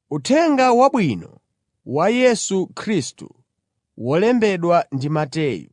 Uthenga Wabwino wa Yesu Khristu wolembedwa ndi Mateyu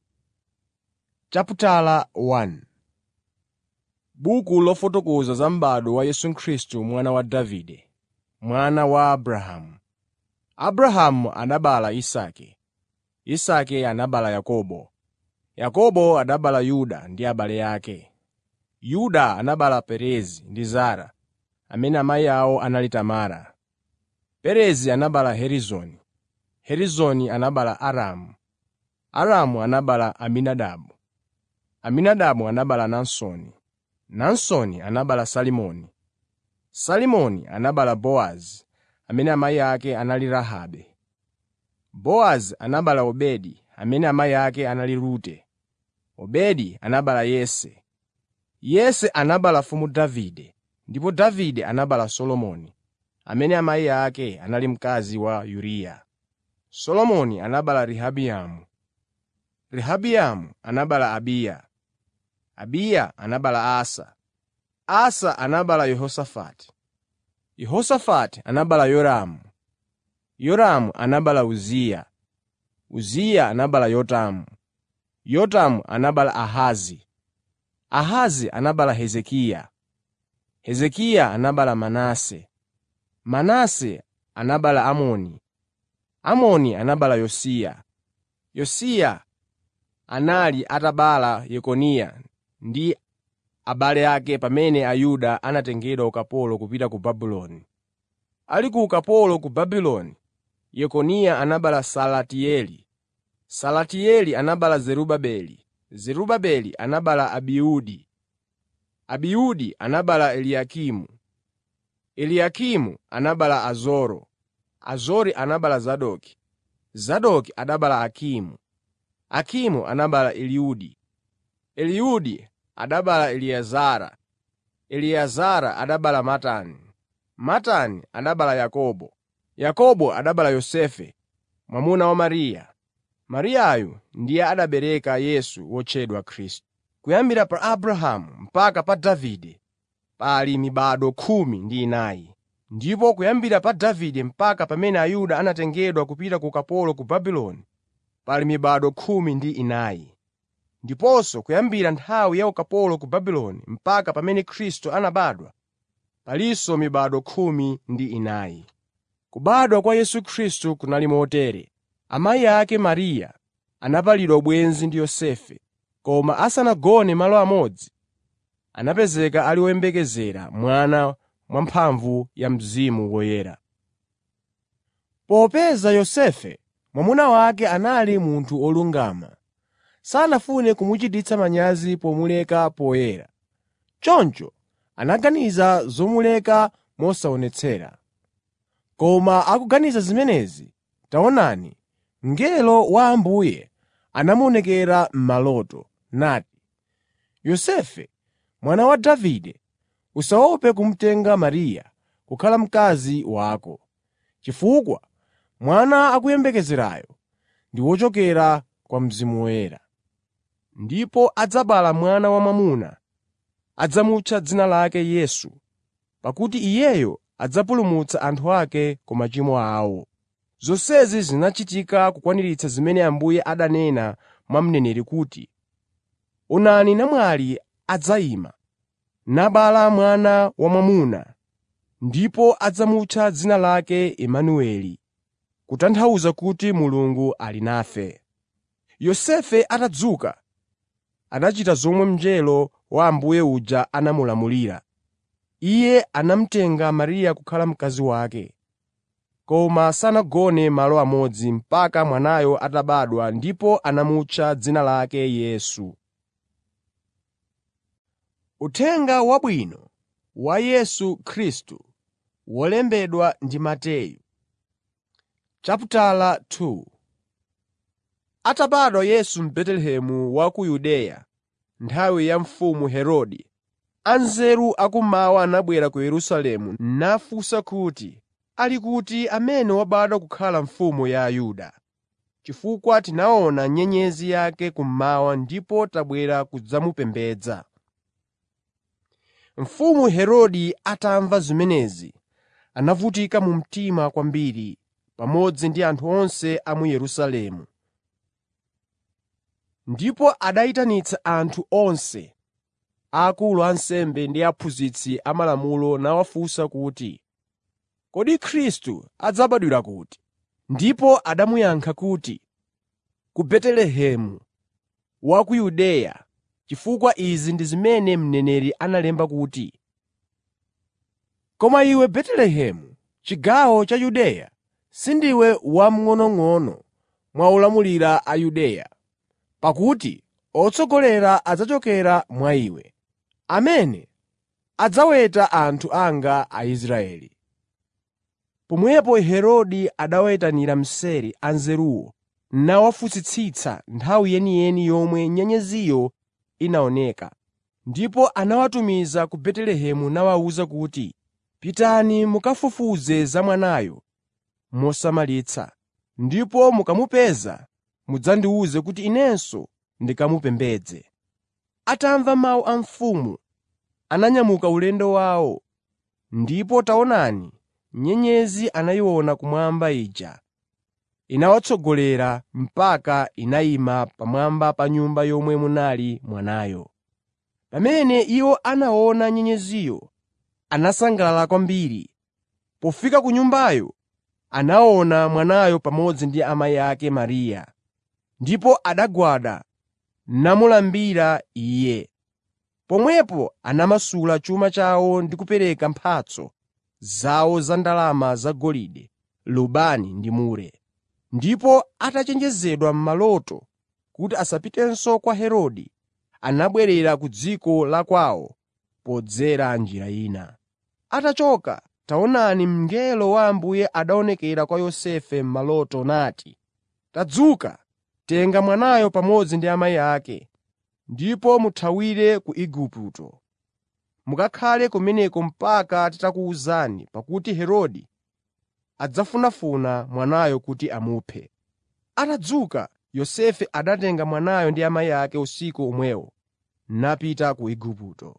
Buku lofotokoza za m'bado wa Yesu Khristu mwana wa Davide, mwana wa Abrahamu. Abrahamu anabereka Isake, Isake anabereka Yakobo, Yakobo anabereka Yuda ndi abale ake. Yuda anabereka Perezi ndi Zara, amene amayi awo anali Tamara. Perezi anabereka Hezironi, Hezironi anabereka Aramu, Aramu anabereka Aminadabu, Aminadabu anabereka Naasoni, Naasoni anabereka Salimoni, Salimoni anabereka Bowazi amene amayi ake anali Rahabe. Bowazi anabereka Obedi amene amayi ake anali Rute. Obedi anabereka Yese. Yese anabereka mfumu Davide, ndipo Davide anabereka Solomoni, amene amayi ake anali mkazi wa Uriya. Solomoni anabereka Rehabiamu. Rehabiamu anabereka Abiya. Abiya anabereka Asa. Asa anabereka Yehosafati. Yehosafati anabereka Yoramu. Yoramu anabereka Uziya. Uziya anabereka Yotamu. Yotamu anabereka Ahazi. Ahazi anabereka Hezekiya. Hezekiya anabereka Manase. Manase anabereka Amoni. Amoni anabereka Yosiya. Yosiya anali atabereka Yekoniya ndi abale ake pamene Ayuda anatengedwa ukapolo kupita ku Babuloni. Ali ku ukapolo ku Babuloni, Yekoniya anabereka Salatieli. Salatieli anabereka Zerubabeli. Zerubabeli anabereka Abiudi. Abiudi anabereka Eliakimu. Eliakimu anabereka Azoro. Azori anabereka Zadoki. Zadoki anabereka Akimu. Akimu anabereka Eliudi. Eliudi anabereka Eliezara. Eliezara anabereka Matani. Matani anabereka Yakobo. Yakobo anabereka Yosefe, mwamuna wa Mariya. Mariyayu ndiye anabereka Yesu wotchedwa Khristu. Kuyambira pa Abrahamu mpaka pa Davide pali mibado khumi ndi inayi. Ndipo kuyambira pa Davide mpaka pamene Ayuda anatengedwa kupita ku ukapolo ku Babuloni pali mibado khumi ndi inayi. Ndiponso kuyambira nthawi ya ukapolo ku Babuloni mpaka pamene Khristu anabadwa, palinso mibado khumi ndi inayi. Kubadwa kwa Yesu Khristu kunali motere: Amayi ake Mariya anapalidwa ubwenzi ndi Yosefe, koma asanagone malo amodzi, anapezeka ali woyembekezera mwana mwamphamvu ya Mzimu Woyera. Popeza Yosefe mwamuna wake anali munthu wolungama, sanafune kumuchititsa manyazi pomuleka poyera. Choncho anaganiza zomuleka mosaonetsera. Koma akuganiza zimenezi, taonani, mngelo wa Ambuye anamuonekera m'maloto, nati, “Yosefe, mwana wa Davide, usaope kumutenga Mariya kukhala mkazi wako, chifukwa mwana akuyembekezerayo ndi wochokera kwa Mzimu Woyera. Ndipo adzabala mwana wamwamuna, adzamutcha dzina lake Yesu, pakuti iyeyo adzapulumutsa anthu ake ku machimo awo.” Zonsezi zinachitika kukwaniritsa zimene Ambuye adanena mwa mneneri kuti, “Onani namwali adzayima, nabala mwana wamwamuna, ndipo adzamutcha dzina lake Imanueli” kutanthauza kuti Mulungu ali nafe. Yosefe atadzuka, anachita zomwe mngelo wa Ambuye uja anamulamulira. Iye anamutenga Mariya kukhala mkazi wake. Koma sanagone malo amodzi mpaka mwanayo atabadwa ndipo anamutcha dzina lake Yesu. Uthenga Wabwino wa Yesu Khristu wolembedwa ndi Mateyu Chaputala 2 Atabadwa Yesu m'Betelehemu wa ku Yudeya nthawi ya mfumu Herode, anzeru akummawa anabwera ku Yerusalemu nafunsa kuti, “Ali kuti amene wabadwa kukhala mfumu ya Ayuda? Chifukwa tinaona nyenyezi yake kummawa ndipo tabwera kudzamupembedza.” Mfumu Herode atamva zimenezi, anavutika mu mtima kwambiri pamodzi ndi anthu onse a mu Yerusalemu. Ndipo anayitanitsa anthu onse, akulu a ansembe ndi aphunzitsi amalamulo nawafunsa kuti, “Kodi Khristu adzabadwira kuti?” Ndipo anamuyankha kuti, “Ku Betelehemu wa ku Yudeya, chifukwa izi ndi zimene mneneri analemba kuti, “Koma iwe Betelehemu, chigawo cha Yudeya, sindiwe wamng'onong'ono mwa olamulira a Yudeya, pakuti otsogolera adzachokera mwa iwe, amene adzaweta anthu anga Aisraeli.” Pomwepo Herode anawayitanira mseri anzeruwo nawafunsitsitsa nthawi yeniyeni yomwe nyenyeziyo inaoneka. Ndipo anawatumiza ku Betelehemu nawawuza kuti, “Pitani mukafufuze za mwanayo mosamalitsa, ndipo mukamupeza mudzandiwuze kuti inenso ndikamupembedze.” Atamva mawu a mfumu, ananyamuka ulendo wawo, ndipo taonani, nyenyezi anayiona kumwamba ija inawatsogolera mpaka inayima pamwamba pa nyumba yomwe munali mwanayo. Pamene iwo anaona nyenyeziyo, anasangalala kwambiri. Pofika ku nyumbayo, anaona mwanayo pamodzi ndi amayi ake Mariya, ndipo anagwada namulambira Iye. Pomwepo anamasula chuma chawo ndi kupereka mphatso zawo za ndalama zagolide, lubani ndi mure. Ndipo atachenjezedwa m'maloto kuti asapitenso kwa Herode, anabwerera ku dziko la kwawo podzera njira ina. Atachoka, taonani mngelo wa Ambuye anaonekera kwa Yosefe m'maloto nati, “Tadzuka, tenga mwanayo pamodzi ndi amayi ake, ndipo muthawire ku Igupto. Mukakhale kumeneko mpaka nditakuwuzani, pakuti Herode adzafunafuna mwanayo kuti amuphe.” Atadzuka, Yosefe anatenga mwanayo ndi amayi ake usiku omwewo napita ku Igupto.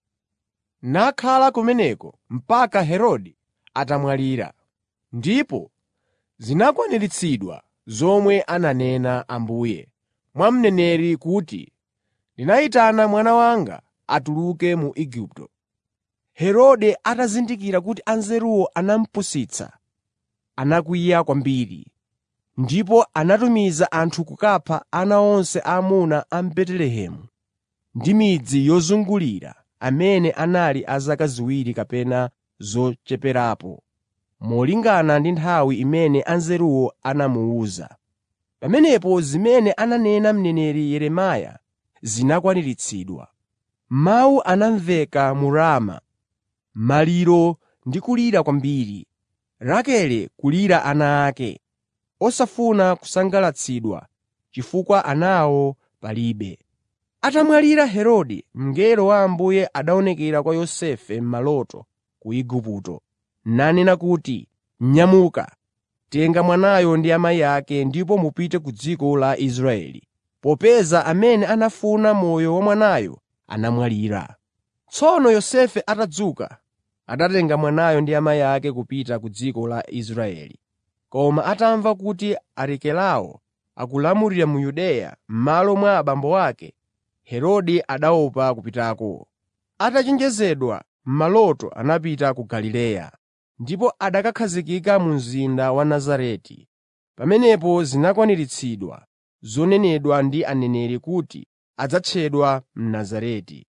Nakhala kumeneko mpaka Herode atamwalira. Ndipo zinakwaniritsidwa zomwe ananena Ambuye mwa mneneri kuti, “Ndinayitana mwana wanga atuluke mu Igupto.” Herode atazindikira kuti anzeruwo anamupusitsa, anakwiya kwambiri, ndipo anatumiza anthu kukapha ana onse aamuna a m'Betelehemu ndi midzi yozungulira amene anali a zaka ziwiri kapena zocheperapo, molingana ndi nthawi imene anzeruwo anamuwuza. Pamenepo zimene ananena mneneri Yeremiya zinakwaniritsidwa. Mawu anamveka mu Rama, maliro ndi kulira kwambiri, Rakele kulira ana ake, osafuna kusangalatsidwa chifukwa anawo palibe. Atamwalira Herode, mngelo wa Ambuye anaonekera kwa Yosefe m'maloto ku Igupto, nanena kuti, “Nyamuka, tenga mwanayo ndi amayi ake ndipo mupite ku dziko la Israeli, popeza amene anafuna moyo wa mwanayo anamwalira.” Tsono Yosefe atadzuka, anatenga mwanayo ndi amayi ake kupita ku dziko la Israeli. Koma atamva kuti Arikelao akulamulira mu Yudeya m'malo mwa abambo ake, Herode anaopa kupitako. Atachenjezedwa m'maloto anapita ku Galileya, ndipo anakakhazikika mu mzinda wa Nazareti. Pamenepo zinakwaniritsidwa zonenedwa ndi aneneri kuti adzatchedwa Mnazareti.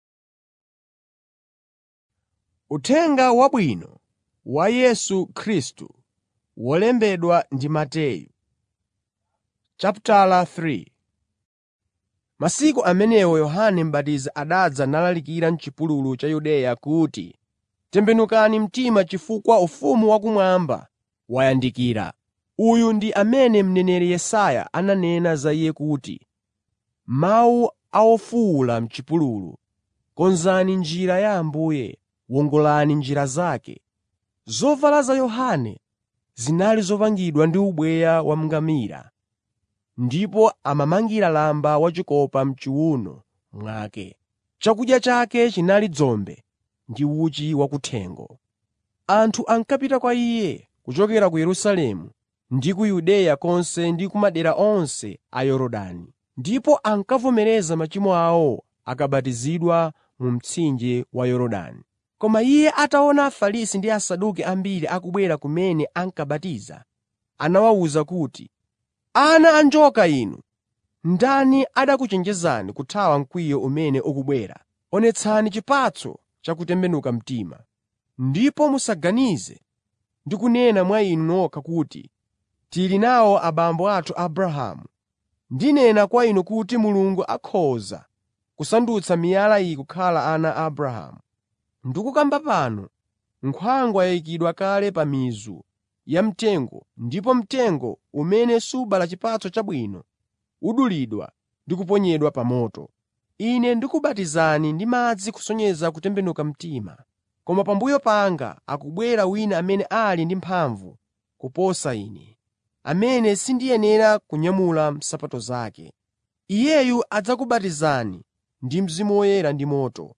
Uthenga Wabwino wa Yesu Khristu wolembedwa ndi Mateyu Chapitala 3 Masiku amenewo Yohane M'batizi anadza nalalikira m'chipululu cha Yudeya kuti, “Tembenukani mtima chifukwa ufumu wakumwamba wayandikira.” Uyu ndi amene mneneri Yesaya ananena za iye kuti, “Mawu a wofuwula m'chipululu, konzani njira ya Ambuye, wongolani njira zake.” Zovala za Yohane zinali zopangidwa ndi ubweya wa ngamira, ndipo amamangira lamba wachikopa m'chiwuno mwake. Chakudya chake chinali dzombe ndi uchi wakuthengo. Anthu ankapita kwa Iye kuchokera ku Yerusalemu ndi ku Yudeya konse ndi ku madera onse a Yorodani, ndipo ankavomereza machimo awo akabatizidwa mu mtsinje wa Yorodani. Koma Iye ataona Afarisi ndi Asaduki ambiri akubwera kumene ankabatiza, anawawuza kuti, “Ana a njoka inu! Ndani anakuchenjezani kuthawa mkwiyo umene ukubwera? Onetsani chipatso cha kutembenuka mtima, ndipo musaganize ndi kunena mwa inu nokha kuti, ‘Tili nawo abambo athu Abrahamu.’ Ndinena kwa inu kuti Mulungu akhoza kusandutsa miyala iyi kukhala ana a Abrahamu. Ndikukamba pano, nkhwangwa yayikidwa kale pa mizu ya mtengo ndipo mtengo umene subala chipatso chabwino udulidwa ndi kuponyedwa pa moto. Ine ndikubatizani ndi madzi kusonyeza kutembenuka mtima, koma pambuyo panga akubwera wina amene ali ndi mphamvu kuposa ine, amene sindiyenera kunyamula nsapato zake. Iyeyu adzakubatizani ndi Mzimu Woyera ndi moto.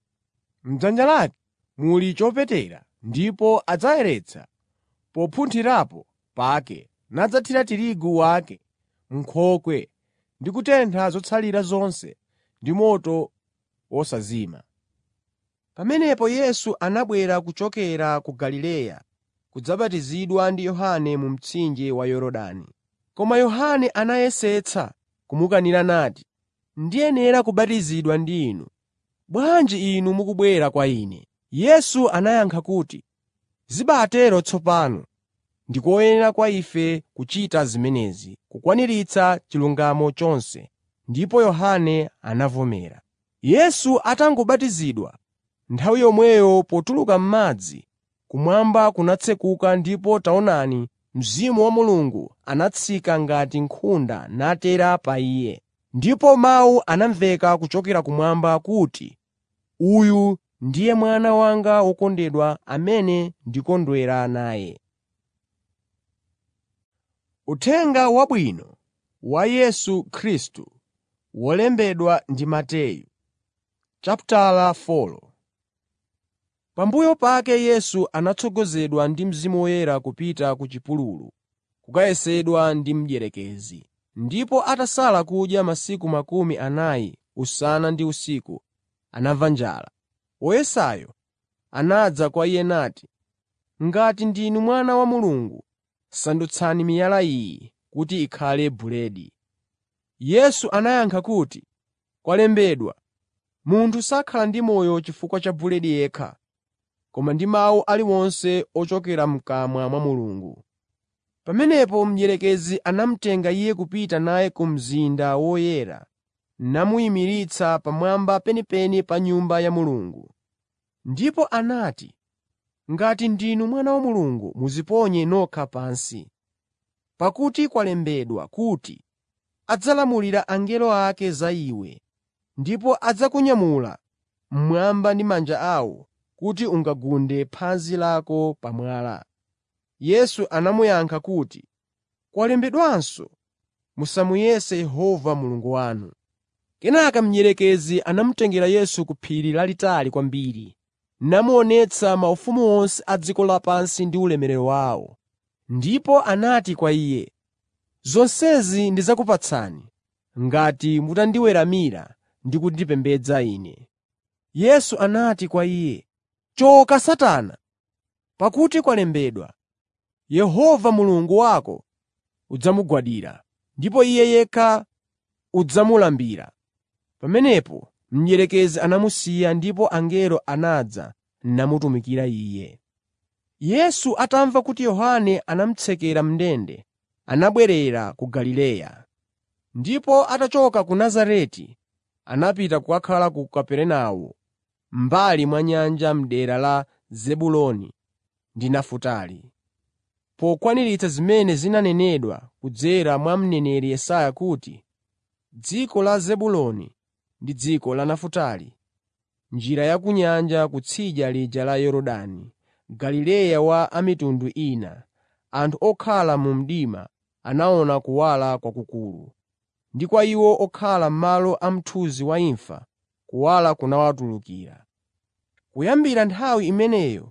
M'dzanja lake muli chopetera ndipo adzayeretsa popunthirapo pake nadzathira tirigu wake m'nkhokwe ndi kutentha zotsalira zonse ndi moto wosazima. Pamenepo Yesu anabwera kuchokera ku Galileya kudzabatizidwa ndi Yohane mu mtsinje wa Yorodani. Koma Yohane anayesetsa kumukanira nati, “Ndiyenera kubatizidwa ndi inu, bwanji inu mukubwera kwa ine?” Yesu anayankha kuti, “Zibatero tsopano, ndi koyenera kwa ife kuchita zimenezi, kukwaniritsa chilungamo chonse.” Ndipo Yohane anavomera. Yesu atangobatizidwa, nthawi yomweyo potuluka m'madzi, kumwamba kunatsekuka ndipo taonani, Mzimu wa Mulungu anatsika ngati nkhunda natera pa Iye. Ndipo mawu anamveka kuchokera kumwamba kuti, “Uyu ndiye Mwana wanga wokondedwa amene ndikondwera naye.” Uthenga Wabwino wa Yesu Khristu wolembedwa ndi Mateyu chapitala 4 Pambuyo pake Yesu anatsogozedwa ndi Mzimu Woyera kupita ku chipululu kukayesedwa ndi mdierekezi. Ndipo atasala kudya masiku makumi anayi usana ndi usiku, anamva njala. Woyesayo anadza kwa Iye nati, “Ngati ndinu Mwana wa Mulungu, sandutsani miyala iyi kuti ikhale buledi.” Yesu anayankha kuti, “Kwalembedwa, munthu sakhala ndi moyo chifukwa cha buledi yekha, koma ndi mawu aliwonse ochokera m'kamwa mwa Mulungu.” Pamenepo mdierekezi anamutenga Iye kupita naye ku mzinda woyera namuyimiritsa pamwamba penipeni pa Nyumba ya Mulungu. Ndipo anati, “Ngati ndinu Mwana wa Mulungu, mudziponye nokha pansi. Pakuti kwalembedwa kuti, adzalamulira angelo ake za iwe, ndipo adzakunyamula mmwamba ndi manja awo kuti ungagunde phazi lako pa mwala.” Yesu anamuyankha kuti, “Kwalembedwanso, ‘Musamuyese Yehova Mulungu wanu.’ ” Kenaka mdierekezi anamutengera Yesu ku phiri lalitali kwambiri, namuonetsa maufumu onse a dziko lapansi ndi ulemerero wawo. Ndipo anati kwa Iye, “Zonsezi ndidzakupatsani ngati mutandiweramira ndi kundipembedza Ine.” Yesu anati kwa iye, “Choka Satana! Pakuti kwalembedwa, ‘Yehova Mulungu wako udzamugwadira, ndipo Iye yekha udzamulambira.’ ” Pamenepo mdierekezi anamusiya ndipo angelo anadza namutumikira Iye. Yesu atamva kuti Yohane anamutsekera m'ndende, anabwerera ku Galileya. Ndipo atachoka ku Nazareti, anapita kukakhala ku Kaperenawo m'mbali mwa nyanja m'dera la Zebuloni ndi Nafutali, pokwaniritsa zimene zinanenedwa kudzera mwa mneneri Yesaya kuti, “Dziko la Zebuloni ndi dziko la Nafutali, njira ya ku nyanja kutsidya lija la Yorodani, Galileya wa a mitundu ina, anthu okhala mu mdima anaona kuwala kwakukulu, ndi kwa iwo okhala m'malo a mthunzi wa imfa kuwala kunawatulukira.” Kuyambira nthawi imeneyo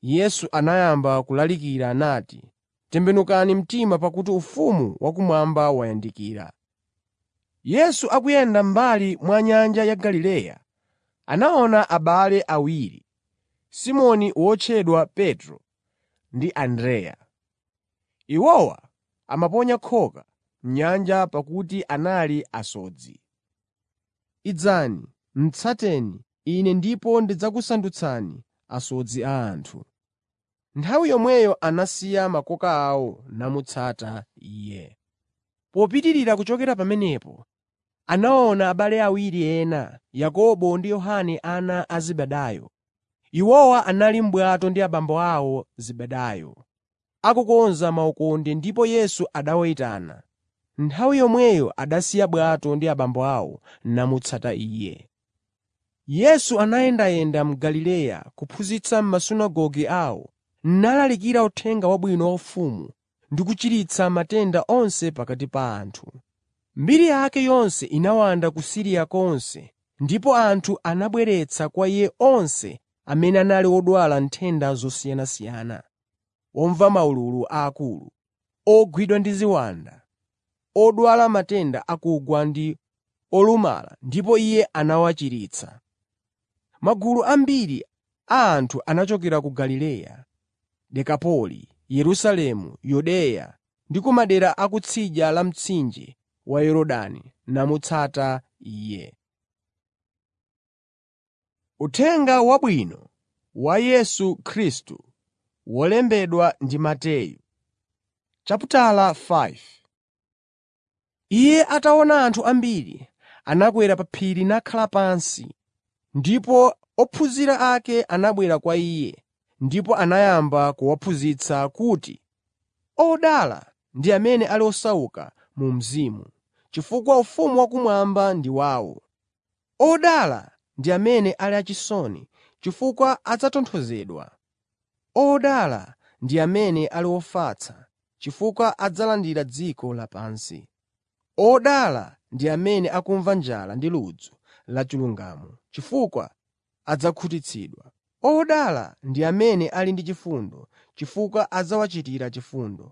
Yesu anayamba kulalikira nati, “Tembenukani mtima pakuti ufumu wakumwamba wayandikira.” Yesu akuyenda m'mbali mwa nyanja ya Galileya, anaona abale awiri, Simoni wotchedwa Petro ndi Andreya. Iwowa amaponya khoka m'nyanja pakuti anali asodzi. “Idzani, tsateni Ine ndipo ndidzakusandutsani asodzi a anthu.” Nthawi yomweyo anasiya makoka awo namutsata Iye. Popitirira kuchokera pamenepo, anaona abale awiri ena, Yakobo ndi Yohane ana a Zebedayo. Iwowa anali m'bwato ndi abambo awo Zebedayo, akukonza maukonde ndipo Yesu anawayitana. Nthawi yomweyo anasiya bwato ndi abambo awo namutsata Iye. Yesu anayendayenda mu Galileya kuphunzitsa m'masunagoge awo, nalalikira Uthenga Wabwino wa ufumu ndi kuchiritsa matenda onse pakati pa anthu. Mbiri yake yonse inawanda ku Siriya konse, ndipo anthu anabweretsa kwa Iye onse amene anali odwala nthenda zosiyanasiyana, omva maululu aakulu, ogwidwa ndi ziwanda, odwala matenda akugwa ndi olumala ndipo Iye anawachiritsa. Magulu ambiri a anthu anachokera ku Galileya, Dekapoli, Yerusalemu, Yudeya ndi ku madera a kutsidya la mtsinje wa Yorodani namutsata Iye. Uthenga Wabwino wa Yesu Khristu wolembedwa ndi Mateyu chaputala 5 Iye ataona anthu ambiri, anakwera pa phiri nakhala pansi. Ndipo ophunzira ake anabwera kwa Iye, ndipo anayamba kuwaphunzitsa kuti, “Odala ndi amene ali osauka mu mzimu, chifukwa ufumu wakumwamba ndi wawo. Odala ndi amene ali achisoni, chifukwa adzatonthozedwa. Odala ndi amene ali ofatsa, chifukwa adzalandira dziko lapansi. Odala ndi amene akumva njala ndi ludzu lachilungamo, chifukwa adzakhutitsidwa. Odala ndi amene ali ndi chifundo, chifukwa adzawachitira chifundo.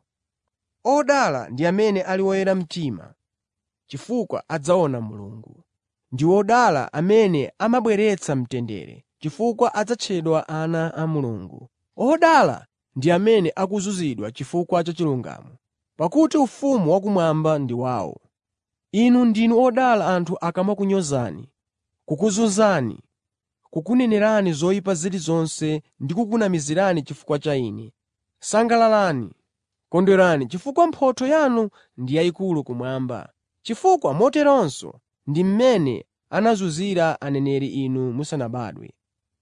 Odala ndi amene ali oyera mtima, chifukwa adzaona Mulungu. Ndi odala amene amabweretsa mtendere, chifukwa adzatchedwa ana a Mulungu. Odala ndi amene akuzunzidwa chifukwa cha chilungamo, pakuti ufumu wakumwamba ndi wawo. Inu ndinu odala anthu akamakunyozani, kukuzunzani, kukunenerani zoyipa zilizonse ndi kukunamizirani chifukwa cha Ine. Sangalalani, kondwerani chifukwa mphotho yanu ndi yayikulu kumwamba, chifukwa moteronso ndi mmene anazunzira aneneri inu musanabadwe.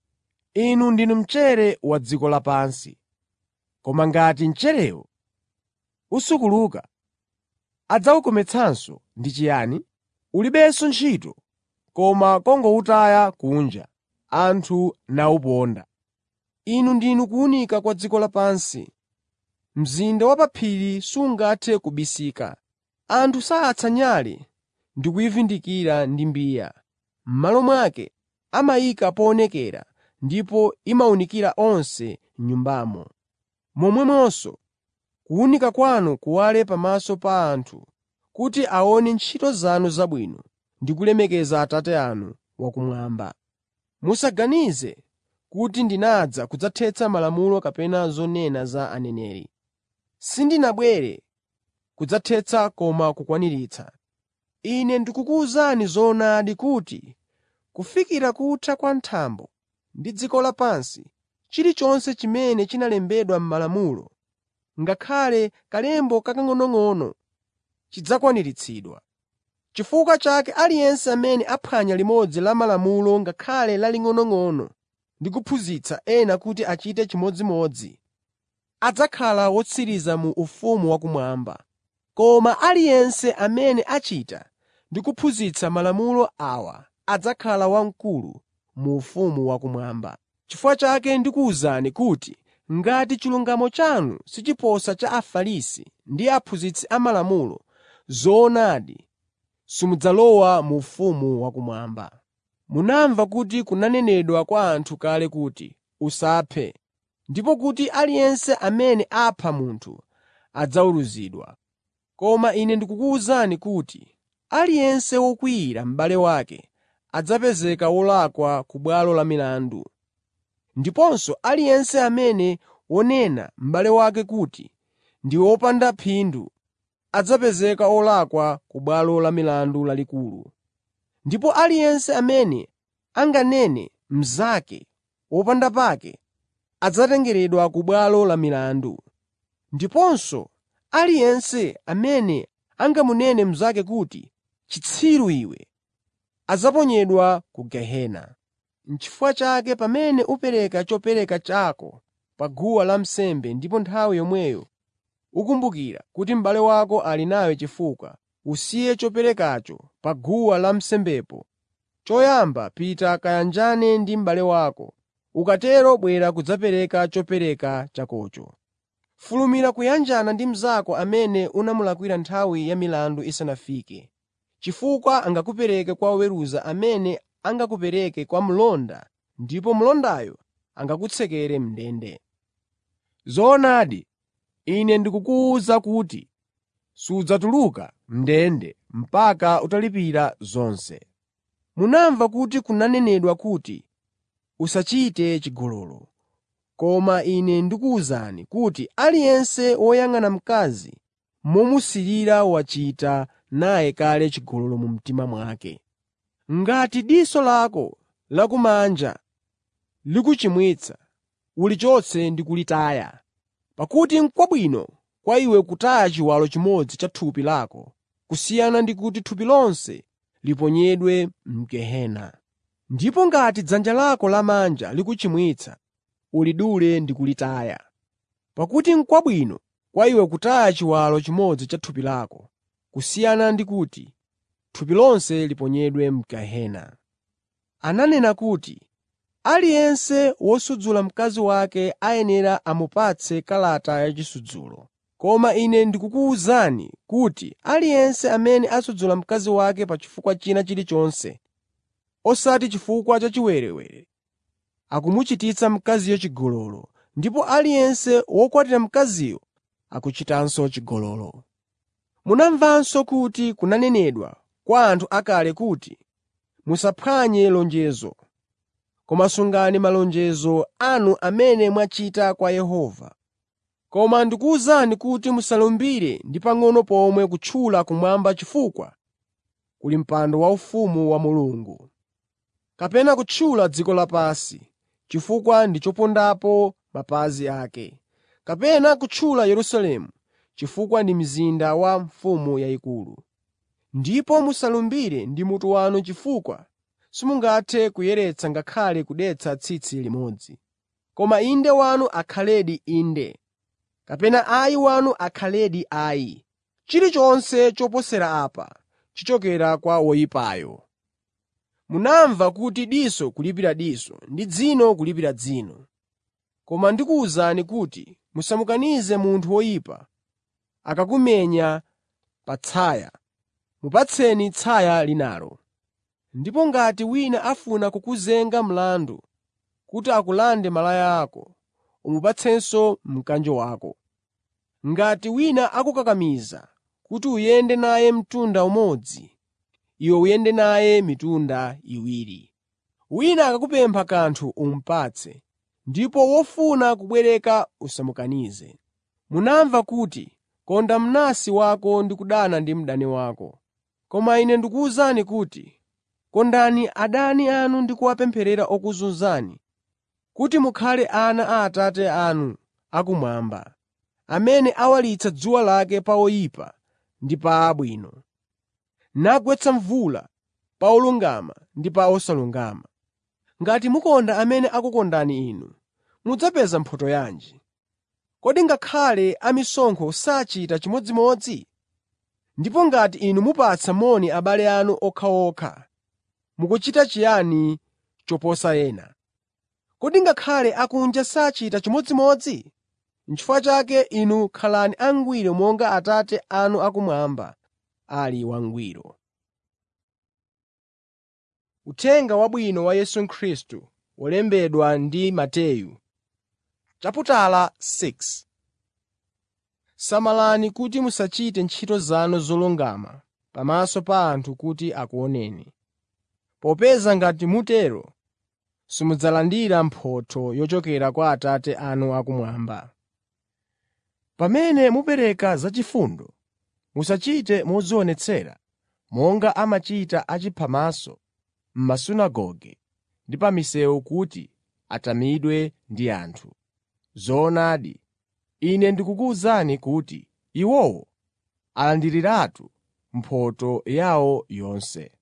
Inu ndinu mchere wa dziko lapansi. Koma ngati mcherewo usukuluka, adzawukometsanso ndi chiyani? Ulibenso ntchito koma kungowutaya kunja, anthu nawuponda. Inu ndinu kuwunika kwa dziko lapansi. Mzinda wa pa phiri sungathe kubisika. Anthu sayatsa nyale ndi kuyivundikira ndi mbiya. M'malo mwake amayika poonekera ndipo imawunikira onse m'nyumbamo. Momwemonso kuwunika kwanu kuwale pamaso pa anthu kuti aone ntchito zanu zabwino ndi kulemekeza Atate anu wakumwamba. Musaganize kuti ndinadza kudzathetsa malamulo kapena zonena za aneneri. Sindinabwere kudzathetsa koma kukwaniritsa. Ine ndikukuwuzani zoonadi kuti kufikira kutha kwa thambo ndi dziko lapansi, chilichonse chimene chinalembedwa m'malamulo, ngakhale kalemba kakang'onong'ono, chidzakwaniritsidwa. Chifukwa chake aliyense amene aphwanya limodzi la malamulo ngakhale laling'onong'ono ndi kuphunzitsa ena kuti achite chimodzimodzi, adzakhala wotsiriza mu ufumu wakumwamba. Koma aliyense amene achita ndi kuphunzitsa malamulo awa adzakhala wamkulu mu ufumu wakumwamba. Chifukwa chake ndikuwuzani kuti ngati chilungamo chanu sichiposa cha Afarisi ndi aphunzitsi amalamulo, zoonadi simudzalowa mu ufumu wakumwamba. Munamva kuti kunanenedwa kwa anthu kale kuti, “Usaphe,” ndipo kuti aliyense amene apha munthu adzaweruzidwa. Koma Ine ndikukuwuzani kuti aliyense wokwiyira m'bale wake adzapezeka wolakwa ku bwalo la milandu. Ndiponso aliyense amene wonena m'bale wake kuti ndi wopanda phindu adzapezeka wolakwa ku bwalo la milandu lalikulu. Ndipo aliyense amene anganene mnzake wopanda pake adzatengeredwa ku bwalo la milandu. Ndiponso aliyense amene angamunene mnzake kuti, “Chitsiru iwe,” adzaponyedwa ku gehena. N'chifukwa chake pamene upereka chopereka chako pa guwa lansembe ndipo nthawi yomweyo ukumbukira kuti m'bale wako ali nawe chifukwa, usiye choperekacho pa guwa lansembepo. Choyamba pita kayanjane ndi m'bale wako, ukatero bwera kudzapereka chopereka chakocho. Fulumira kuyanjana ndi mnzako amene unamulakwira nthawi ya milandu isanafike, chifukwa angakupereke kwa oweruza amene angakupereke kwa mlonda ndipo mlondayo angakutsekere m'ndende. Zoonadi, Ine ndikukuwuza kuti sudzatuluka m'ndende mpaka utalipira zonse. Munamva kuti kunanenedwa kuti, “Usachite chigololo.” Koma Ine ndikuwuzani kuti aliyense woyang'ana mkazi momusirira wachita naye kale chigololo mu mtima mwake. Ngati diso lako lakumanja likuchimwitsa, ulichotse ndi kulitaya. Pakuti n'kwabwino kwa iwe kutaya chiwalo chimodzi cha thupi lako kusiyana ndi kuti thupi lonse liponyedwe m'gehena. Ndipo ngati dzanja lako lamanja likuchimwitsa, ulidule ndi kulitaya. Pakuti n'kwabwino kwa iwe kutaya chiwalo chimodzi cha thupi lako kusiyana ndi kuti thupi lonse liponyedwe m'gehena. Ananena kuti, “Aliyense wosudzula mkazi wake ayenera amupatse kalata yachisudzulo.” Koma Ine ndikukuwuzani kuti aliyense amene asudzula mkazi wake pa chifukwa china chilichonse, osati chifukwa cha chiwerewere, akumuchititsa mkaziyo chigololo, ndipo aliyense wokwatira mkaziyo akuchitanso chigololo. Munamvanso kuti kunanenedwa kwa anthu akale kuti, “Musaphwanye lonjezo, koma sungani malonjezo anu amene mwachita kwa Yehova.” Koma ndikuwuzani kuti musalumbire ndi pang'ono pomwe kutchula kumwamba chifukwa kuli mpando waufumu wa Mulungu, kapena kutchula dziko lapansi chifukwa ndi chopondapo mapazi ake, kapena kutchula Yerusalemu chifukwa ndi mzinda wa mfumu yayikulu. Ndipo musalumbire ndi mutu wanu chifukwa simungathe kuyeretsa ngakhale kudetsa tsitsi limodzi. Koma “Inde” wanu akhaledi “Inde,” kapena “Ayi” wanu akhaledi “Ayi.” Chilichonse choposera apa chichokera kwa woyipayo. Munamva kuti diso kulipira diso ndi dzino kulipira dzino. Koma ndikuwuzani kuti musamukanize munthu woyipa akakumenya pa tsaya, mupatseni tsaya linalo. Ndipo ngati wina afuna kukuzenga mlandu kuti akulande malaya ako, umupatsenso mkanjo wako. Ngati wina akukakamiza kuti uyende naye mtunda umodzi, iwe uyende naye mitunda iwiri. Wina akakupempha kanthu umupatse, ndipo wofuna kubwereka usamukanize. Munamva kuti, “Konda mnansi wako ndi kudana ndi mdani wako.” Koma Ine ndikuwuzani kuti, kondani adani anu ndi kuwapempherera okuzunzani, kuti mukhale ana a Atate anu akumwamba, amene awalitsa dzuwa lake pa oyipa ndi pa abwino, nagwetsa mvula pa olungama ndi pa osalungama. Ngati mukonda amene akukondani inu, mudzapeza mphotho yanji? Kodi ngakhale amisonkho sachita chimodzimodzi? Ndipo ngati inu mupatsa moni abale anu okhaokha, mukuchita chiyani choposa ena? Kodi ngakhale akunja sachita chimodzimodzi? N'chifukwa chake inu khalani angwiro monga Atate anu akumwamba ali wangwiro. Uthenga Wabwino wa Yesu Khristu wolembedwa ndi Mateyu Samalani kuti musachite ntchito zanu zolungama pamaso pa anthu kuti akuoneni. Popeza ngati mutero, simudzalandira mphotho yochokera kwa Atate anu akumwamba. Pamene mupereka zachifundo, musachite modzionetsera monga amachita achiphamaso m'masunagoge ndi pa misewu kuti atamidwe ndi anthu. Zoonadi, Ine ndikukuwuzani kuti iwowo alandiriratu mphotho yawo yonse.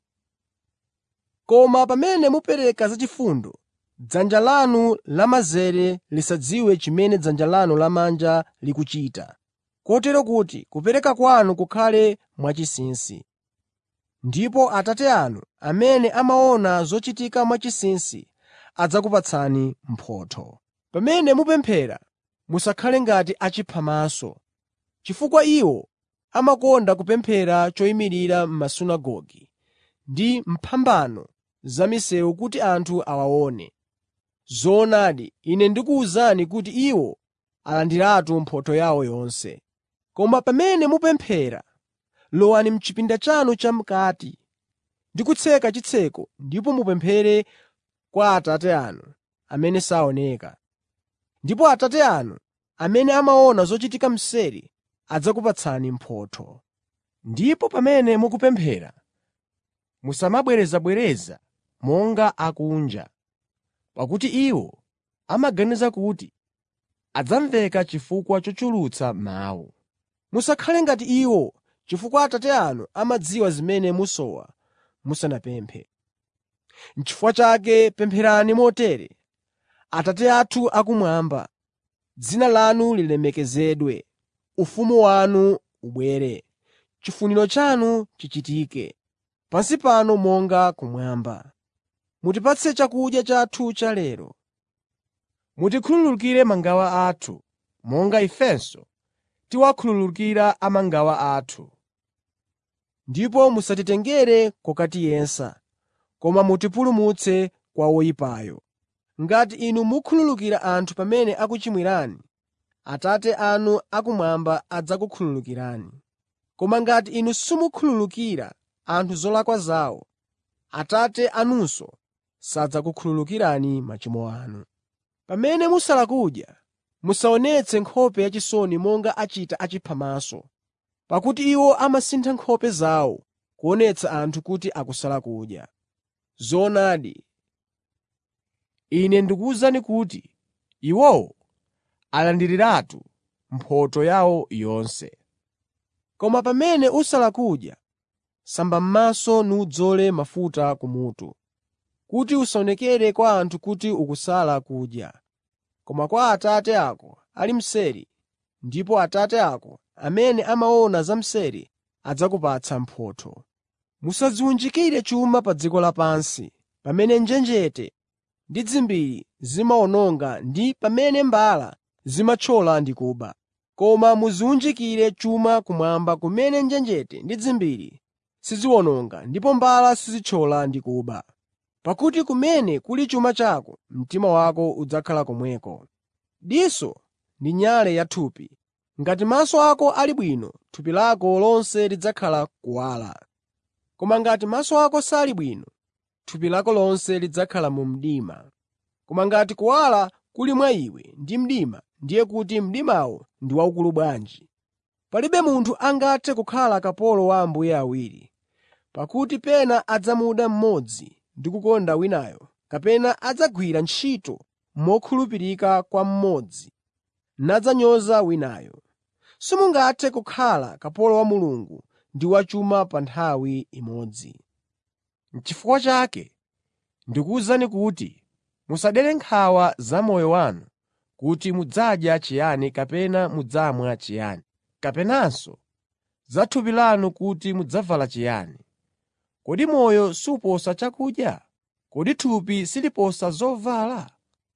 Koma pamene mupereka zachifundo, dzanja lanu lamanzere lisadziwe chimene dzanja lanu lamanja likuchita, kotero kuti kupereka kwanu kukhale mwachinsinsi. Ndipo Atate anu amene amaona zochitika mwachinsinsi adzakupatsani mphotho. Pamene mupemphera, musakhale ngati achiphamaso, chifukwa iwo amakonda kupemphera choyimirira m'masunagoge ndi m'phambano za misewu kuti anthu awaone. Zoonadi, Ine ndikuwuzani kuti iwo alandiratu mphotho yawo yonse. Koma pamene mupemphera, lowani m'chipinda chanu cham'kati ndi kutseka chitseko ndipo mupemphere kwa Atate anu amene saoneka. Ndipo Atate anu amene amaona zochitika mseri adzakupatsani mphotho. Ndipo pamene mukupemphera, musamabwerezabwereza monga akunja, pakuti iwo amaganiza kuti adzamveka chifukwa chochulutsa mawu. Musakhale ngati iwo chifukwa Atate anu amadziwa zimene musowa musanapemphe. N'chifukwa chake pempherani motere: Atate athu akumwamba, dzina lanu lilemekezedwe, ufumu wanu ubwere, chifuniro chanu chichitike, pansi pano monga kumwamba. Mutipatse chakudya chathu cha lero. Mutikhululukire mangawa athu, monga ifenso tiwakhululukira amangawa athu. Ndipo musatitengere kokatiyesa, koma mutipulumutse kwa woyipayo. Ngati inu mukhululukira anthu pamene akuchimwirani, Atate anu akumwamba adzakukhululukirani. Koma ngati inu simukhululukira anthu zolakwa zawo, Atate anunso sadzakukhululukirani machimo anu. Pamene musala kudya, musaonetse nkhope yachisoni monga achita achiphamaso, pakuti iwo amasintha nkhope zawo kuonetsa anthu kuti akusala kudya. Zoonadi, Ine ndikuwuzani kuti iwowo alandiriratu mphotho yawo yonse. Koma pamene usala kudya, samba m'maso nudzole mafuta kumutu, kuti usaonekere kwa anthu kuti ukusala kudya, koma kwa Atate ako ali mseri, ndipo Atate ako amene amaona zamseri adzakupatsa mphotho. Musadziwunjikire chuma pa dziko lapansi, pamene njenjete ndi dzimbiri zimawononga ndi pamene mbala zimathyola ndi kuba. Koma mudziwunjikire chuma kumwamba kumene njenjete ndi dzimbiri siziwononga ndipo mbala sizithyola ndi kuba. Pakuti kumene kuli chuma chako, mtima wako udzakhala komweko. Diso ndi nyale ya thupi. Ngati maso ako ali bwino, thupi lako lonse lidzakhala kuwala. Koma ngati maso ako sali bwino, thupi lako lonse lidzakhala mu mdima. Koma ngati kuwala kuli mwa iwe ndi mdima, ndiye kuti mdimawo ndi waukulu bwanji! Palibe munthu angathe kukhala kapolo wa ambuye awiri. Pakuti pena adzamuda mmodzi ndi kukonda winayo, kapena adzagwira ntchito mokhulupirika kwa mmodzi nadzanyoza winayo. Simungathe kukhala kapolo wa Mulungu ndi wa chuma pa nthawi imodzi. N'chifukwa chake ndikuwuzani kuti musadere nkhawa za moyo wanu kuti mudzadya chiyani kapena mudzamwa chiyani, kapenanso za thupi lanu kuti mudzavala chiyani. Kodi moyo suposa chakudya? Kodi thupi siliposa zovala?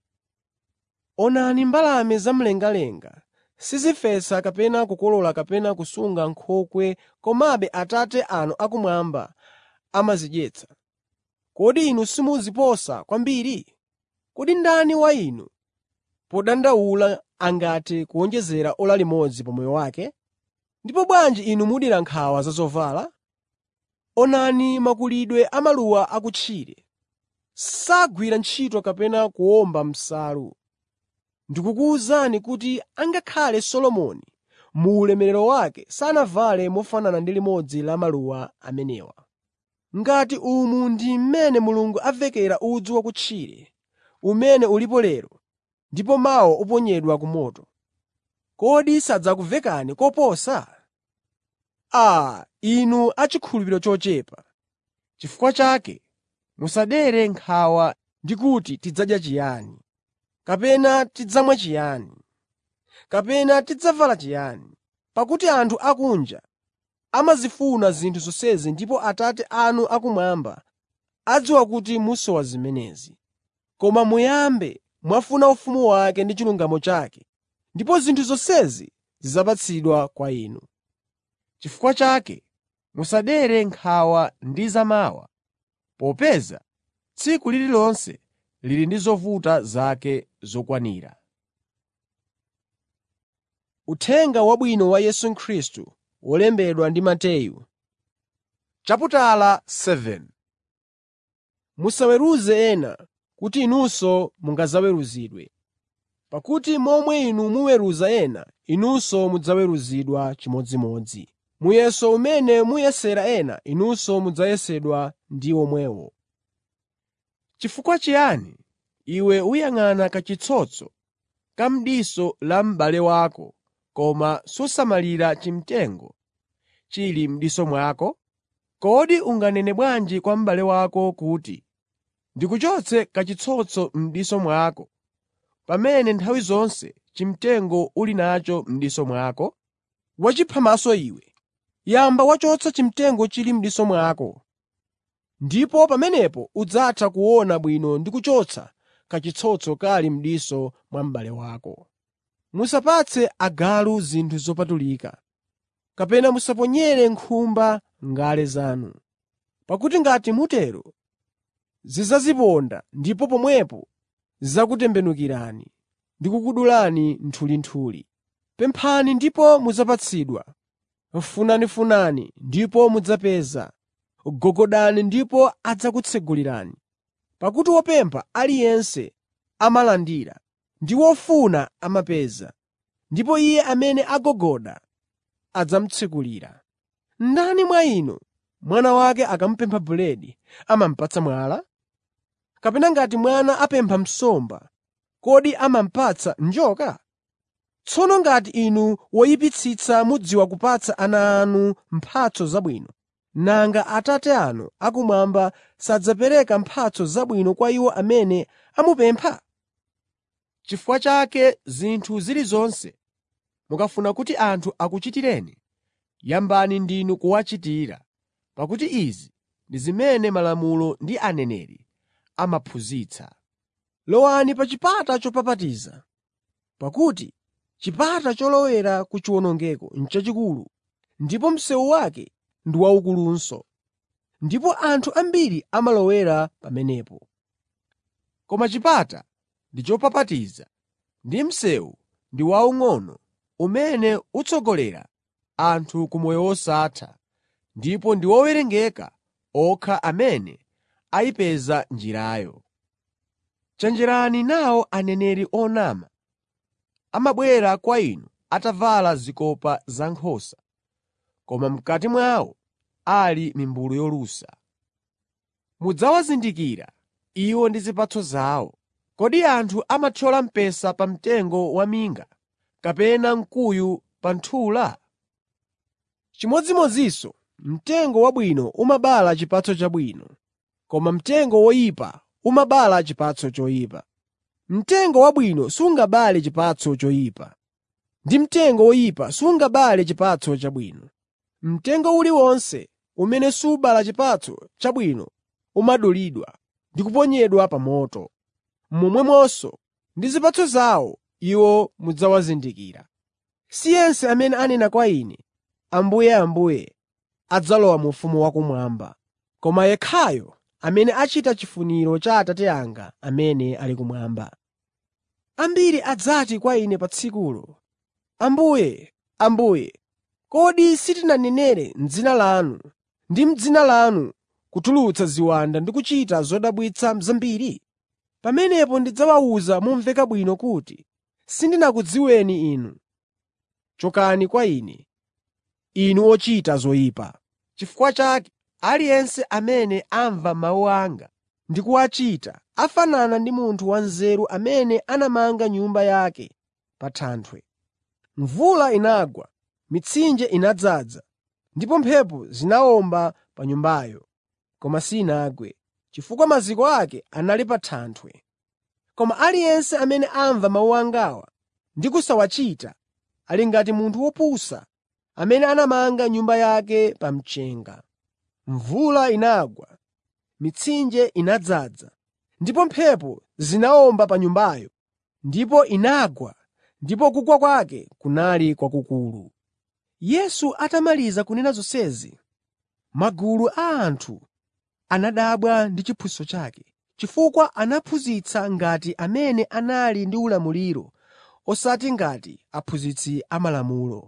Onani mbalame zamlengalenga sizifesa kapena kukolola kapena kusunga m'nkhokwe komabe Atate anu akumwamba amazidyetsa. Kodi inu simuziposa kwambiri? Kodi ndani wa inu, podandaula angathe kuwonjezera ora limodzi pa moyo wake? Ndipo bwanji inu mudera nkhawa za zovala? Onani makulidwe a maluwa akutchire. Sagwira ntchito kapena kuwomba nsalu. Ndikukuwuzani kuti angakhale Solomoni mu ulemerero wake sanavale mofanana ndi limodzi la maluwa amenewa. Ngati umu ndi mmene Mulungu avekera udzu wakutchire, umene ulipo lero ndipo mawa uponyedwa ku moto, kodi sadzakuvekani koposa? Aa, inu achikhulupiriro chochepa! Chifukwa chake musadere nkhawa ndi kuti tidzadya chiyani, kapena tidzamwa chiyani, kapena tidzavala chiyani. Pakuti anthu akunja amazifuna zinthu zonsezi ndipo Atate anu akumwamba adziwa kuti musowa zimenezi. Koma muyambe mwafuna ufumu wake ndi chilungamo chake, ndipo zinthu zonsezi zidzapatsidwa kwa inu. Chifukwa chake musadere nkhawa ndi zamawa, popeza tsiku lililonse lili ndi zovuta zake zokwanira. Uthenga Wabwino wa Yesu Khristu wolembedwa ndi Mateyu chaputala 7 Musaweruze ena kuti inunso mungadzaweruzidwe. Pakuti momwe inu muweruza ena, inunso mudzaweruzidwa chimodzimodzi. Muyeso umene muyesera ena, inunso mudzayesedwa ndi omwewo. Chifukwa chiyani iwe uyang'ana kachitsotso ka m'diso la m'bale wako koma susamalira chimtengo chili m'diso mwako? Kodi unganene bwanji kwa m'bale wako kuti, “Ndikuchotse kachitsotso m'diso mwako,” pamene nthawi zonse chimtengo uli nacho m'diso mwako? Wachiphamaso iwe! Yamba wachotsa chimtengo chili m'diso mwako, ndipo pamenepo udzatha kuona bwino ndi kuchotsa kachitsotso kali m'diso mwa m'bale wako. Musapatse agalu zinthu zopatulika, kapena musaponyere nkhumba ngale zanu. Pakuti ngati mutero zidzaziponda ndipo pomwepo zidzakutembenukirani ndi kukudulani nthulinthuli. Pemphani ndipo mudzapatsidwa. Funafunani ndipo mudzapeza. Gogodani ndipo adzakutsegulirani. Pakuti wopempha aliyense amalandira, ndi wofuna amapeza, ndipo iye amene agogoda adzamutsekulira. Ndani mwa inu, mwana wake akamupempha buledi, amamupatsa mwala? Kapena ngati mwana apempha nsomba, kodi amamupatsa njoka? Tsono ngati inu woyipitsitsa mudziwa kupatsa ana anu mphatso zabwino, nanga Atate anu akumwamba sadzapereka mphatso zabwino kwa iwo amene amupempha? Chifukwa chake zinthu zilizonse mukafuna kuti anthu akuchitireni, yambani ndinu kuwachitira, pakuti izi ndi zimene Malamulo ndi Aneneri amaphunzitsa. Lowani pa chipata chopapatiza, pakuti chipata cholowera ku chiwonongeko n'chachikulu, ndipo msewu wake ndi waukulunso, ndipo anthu ambiri amalowera pamenepo. Koma chipata ndi chopapatiza ndi msewu ndi waung'ono umene utsogolera anthu ku moyo wosatha, ndipo ndi owerengeka okha amene ayipeza njirayo. Chenjerani nawo aneneri onama. Amabwera kwa inu atavala zikopa zankhosa, koma m'kati mwawo ali mimbulu yolusa. Mudzawazindikira iwo ndi zipatso zawo. Kodi anthu amathyola mpesa pa mtengo waminga kapena mkuyu pa nthula? Chimodzimodzinso mtengo wabwino umabala chipatso chabwino, koma mtengo woyipa umabala chipatso choyipa. Mtengo wabwino sungabale chipatso choyipa, ndi mtengo woyipa sungabale chipatso chabwino. Mtengo uliwonse umene subala chipatso chabwino umadulidwa ndi kuponyedwa pa moto. Momwemonso ndi zipatso zawo iwo mudzawazindikira. Si yense amene anena kwa Ine, ‘Ambuye, Ambuye,’ adzalowa mu ufumu wakumwamba, koma yekhayo amene achita chifuniro cha Atate anga amene ali kumwamba. Ambiri adzati kwa Ine pa tsikulo, ‘Ambuye, Ambuye, kodi sitinanenere m'dzina lanu ndi m'dzina lanu kutulutsa ziwanda ndi kuchita zodabwitsa zambiri?’ Pamenepo ndidzawawuza momveka bwino kuti, ‘Sindinakudziweni inu. Chokani kwa Ine, inu ochita zoyipa.’ Chifukwa chake, aliyense amene amva mawu anga ndi kuwachita afanana ndi munthu wanzeru amene anamanga nyumba yake pa thanthwe. Mvula inagwa, mitsinje inadzaza, ndipo mphepo zinawomba pa nyumbayo, koma sinagwe, chifukwa maziko ake anali pa thanthwe. Koma aliyense amene amva mawu angawa ndi kusawachita ali ngati munthu wopusa amene anamanga nyumba yake pa mchenga. Mvula inagwa, mitsinje inadzaza, ndipo mphepo zinawomba pa nyumbayo, ndipo inagwa ndipo kugwa kwake kunali kwakukulu. Yesu atamaliza kunena zonsezi, magulu a anthu anadabwa ndi chiphunzitso chake, chifukwa anaphunzitsa ngati amene anali ndi ulamuliro osati ngati aphunzitsi amalamulo.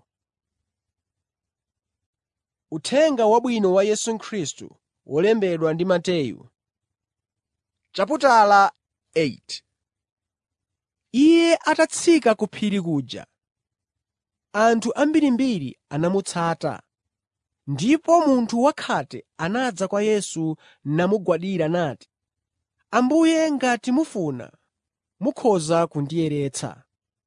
Uthenga Wabwino wa Yesu Khristu wolembedwa ndi Mateyu chaputala 8 Iye atatsika ku phiri kuja, anthu ambirimbiri anamutsata. Ndipo munthu wakhate anadza kwa Yesu namugwadira nati, “Ambuye ngati mufuna, mukhoza kundiyeretsa.”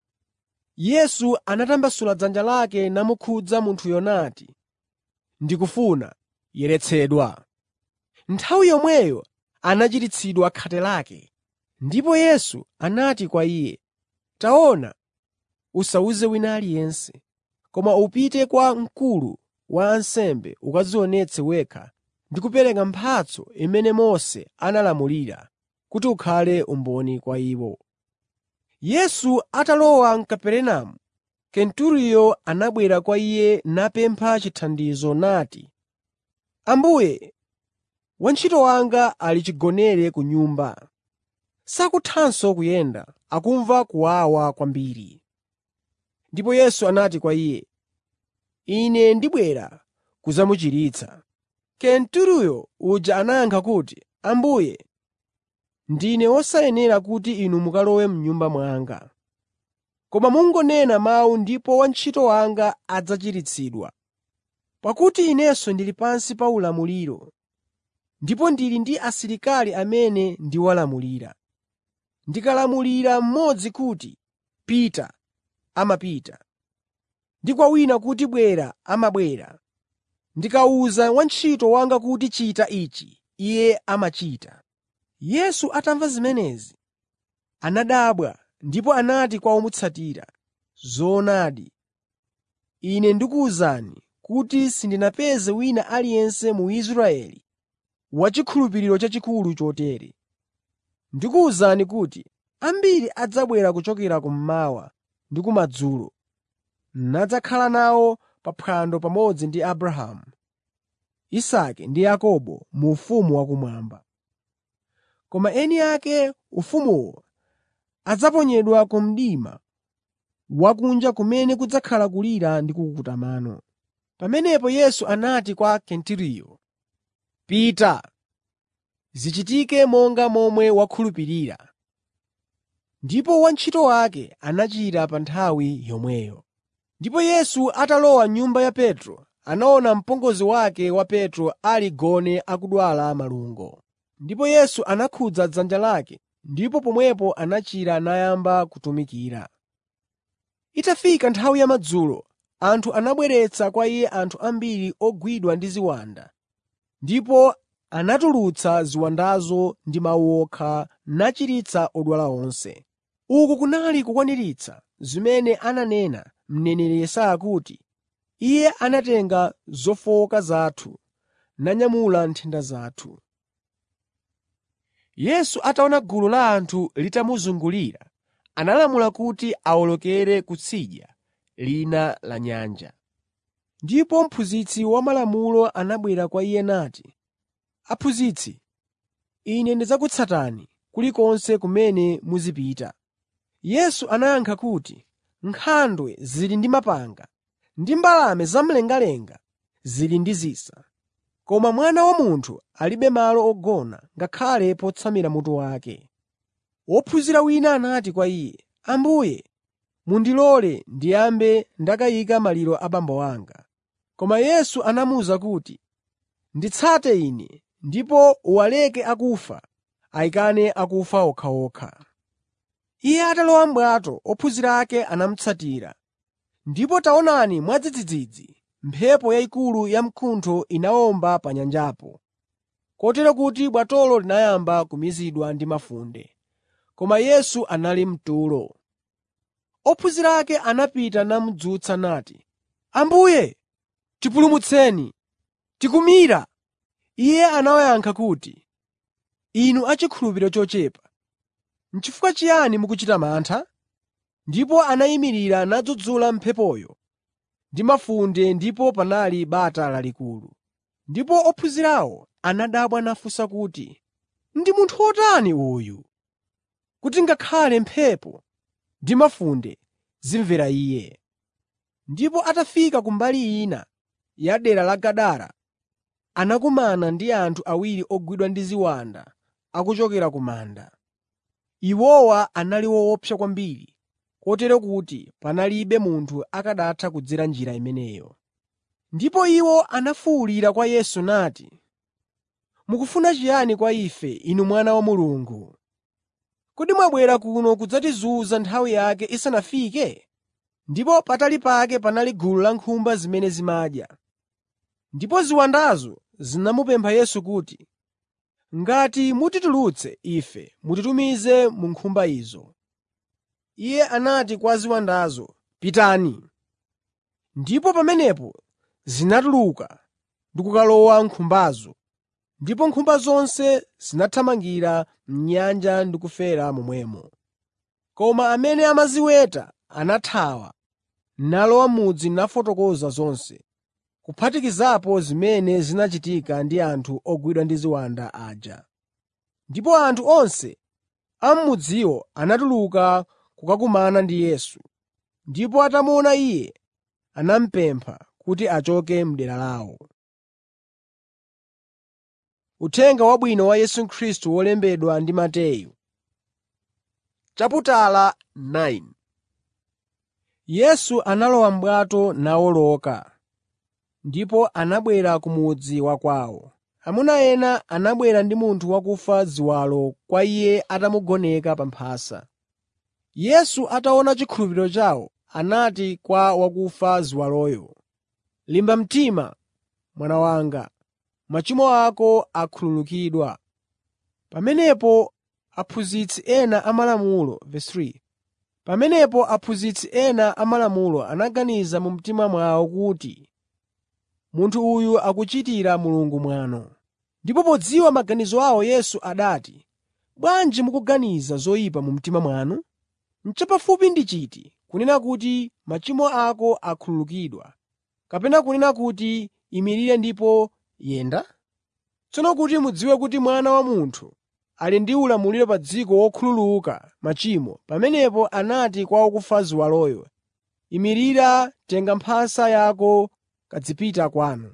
Yesu anatambasula dzanja lake namukhudza munthuyo nati, “Ndikufuna, yeretsedwa.” Nthawi yomweyo anachiritsidwa khate lake. Ndipo Yesu anati kwa iye, “Taona, usawuze wina aliyense, koma upite kwa mkulu wa ansembe ukadzionetse wekha ndi kupereka mphatso imene Mose analamulira kuti ukhale umboni kwa iwo.” Yesu atalowa m'Kaperenamu, Kenturiyo anabwera kwa Iye napempha chithandizo nati, “Ambuye, wantchito wanga ali chigonere ku nyumba. Sakuthanso kuyenda, akumva kuwawa kwambiri.” Ndipo Yesu anati kwa iye, “Ine ndibwera kudzamuchiritsa.” Kenturiyo uja anayankha kuti, “Ambuye, ndine wosayenera kuti Inu mukalowe m'nyumba mwanga. Koma mungonena mawu ndipo wantchito wanga adzachiritsidwa. Pakuti inenso ndili pansi pa ulamuliro, ndipo ndili ndi asilikali amene ndiwalamulira. Ndikalamulira mmodzi kuti, ‘Pita,’ amapita, ndi kwa wina kuti, ‘Bwera,’ amabwera. Ndikawuza wantchito wanga kuti, ‘Chita ichi,’ iye amachita.” Yesu atamva zimenezi, anadabwa ndipo anati kwa omutsatira, “Zoonadi, Ine ndikuwuzani kuti sindinapeze wina aliyense mu Israeli wachikhulupiriro chachikulu chotere. Ndikuwuzani kuti ambiri adzabwera kuchokera kummawa ndi kumadzulo, nadzakhala nawo pa phwando pamodzi ndi Abrahamu, Isake ndi Yakobo mu ufumu wakumwamba. Koma eni ake ufumuwo adzaponyedwa ku mdima wakunja kumene kudzakhala kulira ndi kukukuta mano.” Pamenepo Yesu anati kwa Kenturiyo, “Pita, zichitike monga momwe wakhulupirira.” Ndipo wantchito wake anachira pa nthawi yomweyo. Ndipo Yesu atalowa m'nyumba ya Petro, anaona mpongozi wake wa Petro ali gone akudwala malungo. Ndipo Yesu anakhudza dzanja lake, ndipo pomwepo anachira nayamba kutumikira. Itafika nthawi yamadzulo, anthu anabweretsa kwa Iye anthu ambiri ogwidwa ndi ziwanda, ndipo anatulutsa ziwandazo ndi mawu okha nachiritsa odwala onse. Uku kunali kukwaniritsa zimene ananena mneneri Yesaya kuti, “Iye anatenga zofowoka zathu nanyamula nthenda zathu.” Yesu ataona gulu la anthu litamuzungulira, analamula kuti awolokere kutsidya lina la nyanja. Ndipo mphunzitsi wamalamulo anabwera kwa Iye nati, “Aphunzitsi, ine ndidzakutsatani kulikonse kumene muzipita.” Yesu anayankha kuti, “Nkhandwe zili ndi mapanga ndi mbalame zamlengalenga zili ndi zisa, koma Mwana wa Munthu alibe malo ogona ngakhale potsamira mutu wake.” Wophunzira wina anati kwa Iye, “Ambuye, mundilole ndiyambe ndakayika maliro a abambo anga.” Koma Yesu anamuwuza kuti, “Nditsate Ine ndipo uwaleke akufa ayikane akufa okhaokha.” Iye atalowa m'bwato, ophunzira ake anamutsatira. Ndipo taonani mwadzidzidzi mphepo yayikulu yamkuntho inawomba pa nyanjapo, kotero kuti bwatolo linayamba kumizidwa ndi mafunde, koma Yesu anali mtulo. Ophunzira ake anapita namudzutsa nati, “Ambuye, tipulumutseni! Tikumira!” Iye anawayankha kuti, “Inu achikhulupiriro chochepa, n'chifukwa chiyani mukuchita mantha?” Ndipo anayimirira nadzudzula mphepoyo ndi mafunde ndipo panali bata lalikulu. Ndipo ophunzirawo anadabwa nafunsa kuti, “Ndi munthu wotani uyu, kuti ngakhale mphepo ndi mafunde zimvera Iye?” Ndipo atafika ku mbali ina ya dera la Gadara, anakumana ndi anthu awiri ogwidwa ndi ziwanda akuchokera ku manda. Iwowa anali woopsa kwambiri, kotero kuti panalibe munthu akanatha kudzera njira imeneyo. Ndipo iwo anafuwulira kwa Yesu nati, “Mukufuna chiyani kwa ife, Inu Mwana wa Mulungu? Kodi mwabwera kuno kudzatizunza nthawi yake isanafike?” Ndipo patali pake panali gulu la nkhumba zimene zimadya. Ndipo ziwandazo zinamupempha Yesu kuti, “Ngati mutitulutse ife, mutitumize mu nkhumba izo.” Iye anati kwa ziwandazo, “Pitani.” Ndipo pamenepo zinatuluka ndi kukalowa m'nkhumbazo, ndipo nkhumba zonse zinathamangira m'nyanja ndi kufera momwemo. Koma amene amaziweta anathawa nalowa m'mudzi nafotokoza zonse, kuphatikizapo zimene zinachitika ndi anthu ogwidwa ndi ziwanda aja. Ndipo anthu onse a m'mudziwo anatuluka kukakumana ndi Yesu, ndipo atamuona Iye, anamupempha kuti achoke m'dera lawo. Uthenga Wabwino wa Yesu Khristu wolembedwa ndi Mateyu chaputala 9 Yesu analowa m'bwato nawoloka, ndipo anabwera ku mudzi wa kwawo. Amuna ena anabwera ndi munthu wakufa ziwalo kwa Iye atamugoneka pa mphasa. Yesu ataona chikhulupiriro chawo, anati kwa wakufa ziwaloyo, “Limba mtima, mwana wanga, machimo ako akhululukidwa.” Pamenepo aphunzitsi ena amalamulo Pamenepo aphunzitsi ena amalamulo anaganiza mu mtima mwawo kuti, “Munthu uyu akuchitira Mulungu mwano.” Ndipo podziwa maganizo awo Yesu anati, “Bwanji mukuganiza zoyipa mu mtima mwanu? Chapafupi ndi chiti kunena kuti, ‘Machimo ako akhululukidwa,’ kapena kunena kuti, ‘Imirira ndipo yenda?’ Tsono kuti mudziwe kuti Mwana wa Munthu ali ndi ulamuliro pa dziko wokhululuka machimo, pamenepo anati kwa wakufa ziwaloyo, “Imirira, tenga mphasa yako kadzipita kwanu.”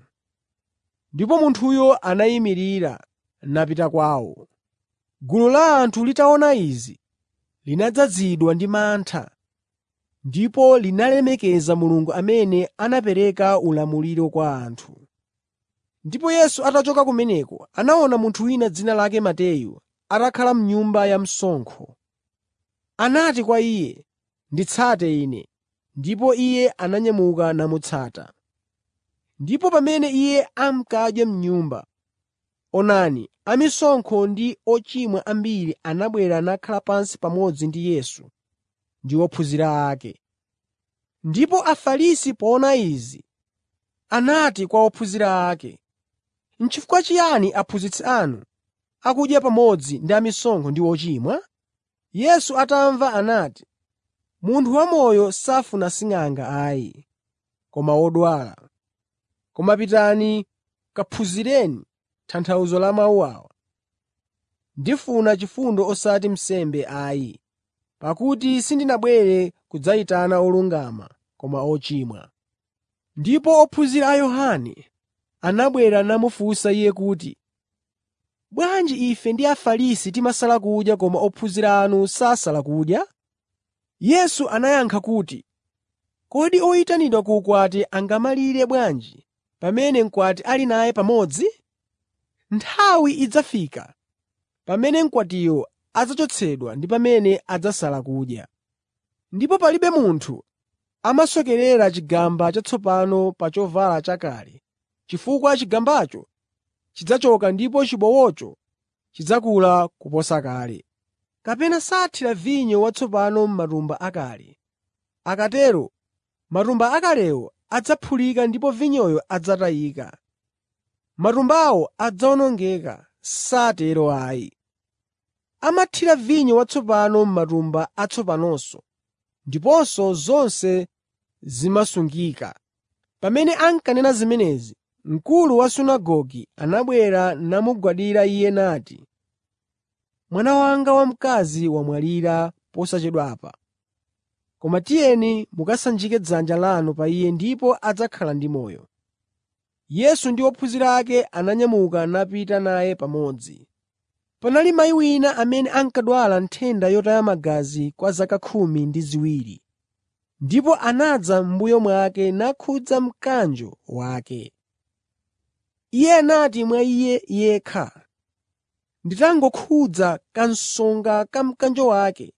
Ndipo munthuyo anayimirira napita kwawo. Gulu la anthu litaona izi, linadzazidwa ndi mantha ndipo linalemekeza Mulungu amene anapereka ulamuliro kwa anthu. Ndipo Yesu atachoka kumeneko, anaona munthu wina dzina lake Mateyu atakhala m'nyumba ya msonkho. Anati kwa iye, “Nditsate Ine.” Ndipo iye ananyamuka namutsata. Ndipo pamene iye ankadya m'nyumba, onani, amisonkho ndi ochimwa ambiri anabwera nakhala pansi pamodzi ndi Yesu ndi ophunzira ake. Ndipo Afarisi poona izi, anati kwa ophunzira ake, “N'chifukwa chiyani aphunzitsi anu akudya pamodzi ndi amisonkho ndi ochimwa?” Yesu atamva anati, “Munthu wamoyo safuna sing'anga ayi, koma odwala. Koma pitani kaphunzireni tanthauzo la mawu awa: ‘Ndifuna chifundo osati nsembe ayi.’ pakuti sindinabwere kudzayitana olungama koma ochimwa.” Ndipo ophunzira a Yohane anabwera namufunsa Iye kuti, “Bwanji ife ndi Afarisi timasala kudya koma ophunzira anu sasala kudya?” Yesu anayankha kuti, “Kodi oyitanidwa ku ukwati angamalire bwanji pamene mkwati ali naye pamodzi? Nthawi idzafika pamene mkwatiyo adzachotsedwa ndi pamene adzasala kudya. Ndipo palibe munthu amasokerera chigamba chatsopano pa chovala chakale, chifukwa chigambacho chidzachoka ndipo chibowocho chidzakula kuposa kale. Kapena sathira vinyo watsopano m'matumba akale. Akatero matumba akalewo adzaphulika ndipo vinyoyo adzatayika. Matumbawo adzawonongeka, satero ayi. Amathira vinyo watsopano m'matumba atsopanonso, ndiponso zonse zimasungika. Pamene ankanena zimenezi, mkulu wa sunagoge anabwera namugwadira iye nati, “Mwana wanga wamkazi wamwalira posachedwapa. Koma tiyeni mukasanjike dzanja lanu pa iye ndipo adzakhala ndi moyo.” Yesu ndi ophunzira ake ananyamuka napita naye pamodzi. Panali mayi wina amene ankadwala nthenda yotaya magazi kwa zaka khumi ndi ziwiri, ndipo anadza m'mbuyo mwake nakhudza mkanjo wake. Iye anati mwa iye yekha, “Nditangokhudza kasonga ka mkanjo wake,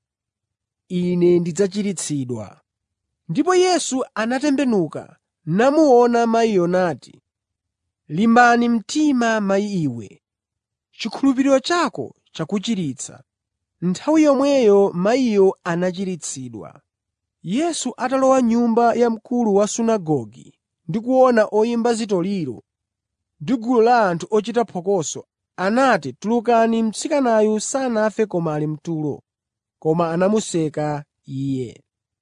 ine ndidzachiritsidwa.” Ndipo Yesu anatembenuka namuona mayiyo nati, “Limbani mtima mayi iwe, chikhulupiriro chako chakuchiritsa.” Nthawi yomweyo mayiyo anachiritsidwa. Yesu atalowa m'nyumba ya mkulu wa sunagoge ndi kuona oyimba zitoliro ndi gulu la anthu ochita phokoso, anati, “Tulukani, mtsikanayu sanafe koma ali mtulo.” Koma anamuseka Iye.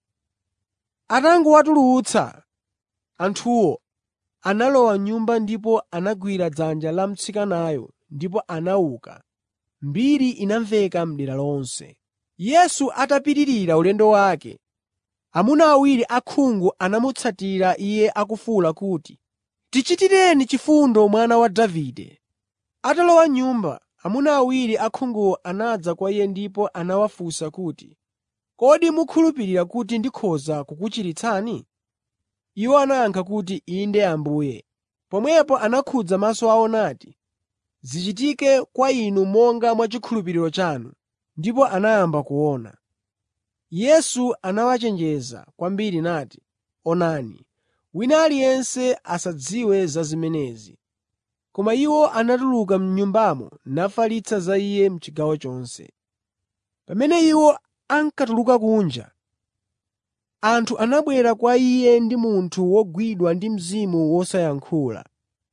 Atangowatulutsa, anthuwo analowa m'nyumba ndipo anagwira dzanja la mtsikanayo ndipo anauka. Mbiri inamveka m'dera lonse. Yesu atapitirira ulendo wake, amuna awiri osaona anamutsatira Iye akufuwula kuti, “Tichitireni chifundo Mwana wa Davide!” Atalowa m'nyumba, amuna awiri osaonawo anadza kwa Iye ndipo anawafunsa kuti, “Kodi mukhulupirira kuti ndikhoza kukuchiritsani?” Iwo anayankha kuti, “Inde Ambuye.” Pomwepo anakhudza maso awo nati, “Zichitike kwa inu monga mwa chikhulupiriro chanu.” Ndipo anayamba kuona. Yesu anawachenjeza kwambiri nati, “Onani, wina aliyense asadziwe za zimenezi.” Koma iwo anatuluka m'nyumbamo nafalitsa za Iye m'chigawo chonse. Pamene iwo ankatuluka kunja, anthu anabwera kwa Iye ndi munthu wogwidwa ndi mzimu wosayankhula.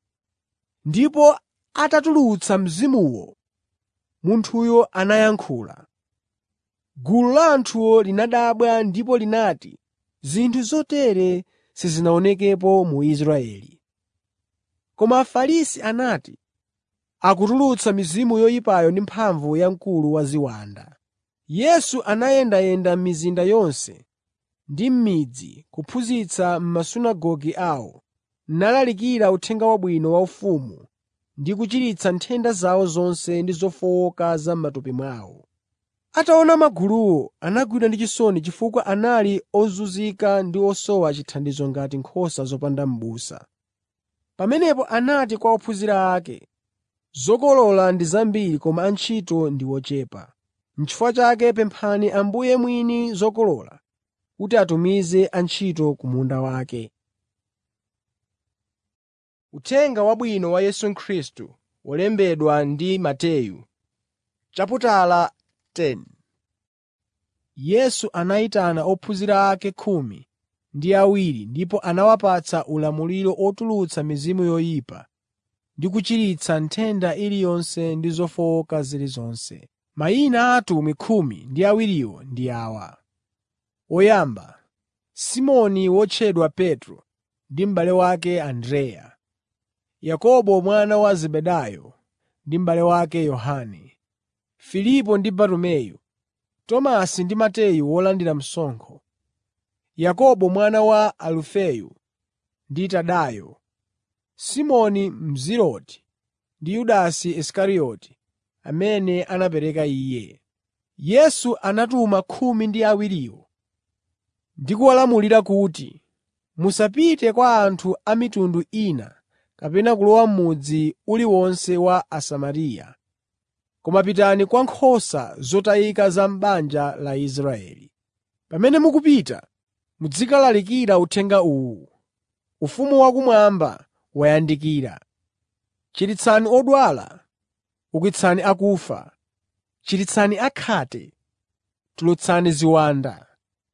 Ndipo atatulutsa mzimuwo, munthuyo anayankhula. Gulu la anthuwo linadabwa ndipo linati, “Zinthu zotere sizinaonekepo mu Israeli.” Koma Afarisi anati, “Akutulutsa mizimu yoyipayo ndi mphamvu ya mkulu wa ziwanda.” Yesu anayendayenda m'mizinda yonse ndi m'midzi kuphunzitsa m'masunagoge awo, nalalikira Uthenga Wabwino wa ufumu ndi kuchiritsa nthenda zawo zonse ndi zofowoka za m'matupi mwawo. Ataona maguluwo, anagwidwa ndi chisoni chifukwa anali ozunzika ndi osowa chithandizo ngati nkhosa zopanda m'busa. Pamenepo anati kwa ophunzira ake, “Zokolola ndi zambiri koma antchito ndi ochepa. N'chifukwa chake pemphani Ambuye mwini zokolola kuti atumize antchito ku munda wake.” Uthenga Wabwino wa Yesu Khristu wolembedwa ndi Mateyu chaputala 10 Yesu anayitana ophunzira ake khumi ndi awiri ndipo anawapatsa ulamuliro otulutsa mizimu yoyipa ndi kuchiritsa nthenda iliyonse ndi zofowoka zilizonse. Mayina a atumwi khumi ndi awiriwo ndi awa: Woyamba, Simoni wotchedwa Petro ndi m'bale wake Andreya, Yakobo mwana wa Zebedayo ndi m'bale wake Yohane, Filipo ndi Bartumeyu, Tomasi ndi Mateyu wolandira msonkho, Yakobo mwana wa Alufeyu ndi Tadeyo, Simoni Mzerote ndi Yudasi Isikarioti amene anapereka Iye. Yesu anatuma khumi ndi awiriwo ndi kuwalamulira kuti, “Musapite kwa anthu a mitundu ina kapena kulowa m'mudzi uliwonse wa Asamariya, koma pitani kwa nkhosa zotayika za m'banja la Israeli. Pamene mukupita, muzikalalikira uthenga uwu: ‘Ufumu wakumwamba wayandikira.’ Chiritsani odwala, ukitsani akufa, chiritsani akhate, tulutsani ziwanda.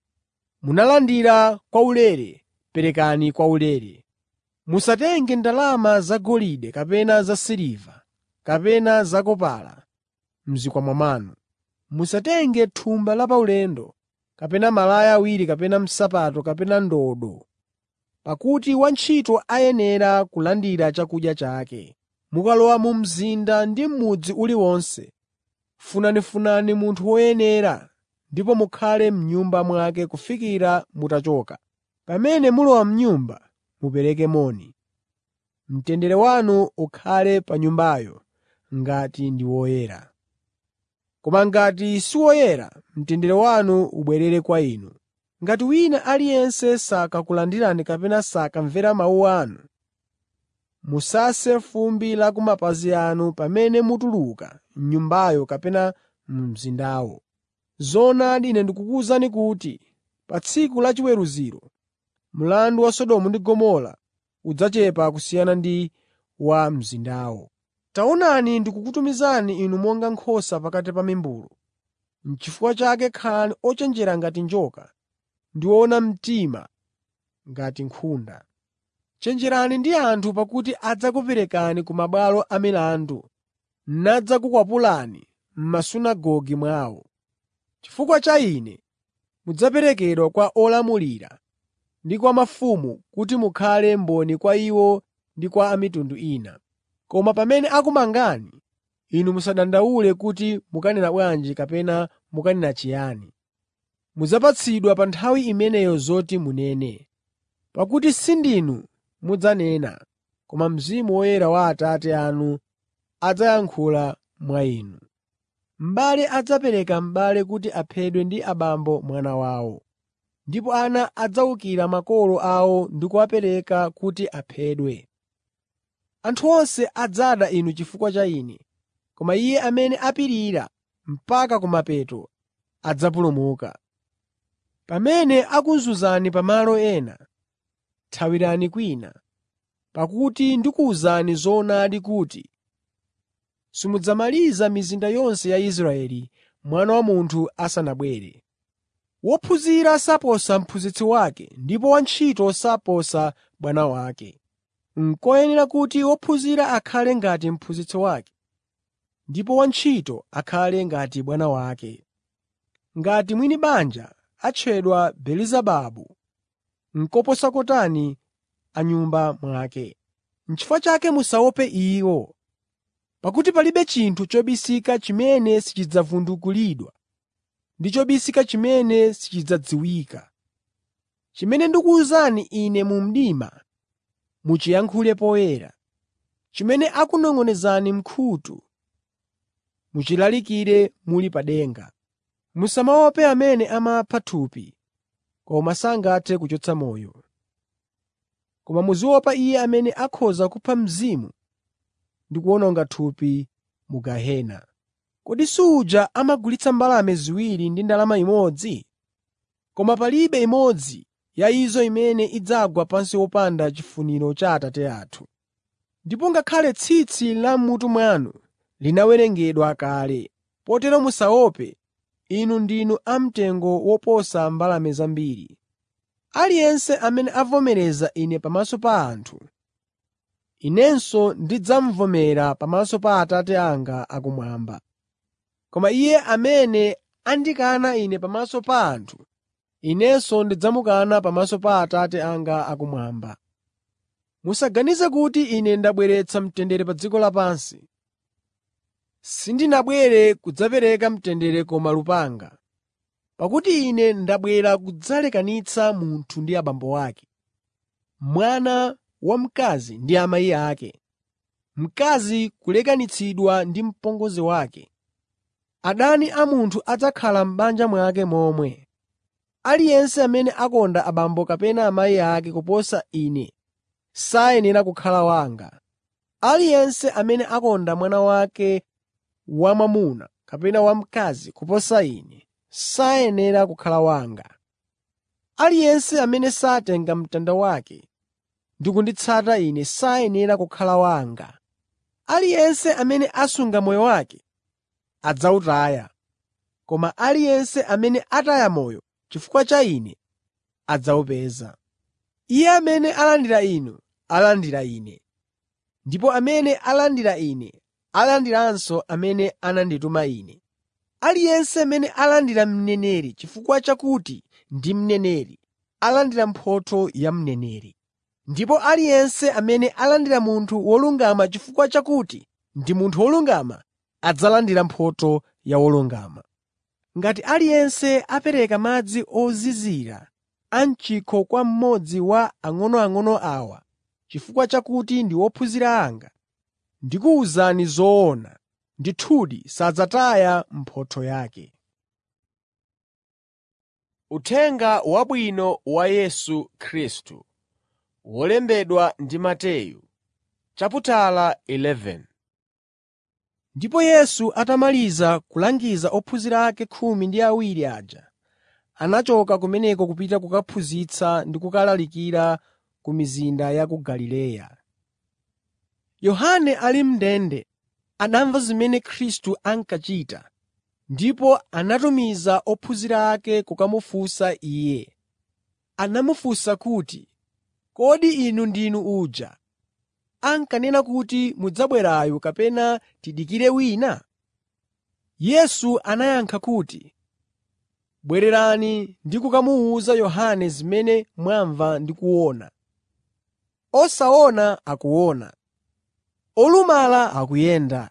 Munalandira kwaulere, perekani kwaulere. Musatenge ndalama zagolide kapena zasiliva kapena zakopala m'zikwama mwanu. Musatenge thumba la paulendo, kapena malaya awiri kapena nsapato kapena ndodo, pakuti wantchito ayenera kulandira chakudya chake. Mukalowa mu mzinda ndi m'mudzi uliwonse, funanifunani munthu woyenera ndipo mukhale m'nyumba mwake kufikira mutachoka. Pamene mulowa m'nyumba, mupereke moni. Mtendere wanu ukhale pa nyumbayo ngati ndi woyera. Koma ngati si woyera, mtendere wanu ubwerere kwa inu. Ngati wina aliyense sakakulandirani kapena sakamvera mawu anu, musase fumbi la ku mapazi anu pamene mutuluka m'nyumbayo kapena mu mzindawo. Zoonadi Ine ndikukuwuzani kuti pa tsiku la chiweruziro mlandu wa Sodomu ndi Gomora udzachepa kusiyana ndi wa mzindawo. Taonani ndikukutumizani inu monga nkhosa pakati pa mimbulu. N'chifukwa chake khalani ochenjera ngati njoka ndi woona mtima ngati nkhunda. Chenjerani ndi anthu pakuti adzakuperekani ku mabwalo a milandu nadzakukwapulani m'masunagoge mwawo. Chifukwa cha Ine mudzaperekedwa kwa olamulira ndi kwa mafumu kuti mukhale mboni kwa iwo ndi kwa a mitundu ina. Koma pamene akumangani, inu musadandaule kuti mukanena bwanji kapena mukanena chiyani. Mudzapatsidwa pa nthawi imeneyo zoti munene. Pakuti si ndinu mudzanena, koma Mzimu Woyera wa Atate anu adzayankhula mwa inu. M'bale adzapereka m'bale kuti aphedwe ndi abambo mwana wawo, ndipo ana adzawukira makolo awo ndi kuwapereka kuti aphedwe. Anthu onse adzada inu chifukwa cha Ine, koma iye amene apirira mpaka kumapeto adzapulumuka. Pamene akuzunzani pamalo ena, thawirani kwina, pakuti ndikuwuzani zoonadi kuti simudzamaliza mizinda yonse ya Israeli Mwana wa Munthu asanabwere. Wophunzira saposa mphunzitsi wake ndipo wantchito saposa bwana wake. N'koyenera kuti wophunzira akhale ngati mphunzitsi wake, ndipo wantchito akhale ngati bwana wake. Ngati mwini banja atchedwa Belezebabu, n'koposa kotani a m'nyumba mwake. N'chifukwa chake musaope iwo. Pakuti palibe chinthu chobisika chimene sichidzavundukulidwa ndi chobisika chimene sichidzadziwika. Chimene ndikuwuzani Ine mu mdima, muchiyankhule poyera. Chimene akunong'onezani m'khutu, muchilalikire muli pa denga. Musamaope amene amapha thupi, koma sangathe kuchotsa moyo. Koma muziopa Iye amene akhoza kupha mzimu ndi kuwononga thupi mu gehena. Kodi suja amagulitsa mbalame ziwiri ndi ndalama imodzi? Koma palibe imodzi ya izo imene idzagwa pansi wopanda chifuniro cha Atate athu. Ndipo ngakhale tsitsi la m'mutu mwanu linawerengedwa kale. Potero musaope, inu ndinu amtengo woposa mbalame zambiri. Aliyense amene avomereza Ine pamaso pa anthu, Inenso ndidzamuvomera pamaso pa Atate anga akumwamba. Koma iye amene andikana Ine pamaso pa anthu, Inenso ndidzamukana pamaso pa Atate anga akumwamba. Musaganize kuti Ine ndabweretsa mtendere pa dziko lapansi. Sindinabwere kudzapereka mtendere koma lupanga. Pakuti Ine ndabwera kudzalekanitsa munthu ndi abambo ake, mwana wamkazi ndi amayi ake, mkazi kulekanitsidwa ndi mpongozi wake. Adani a munthu adzakhala m'banja mwake momwe. Aliyense amene akonda abambo kapena amayi ake kuposa Ine sayenera kukhala wanga. Aliyense amene akonda mwana wake wamwamuna kapena wamkazi kuposa Ine sayenera kukhala wanga. Aliyense amene satenga mtanda wake ndi kunditsata Ine sayenera kukhala wanga. Aliyense amene asunga moyo wake adzawutaya, koma aliyense amene ataya moyo chifukwa cha Ine adzawupeza. Iye amene alandira inu, alandira Ine. Ndipo amene alandira Ine, alandiranso amene anandituma Ine. Aliyense amene alandira mneneri chifukwa chakuti ndi mneneri, alandira mphotho ya mneneri. Ndipo aliyense amene alandira munthu wolungama chifukwa chakuti ndi munthu wolungama, adzalandira mphotho ya wolungama. Ngati aliyense apereka madzi ozizira a m'chikho kwa mmodzi wa ang'onoang'ono awa chifukwa chakuti ndi ophunzira anga, ndikuwuzani zoona, ndithudi sadzataya mphotho yake. Uthenga Wabwino wa Yesu Khristu wolembedwa ndi Mateyu chaputala 11 Ndipo Yesu atamaliza kulangiza ophunzira ake khumi ndi awiri aja, anachoka kumeneko kupita kukaphunzitsa ndi kukalalikira ku mizinda ya ku Galileya. Yohane ali m'ndende anamva zimene Khristu ankachita ndipo anatumiza ophunzira ake kukamufunsa Iye. Anamufunsa kuti, “Kodi inu ndinu uja ankanena kuti mudzabwerayu kapena tidikire wina?” Yesu anayankha kuti, “Bwererani ndi kukamuwuza Yohane zimene mwamva ndi kuona. Osaona akuona, olumala akuyenda,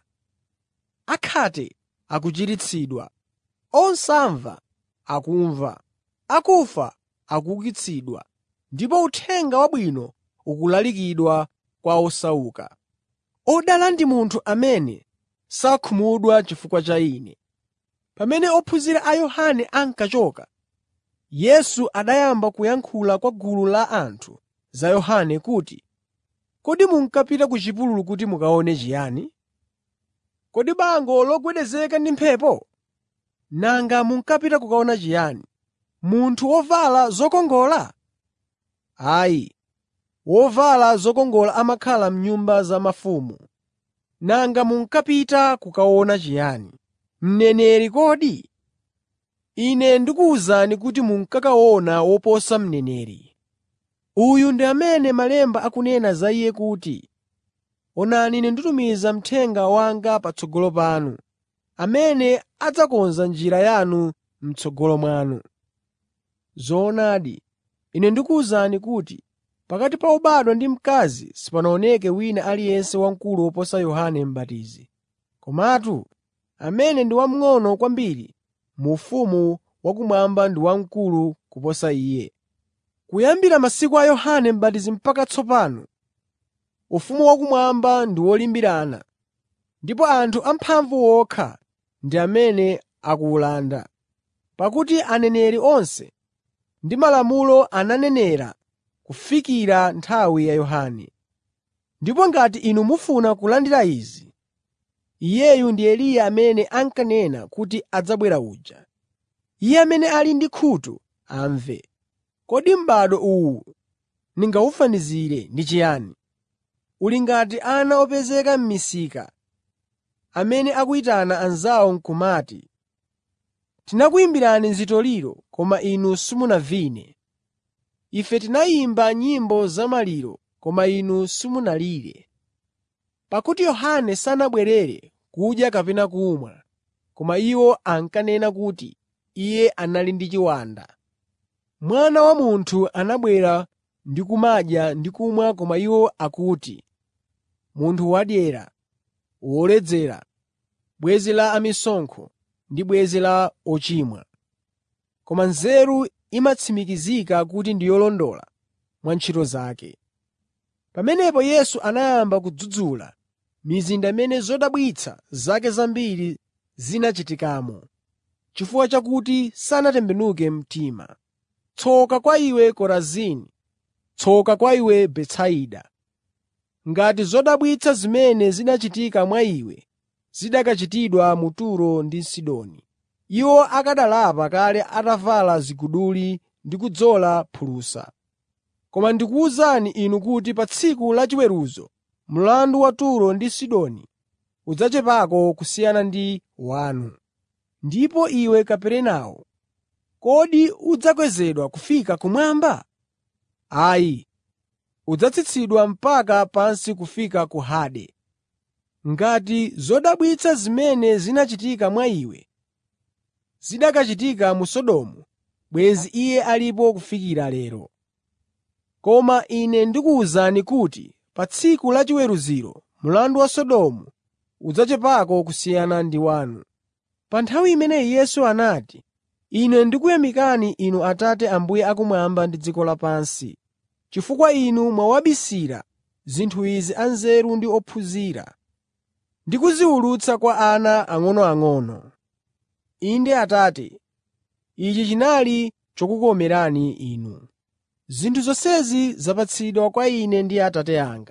akhate akuchiritsidwa, osamva akumva, akufa akuukitsidwa, ndipo Uthenga Wabwino ukulalikidwa kwa osauka. Odala ndi munthu amene sakhumudwa chifukwa cha Ine.” Pamene ophunzira a Yohane ankachoka, Yesu anayamba kuyankhula kwa gulu la anthu za Yohane kuti, “Kodi munkapita ku chipululu kuti mukaone chiyani? Kodi bango logwedezeka ndi mphepo? Nanga munkapita kukaona chiyani? Munthu wovala zokongola? Ayi, wovala zokongola amakhala m'nyumba za mafumu. Nanga munkapita kukaona chiyani? Mneneri kodi? Ine ndikuwuzani kuti munkakaona woposa mneneri. Uyu ndi amene Malemba akunena za iye kuti, “Onani Ine nditumiza mthenga wanga patsogolo panu, amene adzakonza njira yanu m'tsogolo mwanu.” Zoonadi, Ine ndikuwuzani kuti pakati pa obadwa ndi mkazi sipanaoneke wina aliyense wamkulu woposa Yohane M'batizi. Komatu amene ndi wamng'ono kwambiri mu ufumu wakumwamba ndi wamkulu kuposa iye. Kuyambira masiku a Yohane M'batizi mpaka tsopano, ufumu wakumwamba ndi wolimbirana, ndipo anthu amphamvu okha ndi amene akuwulanda. Pakuti aneneri onse ndi malamulo ananenera kufikira nthawi ya Yohane. Ndipo ngati inu mufuna kulandira izi, iyeyu ndi Eliya amene ankanena kuti adzabwera uja. Iye amene ali ndi khutu amve. Kodi m'bado uwu ndingawufanizire ndi chiyani? Uli ngati ana opezeka m'misika amene akuyitana anzawo n'kumati, “Tinakuyimbirani zitoliro koma inu simunavine. Ife tinayimba nyimbo zamaliro koma inu simunalire.” Pakuti Yohane sanabwerere kudya kapena kumwa, koma iwo ankanena kuti iye anali ndi chiwanda. Mwana wa Munthu anabwera ndi kumadya ndi kumwa koma iwo akuti, “Munthu wadyera, woledzera, bwenzi la amisonkho ndi bwenzi la ochimwa.” koma nzeru imatsimikizika kuti ndi yolondola mwa ntchito zake. Pamenepo Yesu anayamba kudzudzula mizinda imene zodabwitsa zake zambiri zinachitikamo, chifukwa chakuti sanatembenuke mtima. Tsoka kwa iwe Korazini! Tsoka kwa iwe Betsaida! Ngati zodabwitsa zimene zinachitika mwa iwe zikanachitidwa mu Turo ndi Sidoni, iwo akanalapa kale atavala ziguduli ndi kudzola phulusa. Koma ndikuwuzani inu kuti pa tsiku la chiweruzo mlandu wa Turo ndi Sidoni udzachepako kusiyana ndi wanu. Ndipo iwe Kaperenawo, kodi udzakwezedwa kufika kumwamba? Ayi, udzatsitsidwa mpaka pansi kufika ku Hade. Ngati zodabwitsa zimene zinachitika mwa iwe zikanachitika mu Sodomu, bwenzi iye alipo kufikira lero. Koma Ine ndikuwuzani kuti pa tsiku la chiweruziro mlandu wa Sodomu udzachepako kusiyana ndi wanu. Pa nthawi imeneyi Yesu anati, “Ine ndikuyamikani Inu Atate Ambuye akumwamba ndi dziko lapansi, chifukwa Inu mwawabisira zinthu izi anzeru ndi ophunzira ndi kuziwulutsa kwa ana ang'onoang'ono. Inde Atate, ichi chinali chokukomerani Inu. Zinthu zonsezi zapatsidwa kwa Ine ndi Atate anga.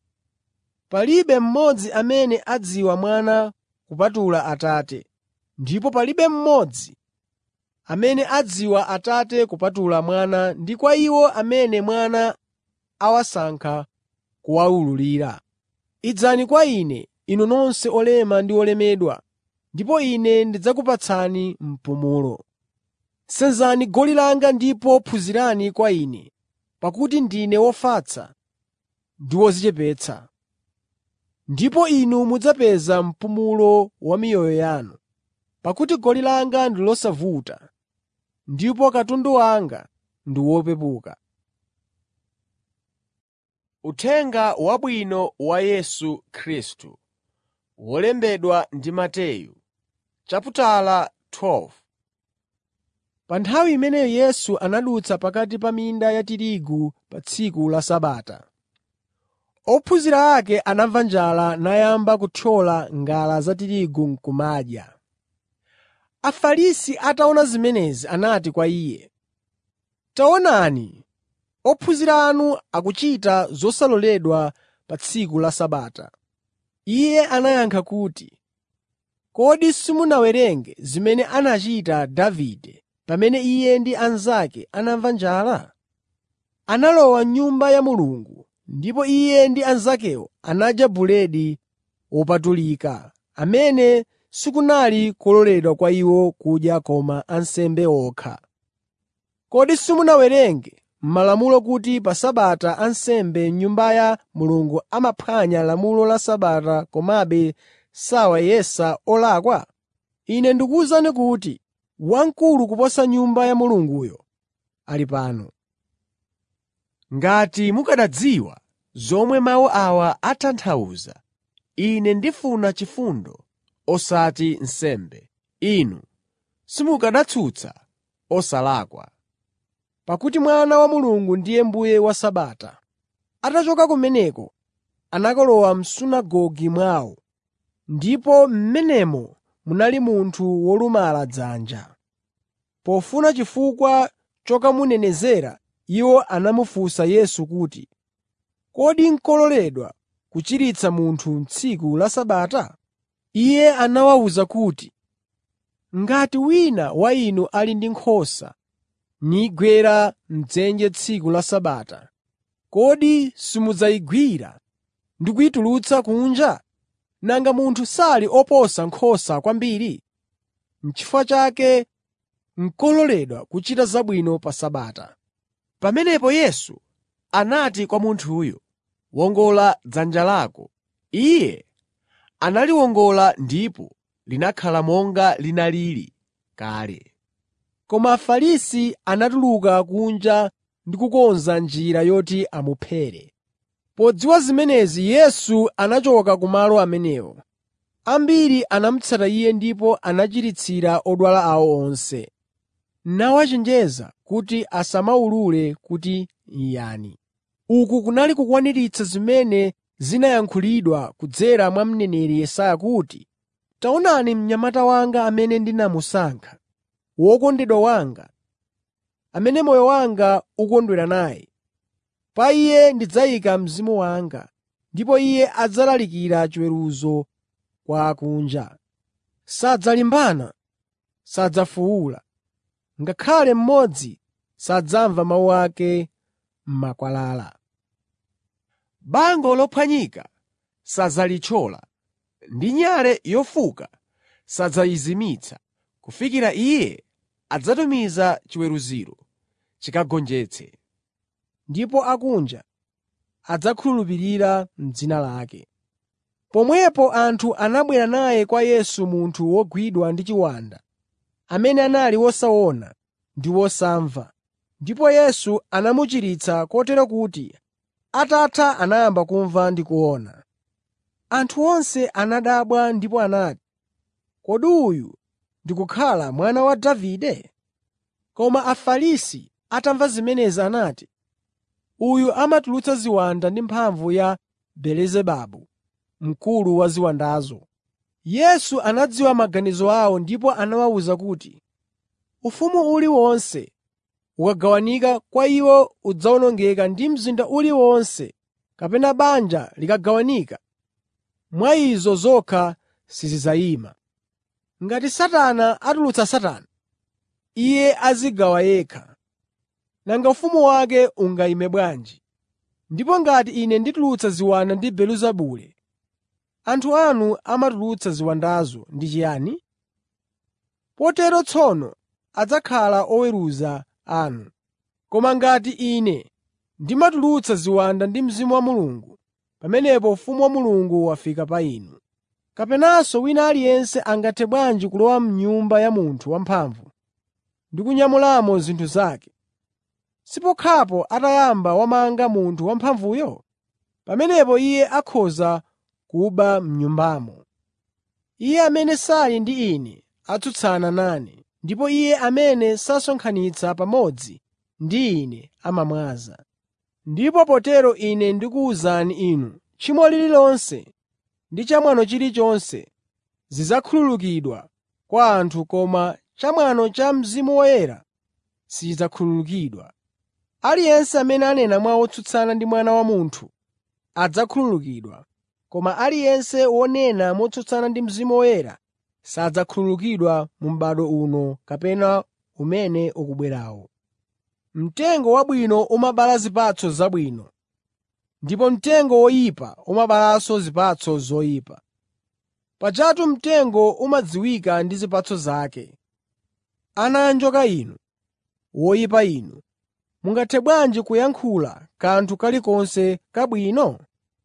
Palibe mmodzi amene adziwa Mwana kupatula Atate, ndipo palibe mmodzi amene adziwa Atate kupatula Mwana ndi kwa iwo amene Mwana awasankha kuwawululira. Idzani kwa Ine, inu nonse olema ndi olemedwa, ndipo Ine ndidzakupatsani mpumulo. Senzani goli langa ndipo phunzirani kwa Ine, pakuti ndine wofatsa ndi wodzichepetsa. Ndipo inu mudzapeza mpumulo wa miyoyo yanu. Pakuti goli langa ndi losavuta ndipo katundu wanga ndi wopepuka. Uthenga Wabwino wa Yesu Khristu, wolembedwa ndi Mateyu, chaputala 12. Pa nthawi imeneyo Yesu anadutsa pakati pa minda ya tirigu pa tsiku la Sabata. Ophunzira ake anamva njala nayamba kuthyola ngala za tirigu n'kumadya. Afarisi ataona zimenezi anati kwa Iye, “Taonani, ophunzira anu akuchita zosaloledwa pa tsiku la Sabata.” Iye anayankha kuti, “Kodi simunawerenge zimene anachita Davide pamene iye ndi anzake anamva njala? Analowa m'Nyumba ya Mulungu ndipo iye ndi anzakewo anadya buledi wopatulika, amene sikunali kololedwa kwa iwo kudya koma ansembe okha. Kodi simunawerenge m'Malamulo kuti pa Sabata ansembe m'Nyumba ya Mulungu amaphwanya lamulo la Sabata komabe sawayesa olakwa? Ine ndikuwuzani kuti wamkulu kuposa Nyumba ya Mulunguyo ali pano. Ngati mukanadziwa zomwe mawu awa atanthauza, “Ine ndifuna chifundo osati nsembe,” inu simukanatsutsa osalakwa. Pakuti Mwana wa Mulungu ndiye Mbuye wa Sabata. Atachoka kumeneko, anakalowa m'sunagoge mwawo, ndipo m'menemo munali munthu wolumala dzanja. Pofuna chifukwa chokamunenezera, iwo anamufunsa Yesu kuti, “Kodi n'kololedwa kuchiritsa munthu tsiku la Sabata?” Iye anawawuza kuti, “Ngati wina wa inu ali ndi nkhosa nigwera m'dzenje tsiku la Sabata, kodi simudzayigwira ndi kuyitulutsa kunja? Nanga munthu sali oposa nkhosa kwambiri? N'chifukwa chake n'kololedwa kuchita zabwino pa Sabata.” Pamenepo Yesu anati kwa munthuyo, “Wongola dzanja lako.” Iye analiwongola ndipo linakhala monga linalili kale. Koma Afarisi anatuluka kunja ndi kukonza njira yoti amuphere. Podziwa zimenezi Yesu anachoka kumalo amenewo. Ambiri anamutsata Iye ndipo anachiritsira odwala awo onse. nawachenjeza kuti asamawulule kuti yani. Uku kunali kukwaniritsa zimene zinayankhulidwa kudzera mwa mneneri Yesaya kuti, “Taonani mnyamata wanga amene ndinamusankha, wokondedwa wanga, amene moyo wanga ukondwera naye. Pa iye ndidzayika Mzimu wanga, ndipo iye adzalalikira chiweruzo kwa akunja. Sadzalimbana, sadzafuwula, ngakhale mmodzi sadzamva mawu ake m'makwalala. Bango lophwanyika sadzalithyola, ndi nyale yofuka sadzayizimitsa, kufikira Iye adzatumiza chiweruziro chikagonjetse. Ndipo akunja adzakhulupirira m'dzina lake. Pomwepo anthu anabwera naye kwa Yesu munthu wogwidwa ndi chiwanda, amene anali wosaona ndi wosamva, ndipo Yesu anamuchiritsa kotero kuti atatha anayamba kumva ndi kuona. Anthu onse anadabwa ndipo anati, “Kodi uyu ndi kukhala mwana wa Davide?” Koma Afarisi atamva zimenezi anati, “Uyu amatulutsa ziwanda ndi mphamvu ya Belezebabu, mkulu wa ziwandazo.” Yesu anadziwa maganizo awo ndipo anawawuza kuti, “Ufumu uliwonse ukagawanika kwa iwo udzawonongeka ndi mzinda uliwonse kapena banja likagawanika, mwa izo zokha sizidzayima. Ngati Satana atulutsa Satana, iye adzigawa yekha. Nanga ufumu wake ungayime bwanji? Ndipo ngati Ine nditulutsa ziwanda ndi Belezebule, anthu anu amatulutsa ziwandazo ndi chiyani? Potero tsono adzakhala oweruza anu. Koma ngati Ine ndimatulutsa ziwanda ndi Mzimu wa Mulungu, pamenepo ufumu wa Mulungu wafika pa inu. Kapenanso wina aliyense angathe bwanji kulowa m'nyumba ya munthu wamphamvu ndi kunyamulamo zinthu zake, sipokhapo atayamba wamanga munthu wamphamvuyo? Pamenepo iye akhoza kuba m'nyumbamo. Iye amene sali ndi Ine atsutsana nane, ndipo iye amene sasonkhanitsa pamodzi ndi Ine amamwaza. Ndipo potero Ine ndikuwuzani inu, tchimo lililonse ndi chamwano chilichonse zidzakhululukidwa kwa anthu koma chamwano cha Mzimu Woyera sichidzakhululukidwa. Aliyense amene anena mawu otsutsana ndi Mwana wa Munthu adzakhululukidwa, koma aliyense wonena motsutsana ndi Mzimu Woyera sadzakhululukidwa mu m'bado uno kapena umene ukubwerawo. Mtengo wabwino umabala zipatso zabwino, ndipo mtengo woyipa umabalanso zipatso zoyipa. Pajatu mtengo umadziwika ndi zipatso zake. Ana anjoka inu, woyipa inu, mungathe bwanji kuyankhula kanthu kalikonse kabwino?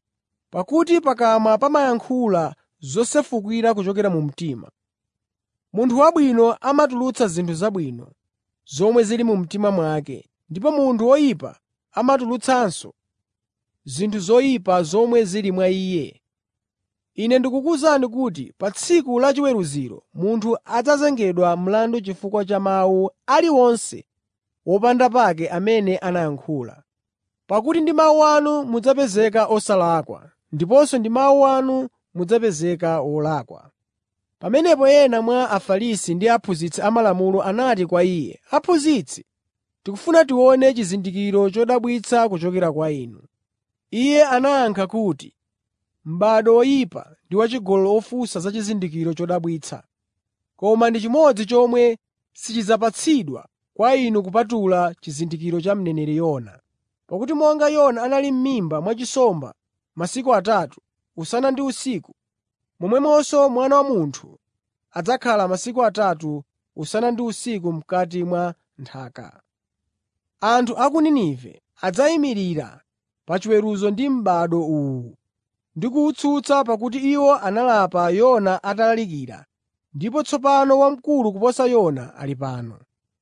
Pakuti pakamwa pamayankhula zosefukira kuchokera mu mtima. Munthu wabwino amatulutsa zinthu zabwino zomwe zili mu mtima mwake, ndipo munthu woyipa amatulutsanso zinthu zoyipa zomwe zili mwa iye. Ine ndikukuwuzani kuti pa tsiku la chiweruziro munthu adzazengedwa mlandu chifukwa cha mawu aliwonse wopanda pake amene anayankhula. Pakuti ndi mawu anu mudzapezeka osalakwa, ndiponso ndi mawu anu mudzapezeka wolakwa. Pamenepo ena mwa Afarisi ndi aphunzitsi amalamulo anati kwa Iye, “Aphunzitsi, tikufuna tione chizindikiro chodabwitsa kuchokera kwa Inu.” Iye anayankha kuti, “M'bado woyipa ndi wachigololo ofunsa za chizindikiro chodabwitsa. Koma ndi chimodzi chomwe sichidzapatsidwa kwa inu kupatula chizindikiro cha mneneri Yona. Pakuti monga Yona anali m'mimba mwa nsomba masiku atatu, usana ndi usiku, momwemonso Mwana wa Munthu adzakhala masiku atatu, usana ndi usiku m'kati mwa nthaka. Anthu a ku Ninive adzayimirira pa chiweruzo ndi m'bado uwu ndi kuwutsutsa pakuti iwo analapa Yona atalalikira, ndipo tsopano wamkulu kuposa Yona ali pano.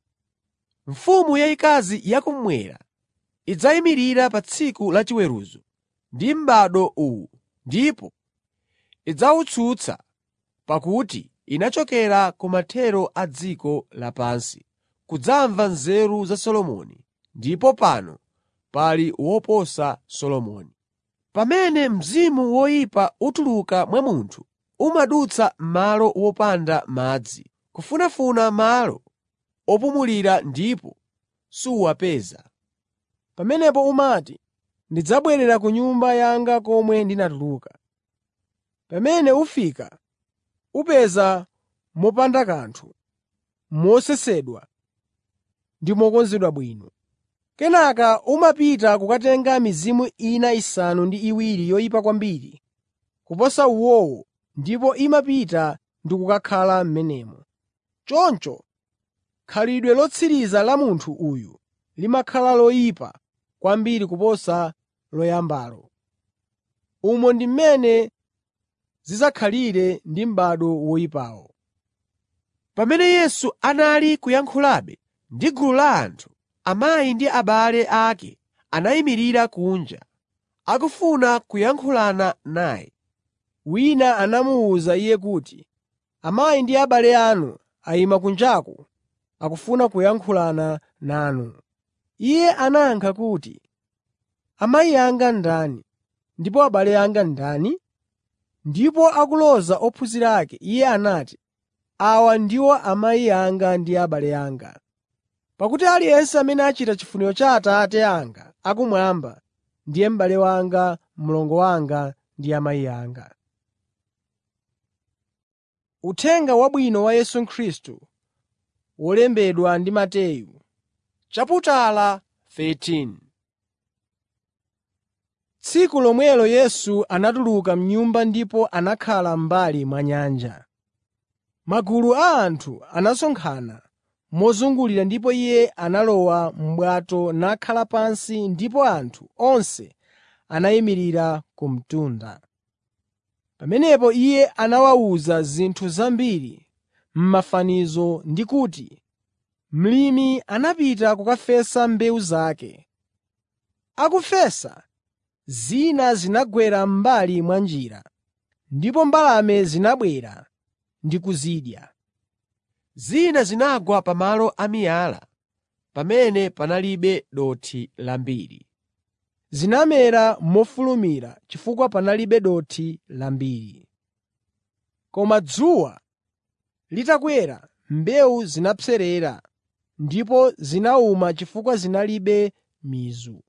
Mfumu yayikazi yakummwera idzayimirira pa tsiku la chiweruzo ndi m'bado uwu ndipo idzawutsutsa pakuti inachokera ku mathero a dziko lapansi kudzamva nzeru za Solomoni, ndipo pano pali woposa Solomoni. Pamene mzimu woyipa utuluka mwa munthu, umadutsa malo wopanda madzi, kufunafuna malo opumulira ndipo suwapeza. Pamenepo umati, “Ndidzabwerera ku nyumba yanga komwe ndinatuluka.” Pamene ufika, upeza mopanda kanthu, mosesedwa ndi mokonzedwa bwino. Kenaka umapita kukatenga mizimu ina isanu ndi iwiri yoyipa kwambiri kuposa uwowo ndipo imapita ndi kukakhala m'menemo. Choncho khalidwe lotsiriza la munthu uyu limakhala loyipa kwambiri kuposa loyambalo. Umo ndi mmene zidzakhalire ndi m'bado woyipawo. Pamene Yesu anali kuyankhulabe ndi gulu la anthu, amayi ndi abale ake anayimirira kunja, akufuna kuyankhulana naye. Wina anamuwuza Iye kuti, “Amayi ndi abale anu ayima kunjaku akufuna kuyankhulana nanu.” Iye anayankha kuti, “Amayi anga ndani, ndipo abale anga ndani?” Ndipo akuloza ophunzira ake, Iye anati, “Awa ndiwo amayi anga ndi abale anga. Pakuti aliyense amene achita chifuniro cha Atate anga akumwamba ndiye m'bale wanga, mlongo wanga ndi amayi anga.” Uthenga Wabwino wa Yesu Khristu wolembedwa ndi Mateyu Chaputala 13 Tsiku lomwelo Yesu anatuluka m'nyumba ndipo anakhala m'mbali mwa nyanja. Magulu a anthu anasonkhana mozungulira ndipo Iye analowa m'bwato nakhala pansi ndipo anthu onse anayimirira ku mtunda. Pamenepo Iye anawawuza zinthu zambiri m'mafanizo ndi kuti, “Mlimi anapita kukafesa mbewu zake. Akufesa, zina zinagwera m'mbali mwa njira, ndipo mbalame zinabwera ndi kuzidya. Zina zinagwa pamalo amiyala pamene panalibe dothi lambiri. Zinamera mofulumira chifukwa panalibe dothi lambiri. Koma dzuwa litakwera, mbewu zinapserera ndipo zinawuma chifukwa zinalibe mizu.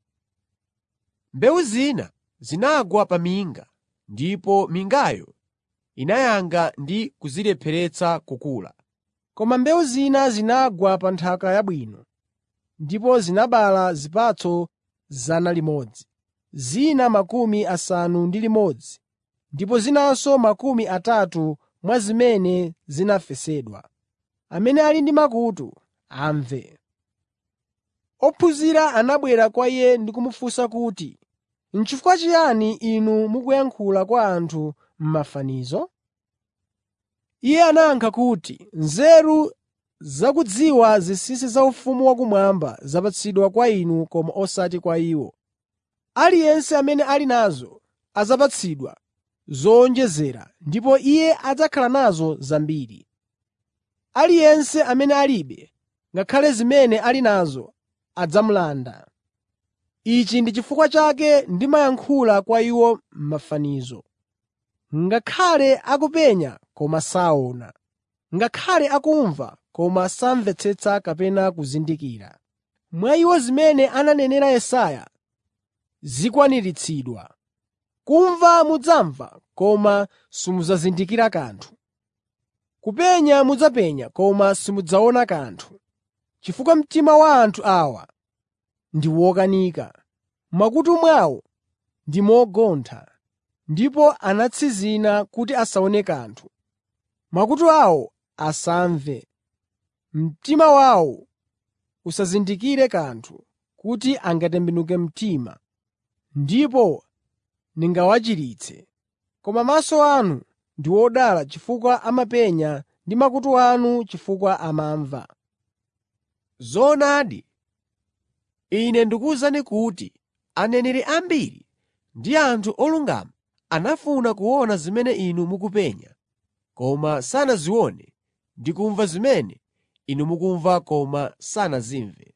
Mbewu zina zinagwa pa minga, ndipo mingayo inayanga ndi kuzilepheretsa kukula. Koma mbewu zina zinagwa pa nthaka yabwino, ndipo zinabala zipatso 100, zina makumi asanu ndi limodzi, ndipo zinanso makumi atatu mwa zimene zinafesedwa. Amene ali ndi makutu, amve. Ophunzira anabwera kwa Iye ndi kumufunsa kuti, “N'chifukwa chiyani Inu mukuyankhula kwa anthu m'mafanizo?” Iye anayankha kuti, “Nzeru zakudziwa zinsinsi za ufumu wakumwamba zapatsidwa kwa inu koma osati kwa iwo. Aliyense amene ali nazo adzapatsidwa zowonjezera ndipo iye adzakhala nazo zambiri. Aliyense amene alibe, ngakhale zimene ali nazo adzamulanda. Ichi ndi chifukwa chake ndimayankhula kwa iwo m'mafanizo. Ngakhale akupenya koma saona, ngakhale akumva koma samvetsetsa kapena kuzindikira. Mwa iwo zimene ananenera Yesaya zikwaniritsidwa: “Kumva mudzamva koma simudzazindikira kanthu; kupenya mudzapenya koma simudzaona kanthu, chifukwa mtima wa anthu awa ndi wokanika, m'makutu mwawo ndi mogontha, ndipo anatsinzina kuti asaone kanthu, makutu awo asamve, mtima wawo usazindikire kanthu, kuti angatembenuke mtima, ndipo ndingawachiritse. Koma maso anu ndi odala chifukwa amapenya ndi makutu anu chifukwa amamva. Zoonadi, Ine ndikuwuzani kuti aneneri ambiri ndi anthu olungama anafuna kuona zimene inu mukupenya, koma sanazione ndi kumva zimene inu mukumva koma sanazimve.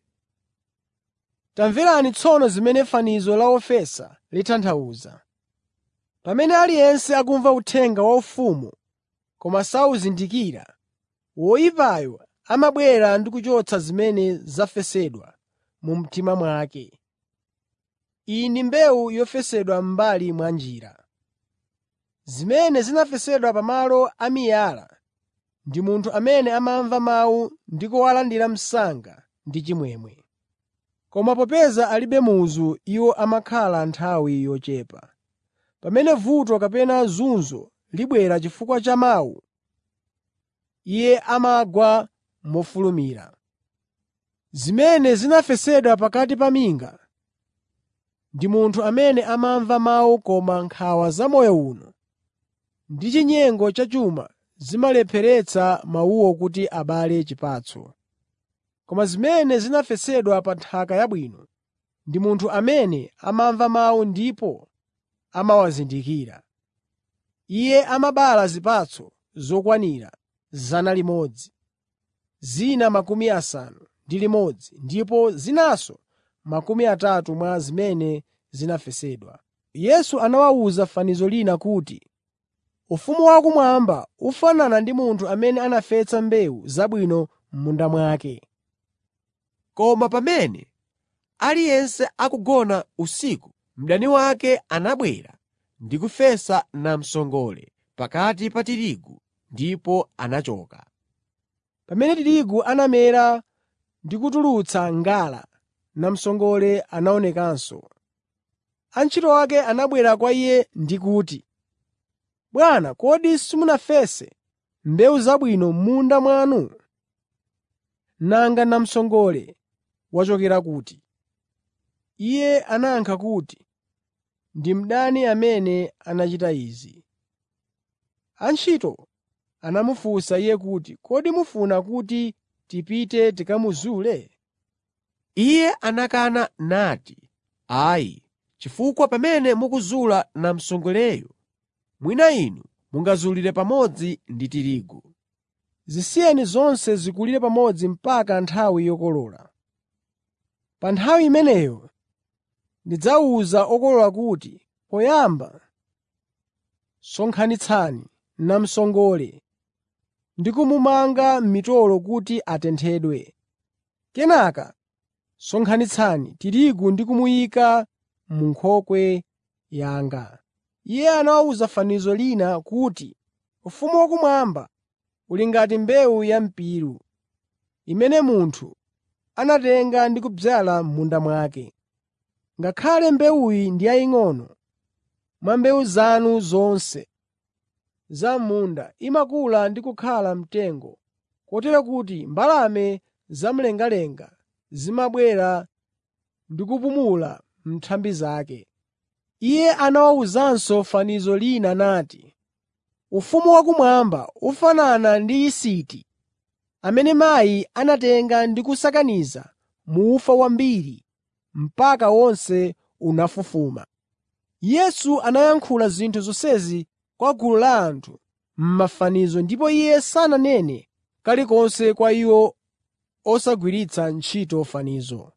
Tamverani tsono zimene fanizo la wofesa litanthauza. Pamene aliyense akumva uthenga waufumu koma sawuzindikira, woyipayo amabwera ndi kuchotsa zimene zafesedwa mu mtima mwake. Iyi ndi mbewu yofesedwa m'mbali mwa njira. Zimene zinafesedwa pamalo a miyala ndi munthu amene amamva mawu ndi kuwalandira msanga ndi chimwemwe. Koma popeza alibe muzu iwo amakhala nthawi yochepa. Pamene vuto kapena zunzo libwera chifukwa cha mawu, iye amagwa mofulumira. Zimene zinafesedwa pakati pa minga ndi munthu amene amamva mawu koma nkhawa za moyo uno ndi chinyengo cha chuma zimalepheretsa mawuwo kuti abale chipatso. Koma zimene zinafesedwa pa nthaka yabwino ndi munthu amene amamva mawu ndipo amawazindikira. Iye amabala zipatso zokwanira 100, zina makumi asanu ndi limodzi ndipo zinanso makumi atatu mwa zimene zinafesedwa. Yesu anawawuza fanizo lina kuti, “Ufumu wakumwamba ufanana ndi munthu amene anafesa mbewu zabwino m'munda mwake. Koma pamene aliyense akugona usiku, mdani wake anabwera ndi kufesa namsongole pakati pa tirigu ndipo anachoka. Pamene tirigu anamera ndi kutulutsa ngala, namsongole anaonekanso. Antchito ake anabwera kwa iye ndi kuti, “Bwana, kodi simunafese mbewu zabwino m'munda mwanu? Nanga namsongole wachokera kuti?” Iye anayankha kuti, “Ndi mdani amene anachita izi.” Antchito anamufunsa iye kuti, “Kodi mufuna kuti tipite tikamuzule?” Iye anakana nati, “Ayi, chifukwa pamene mukuzula namsongoleyo, mwina inu mungazulire pamodzi ndi tirigu. Zisiyeni zonse zikulire pamodzi mpaka nthawi yokolola. Pa nthawi imeneyo ndidzawuza okolola kuti, poyamba sonkhanitsani namsongole ndi kumumanga m'mitolo kuti atenthedwe. Kenaka sonkhanitsani tirigu ndi kumuyika mu nkhokwe yanga.” Iye anawawuza fanizo lina kuti, “Ufumu wakumwamba uli ngati mbewu ya mpiru, imene munthu anatenga ndi kudzala m'munda mwake. Ngakhale mbewuyi ndi yaying'ono, mwa mbewu zanu zonse za m'munda imakula ndi kukhala mtengo, kotero kuti mbalame zamlengalenga zimabwera ndi kupumula m'nthambi zake.” Iye anawawuzanso fanizo lina nati, “Ufumu wakumwamba ufanana ndi yisiti amene mayi anatenga ndi kusakaniza mu ufa wambiri mpaka wonse unafufuma.” Yesu anayankhula zinthu zonsezi kwa gulu la anthu m'mafanizo ndipo Iye sananene kalikonse kwa iwo osagwiritsa ntchito fanizo.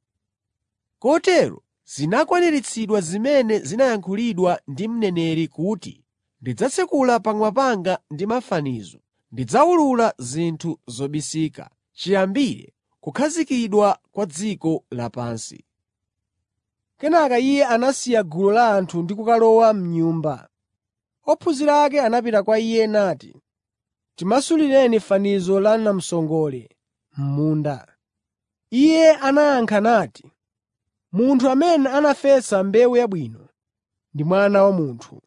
Kotero zinakwaniritsidwa zimene zinayankhulidwa ndi mneneri kuti, “Ndidzatsekula pakamwa panga ndi mafanizo, ndidzawulula zinthu zobisika, chiyambire kukhazikidwa kwa dziko lapansi.” Kenaka Iye anasiya gulu la anthu ndi kukalowa m'nyumba. Ophunzira ake anapita kwa Iye nati, “Timasulireni fanizo la namsongole m'munda.” Iye anayankha nati, “Munthu amene anafesa mbewu yabwino ndi Mwana wa Munthu.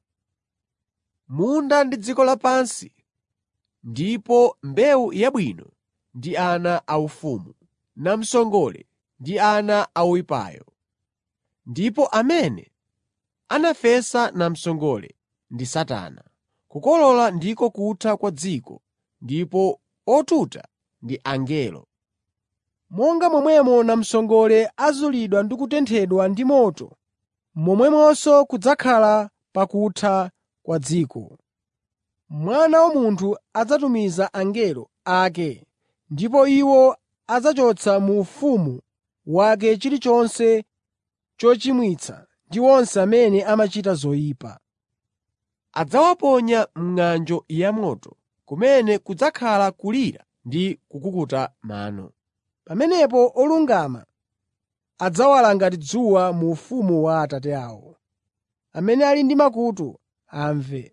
Munda ndi dziko lapansi, ndipo mbewu yabwino ndi ana aufumu, namsongole ndi ana a woyipayo. Ndipo amene anafesa namsongole ndi Satana. Kukolola ndiko kutha kwa dziko, ndipo otuta ndi angelo. Monga momwemo namsongole azulidwa ndi kutenthedwa ndi moto, momwemonso kudzakhala pakutha kwa dziko. Mwana wa Munthu adzatumiza angelo ake ndipo iwo adzachotsa mu ufumu wake chilichonse chochimwitsa ndi onse amene amachita zoyipa. Adzawaponya m'ng'anjo yamoto, kumene kudzakhala kulira ndi kukukuta mano. Pamenepo olungama adzawala ngati dzuwa mu ufumu wa Atate awo. Amene ali ndi makutu amve.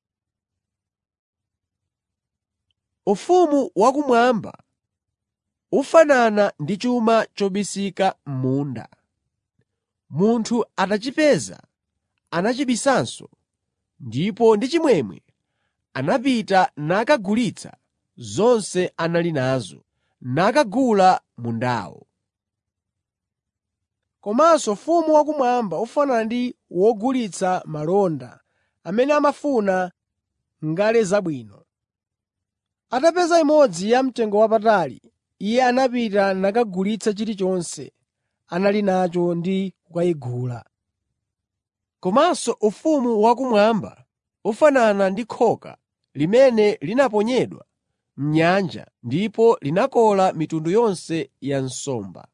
Ufumu wakumwamba ufanana ndi chuma chobisika m'munda. Munthu atachipeza anachibisanso, ndipo ndi chimwemwe anapita nakagulitsa zonse anali nazo, nakagula mundawo. Komanso ufumu wakumwamba ufanana ndi wogulitsa malonda amene amafuna ngale zabwino. Atapeza imodzi yamtengowapatali, iye anapita nakagulitsa chilichonse anali nacho ndi kukayigula. Komanso ufumu wakumwamba ufanana ndi khoka limene linaponyedwa m'nyanja ndipo linakola mitundu yonse ya nsomba.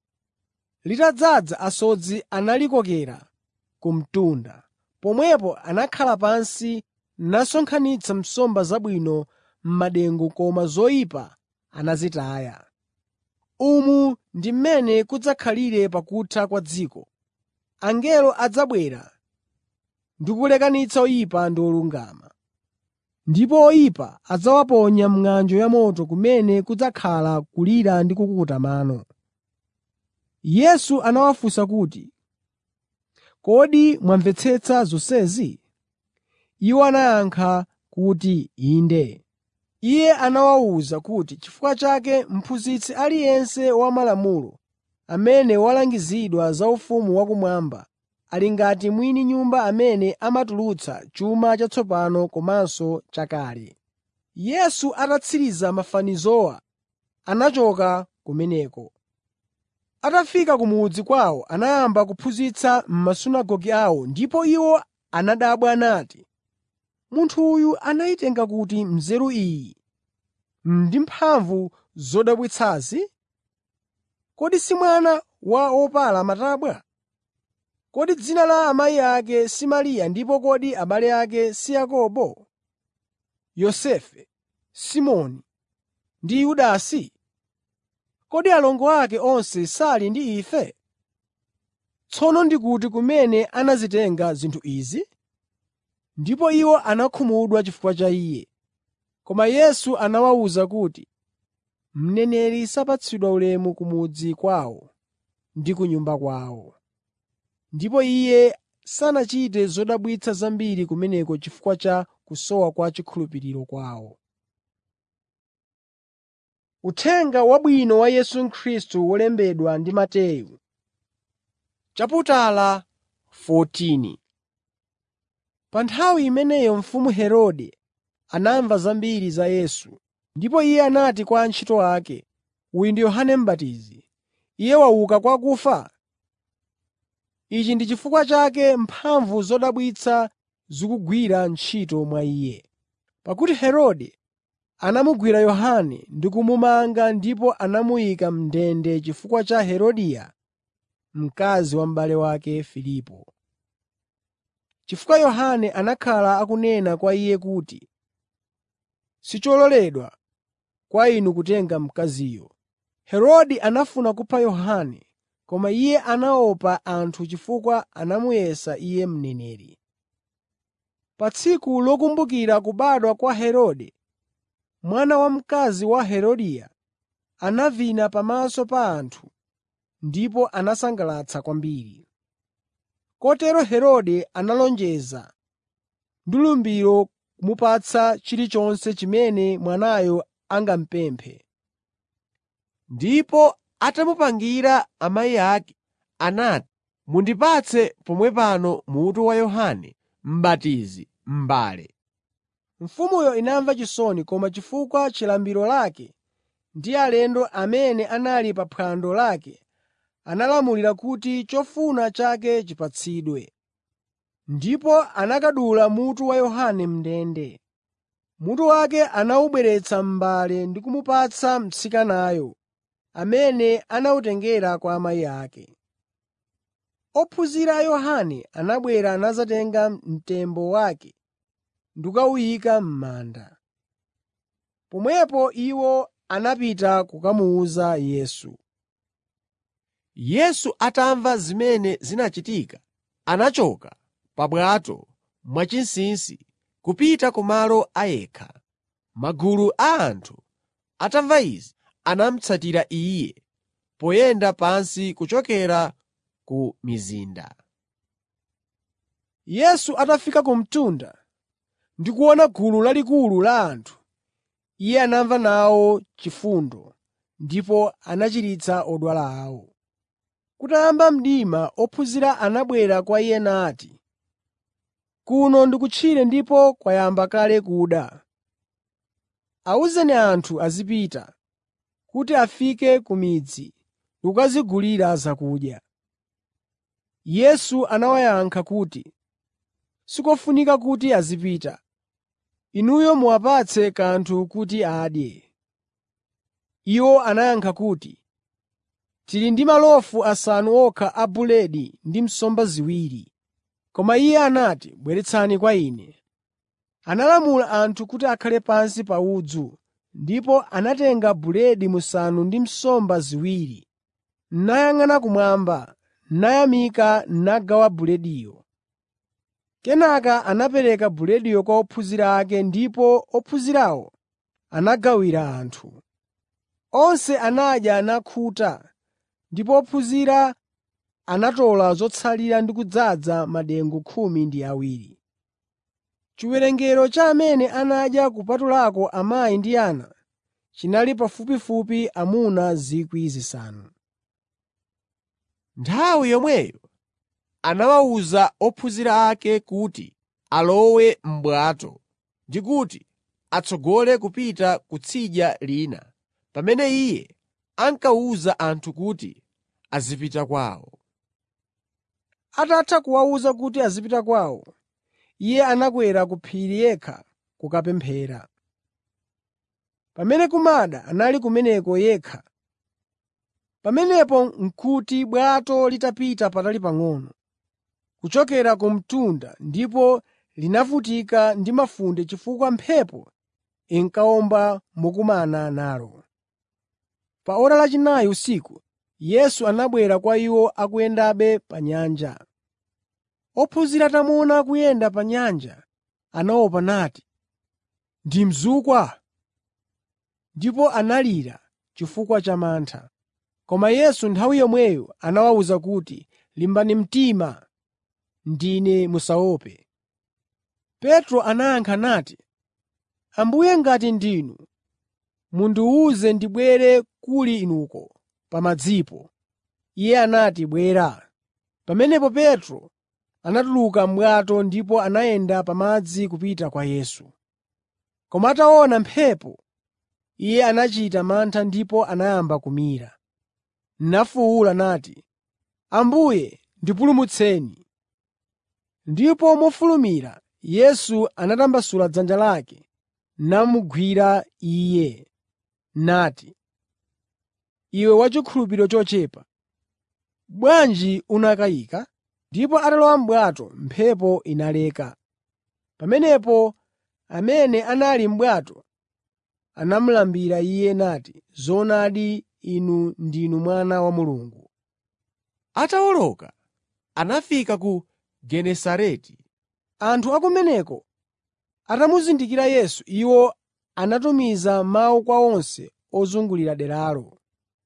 Litadzaza asodzi analikokera ku mtunda. Pomwepo anakhala pansi nasonkhanitsa nsomba zabwino m'madengu koma zoyipa anazitaya. Umu ndi mmene kudzakhalire pakutha kwa dziko. Angelo adzabwera ndi kulekanitsa oyipa ndi olungama. Ndipo oyipa adzawaponya m'ng'anjo yamoto kumene kudzakhala kulira ndi kukukuta mano. Yesu anawafunsa kuti, “Kodi mwamvetsetsa zonsezi?” Iwo anayankha kuti, “Inde.” Iye anawawuza kuti chifukwa chake mphunzitsi aliyense wa malamulo amene walangizidwa za ufumu wakumwamba ali ngati mwini nyumba amene amatulutsa chuma chatsopano komanso chakale. Yesu atatsiriza mafanizowa anachoka kumeneko. Atafika ku mudzi kwawo anayamba kuphunzitsa m'masunagoge awo ndipo iwo anadabwa nati, “Munthu uyu anayitenga kuti nzeru iyi ndi mphamvu zodabwitsazi? Kodi si mwana wa wopala matabwa? Kodi dzina la amayi ake si Mariya ndipo kodi abale ake si Yakobo, Yosefe, Simoni ndi Yudasi? Kodi alongo ake onse sali ndi ife? Tsono ndikuti kumene anazitenga zinthu izi?” Ndipo iwo anakhumudwa chifukwa cha Iye. Koma Yesu anawawuza kuti, “Mneneri sapatsidwa ulemu ku mudzi kwawo ndi ku nyumba kwawo.” Ndipo Iye sanachite zodabwitsa zambiri kumeneko chifukwa cha kusowa kwa chikhulupiriro kwawo. Uthenga Wabwino wa Yesu Khristu wolembedwa ndi Mateyu Chaputala 14 Pa nthawi imeneyo mfumu Herode anamva zambiri za Yesu, ndipo iye anati kwa antchito ake, “Uyu ndi Yohane M'batizi. Iye wauka kwa akufa. Ichi ndi chifukwa chake mphamvu zodabwitsa zikugwira ntchito mwa iye.” Pakuti Herode anamugwira Yohane ndi kumumanga ndipo anamuyika m'ndende chifukwa cha Herodia, mkazi wa m'bale wake Filipo. Chifukwa Yohane anakhala akunena kwa iye kuti, “Sichololedwa kwa inu kutenga mkaziyo.” Herode anafuna kupha Yohane, koma iye anaopa anthu chifukwa anamuyesa iye mneneri. Pa tsiku lokumbukira kubadwa kwa Herode, mwana wamkazi wa Herodia anavina pamaso pa anthu ndipo anasangalatsa kwambiri. Kotero Herode analonjeza ndi lumbiro kumupatsa chilichonse chimene mwanayo angamupemphe. Ndipo atamupangira amayi ake, anati, “Mundipatse pomwe pano mutu wa Yohane M'batizi m'mbale.” Mfumuyo inamva chisoni koma chifukwa chilumbiro lake ndi alendo amene anali pa phwando lake analamulira kuti chofuna chake chipatsidwe. Ndipo anakadula mutu wa Yohane m'ndende. mutu wake anawubweretsa m'mbale ndi kumupatsa mtsikanayo, amene anawutengera kwa amayi ake. Ophunzira a Yohane anabwera nadzatenga mtembo wake ndi kukawuyika m'manda. Pomwepo iwo anapita kukamuwuza Yesu. Yesu atamva zimene zinachitika, anachoka pa bwato mwachinsinsi kupita kumalo a yekha. Magulu a anthu atamva izi, anamutsatira Iye poyenda pansi kuchokera ku mizinda. Yesu atafika ku mtunda ndi kuona gulu lalikulu la anthu, Iye anamva nawo chifundo ndipo anachiritsa odwala awo. Kutayamba mdima ophunzira anabwera kwa Iye nati, “Kuno ndi kutchire ndipo kwayamba kale kuda. Awuzeni anthu azipita, kuti afike ku midzi ndi kukadzigulira zakudya.” Yesu anawayankha kuti, “Sikofunika kuti azipita. Inuyo muwapatse kanthu kuti adye.” Iwo anayankha kuti, “Tili ndi malofu asanu okha a buledi ndi nsomba ziwiri.” Koma Iye anati, “Bweretsani kwa Ine.” Analamula anthu kuti akhale pansi pa udzu, ndipo anatenga buledi musanu ndi nsomba ziwiri, nayang'ana kumwamba, nayamika nagawa bulediyo. Kenaka anapereka bulediyo kwa ophunzira ake ndipo ophunzirawo anagawira anthu. Onse anadya nakhuta, ndipo ophunzira anatola zotsalira ndi kudzaza madengu khumi ndi awiri. Chiwerengero cha amene anadya kupatulako amayi ndi ana chinali pafupifupi amuna 5,000. Nthawi yomweyo anawawuza ophunzira ake kuti alowe m'bwato ndi kuti atsogole kupita kutsidya lina, pamene Iye ankawuza anthu kuti azipita kwawo. Atatha kuwawuza kuti azipita kwawo, Iye anakwera ku phiri yekha kukapemphera. Pamene kumada anali kumeneko yekha. Pamenepo n'kuti bwato litapita patali pang'ono, kuchokera ku mtunda ndipo linavutika ndi mafunde chifukwa mphepo inkawomba mokumana nalo. Pa ora lachinayi usiku, Yesu anabwera kwa iwo akuyendabe pa nyanja. Ophunzira atamuona akuyenda pa nyanja, anaopa nati, “Ndi mzukwa!” Ndipo analira chifukwa cha mantha. Koma Yesu nthawi yomweyo anawawuza kuti, “Limbani mtima, ndine musaope.” Petro anayankha nati, “Ambuye ngati ndinu, mundiwuze ndibwere kuli inuko pa madzipo.” Iye anati, “Bwera.” Pamenepo Petro anatuluka m'bwato ndipo anayenda pa madzi kupita kwa Yesu. Koma ataona mphepo, iye anachita mantha ndipo anayamba kumira. Nafuwula nati, “Ambuye, ndipulumutseni!” Ndipo mofulumira Yesu anatambasula dzanja lake namugwira iye, nati, “Iwe wachikhulupiriro chochepa, bwanji unakayika?” Ndipo atalowa m'bwato, mphepo inaleka. Pamenepo amene anali m'bwato anamulambira Iye nati, “Zoonadi inu ndinu Mwana wa Mulungu.” Atawoloka, anafika ku Genesareti. Anthu a kumeneko atamuzindikira Yesu, iwo anatumiza mawu kwa onse ozungulira deralo.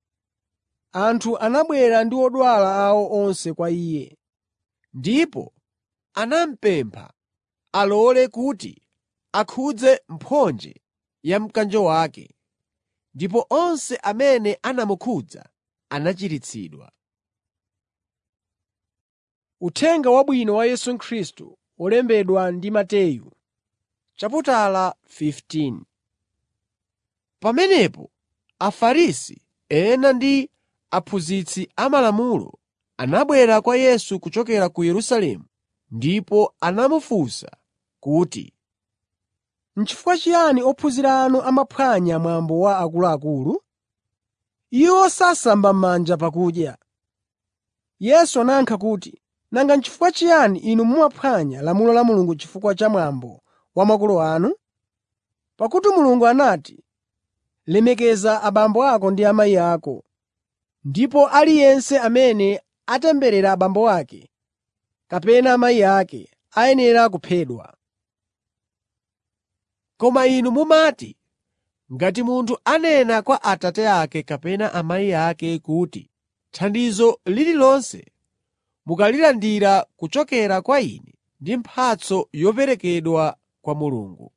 Anthu anabwera ndi odwala awo onse kwa Iye, ndipo anamupempha alole kuti akhudze mphonje ya mkanjo wake, ndipo onse amene anamukhudza anachiritsidwa. Uthenga Wabwino wa Yesu Khristu wolembedwa ndi Mateyu, chaputala 15 Pamenepo Afarisi ena ndi aphunzitsi amalamulo anabwera kwa Yesu kuchokera ku Yerusalemu ndipo anamufunsa kuti, N'chifukwa chiyani ophunzira anu amaphwanya mwambo wa akuluakulu? Iwo sasamba m'manja pakudya.” Yesu anayankha kuti, “Nanga n'chifukwa chiyani inu mumaphwanya lamulo la Mulungu chifukwa cha mwambo wa makolo anu? Pakuti Mulungu anati, ‘Lemekeza abambo ako ndi amayi ako,’ ndipo aliyense amene atemberera abambo ake kapena amayi ake ayenera kuphedwa. Koma inu mumati, ngati munthu anena kwa abambo ake kapena amayi ake kuti, ‘Thandizo lililonse mukalilandira kuchokera kwa ine ndi mphatso yoperekedwa kwa Mulungu.’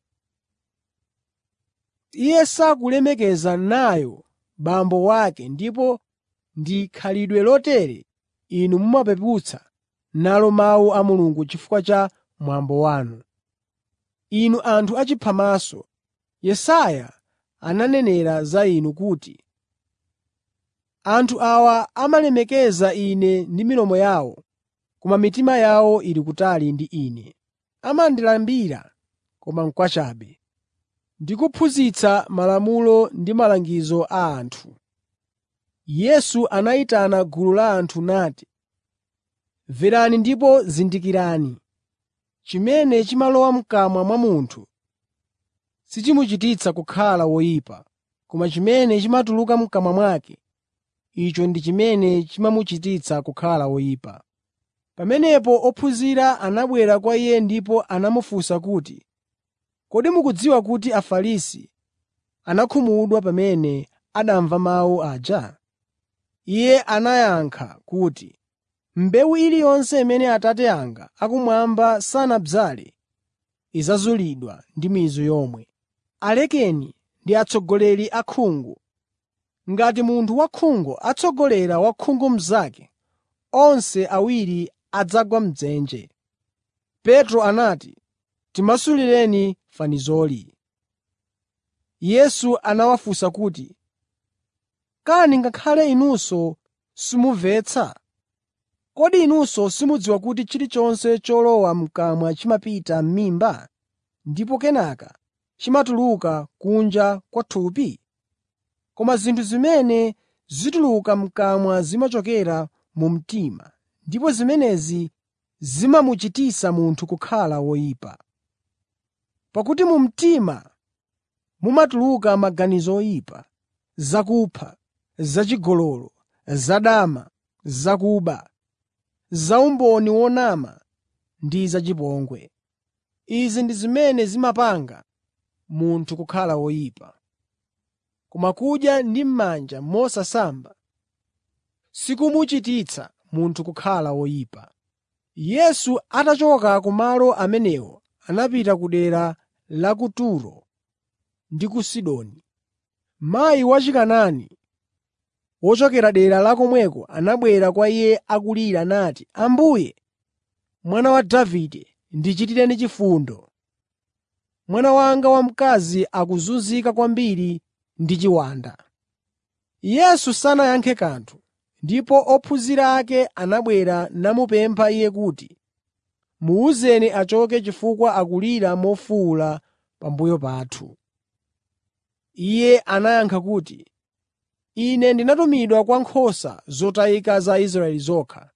Iye sakulemekeza nayo bambo wake ndipo ndi khalidwe lotere inu mumapeputsa nalo mawu a Mulungu chifukwa cha mwambo wanu. Inu anthu achiphamaso, Yesaya ananenera za inu kuti, “Anthu awa amalemekeza Ine ndi milomo yawo, koma mitima yawo ili kutali ndi Ine. Amandilambira, koma n'kwachabe, ndi kuphunzitsa malamulo ndi malangizo a anthu.” Yesu anayitana gulu la anthu nati, “Mverani ndipo zindikirani. Chimene chimalowa m'kamwa mwa munthu sichimuchititsa kukhala woyipa, koma chimene chimatuluka m'kamwa mwake, icho ndi chimene chimamuchititsa kukhala woyipa.” Pamenepo ophunzira anabwera kwa Iye ndipo anamufunsa kuti, “Kodi mukudziwa kuti Afarisi anakhumudwa pamene anamva mawu aja?” Iye anayankha kuti, “Mbewu iliyonse imene Atate anga akumwamba sanadzale idzazulidwa ndi mizu yomwe. Alekeni ndi atsogoleri akhungu. Ngati munthu wakhungu atsogolera wakhungu mnzake, onse awiri adzagwa m'dzenje.” Petro anati, “Timasulireni fanizoli.” Yesu anawafunsa kuti, “Kani ngakhale inunso simumvetsa? Kodi inunso simudziwa kuti chilichonse cholowa m'kamwa chimapita m'mimba ndipo kenaka chimatuluka kunja kwa thupi? Koma zinthu zimene zituluka m'kamwa zimachokera mu mtima, ndipo zimenezi zimamuchititsa munthu kukhala woyipa. Pakuti mu mtima mumatuluka maganizo oyipa, zakupha, zachigololo, zadama, zakuba, zaumboni wonama ndi zachipongwe. Izi ndi zimene zimapanga munthu kukhala woyipa. Koma kudya ndi m'manja mosasamba sikumuchititsa munthu kukhala woyipa. Yesu atachoka kumalo amenewo anapita ku dera la ku Turo ndi ku Sidoni. Mayi wachikanaani wochokera dera la komweko anabwera kwa Iye akulira nati, “Ambuye, Mwana wa Davide, ndichitireni chifundo. Mwana wanga wamkazi akuzunzika kwambiri ndi chiwanda.” Yesu sanayankhe kanthu, ndipo ophunzira ake anabwera namupempha Iye kuti, “Muwuzeni achoke chifukwa akulira mofuwula pambuyo pathu.” Iye anayankha kuti, “Ine ndinatumidwa kwa nkhosa zotayika za Israeli zokha.”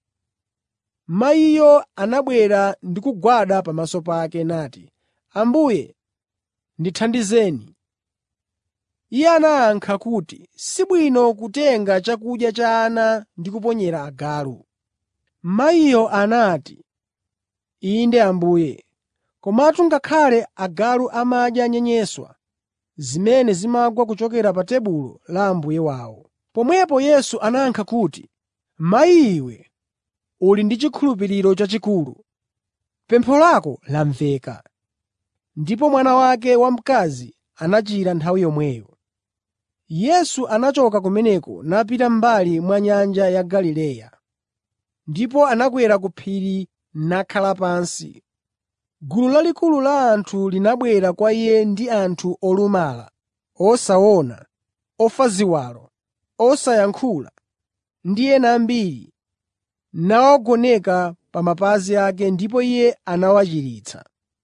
Mayiyo anabwera ndi kugwada pamaso pake nati, “Ambuye, ndithandizeni.” Iye anayankha kuti, “Sibwino kutenga chakudya cha ana ndi kuponyera agalu.” Mayiyo anati, “Inde Ambuye, komatu ngakhale agalu amadya nyenyeswa zimene zimagwa kuchokera pa tebulo la mbuye wawo.” Pomwepo Yesu anayankha kuti, “Mayi iwe, uli ndi chikhulupiriro chachikulu. Pempho lako lamveka.” Ndipo mwana wake wamkazi anachira nthawi yomweyo. Yesu anachoka kumeneko napita m'mbali mwa nyanja ya Galileya. Ndipo anakwera ku phiri nakhala pansi. Gulu lalikulu la anthu linabwera kwa Iye ndi anthu olumala, osaona, ofa ziwalo, osayankhula ndi ena ambiri, nawagoneka pa mapazi ake ndipo Iye anawachiritsa.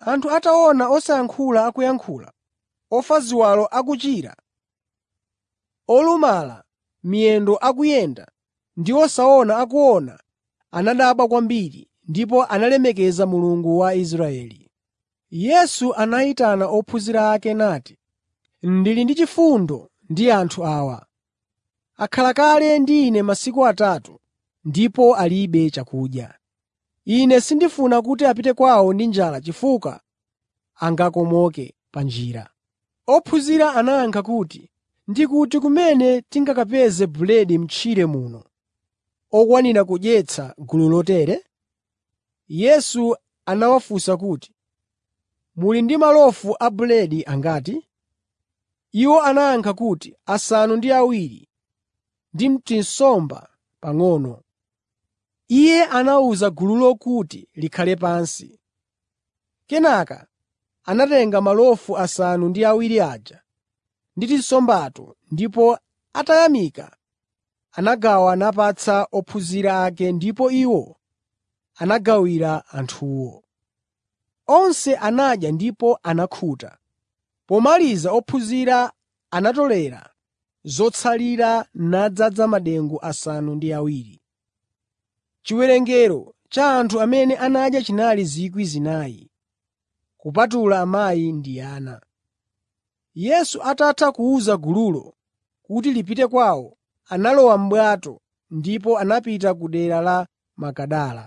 Anthu ataona osayankhula akuyankhula, ofa ziwalo akuchira, olumala miyendo akuyenda ndi osaona akuona, anadabwa kwambiri ndipo analemekeza Mulungu wa Israeli. Yesu anayitana ophunzira ake nati, “Ndili ndi chifundo ndi anthu awa. Akhala kale ndi Ine masiku atatu ndipo alibe chakudya. Ine sindifuna kuti apite kwawo ndi njala chifukwa angakomoke pa njira.” Ophunzira anayankha kuti, “Ndikuti kumene tingakapeze buledi m'tchire muno okwanira kudyetsa gulu lotere?” Yesu anawafunsa kuti, “Muli ndi malofu a buledi angati?” Iwo anayankha kuti, “Asanu ndi awiri ndi tinsomba pang'ono.” Iye anawuza gululo kuti likhale pansi. Kenaka anatenga malofu asanu ndi awiri aja ndi tinsombato ndipo atayamika anagawa napatsa ophunzira ake ndipo iwo anagawira anthuwo. Onse anadya ndipo anakhuta. Pomaliza ophunzira anatolera zotsalira nadzaza madengu asanu ndi awiri. Chiwerengero cha anthu amene anadya chinali 4,000, kupatula amayi ndi ana. Yesu atatha kuwuza gululo kuti lipite kwawo, analowa m'bwato ndipo anapita ku dera la Magadala.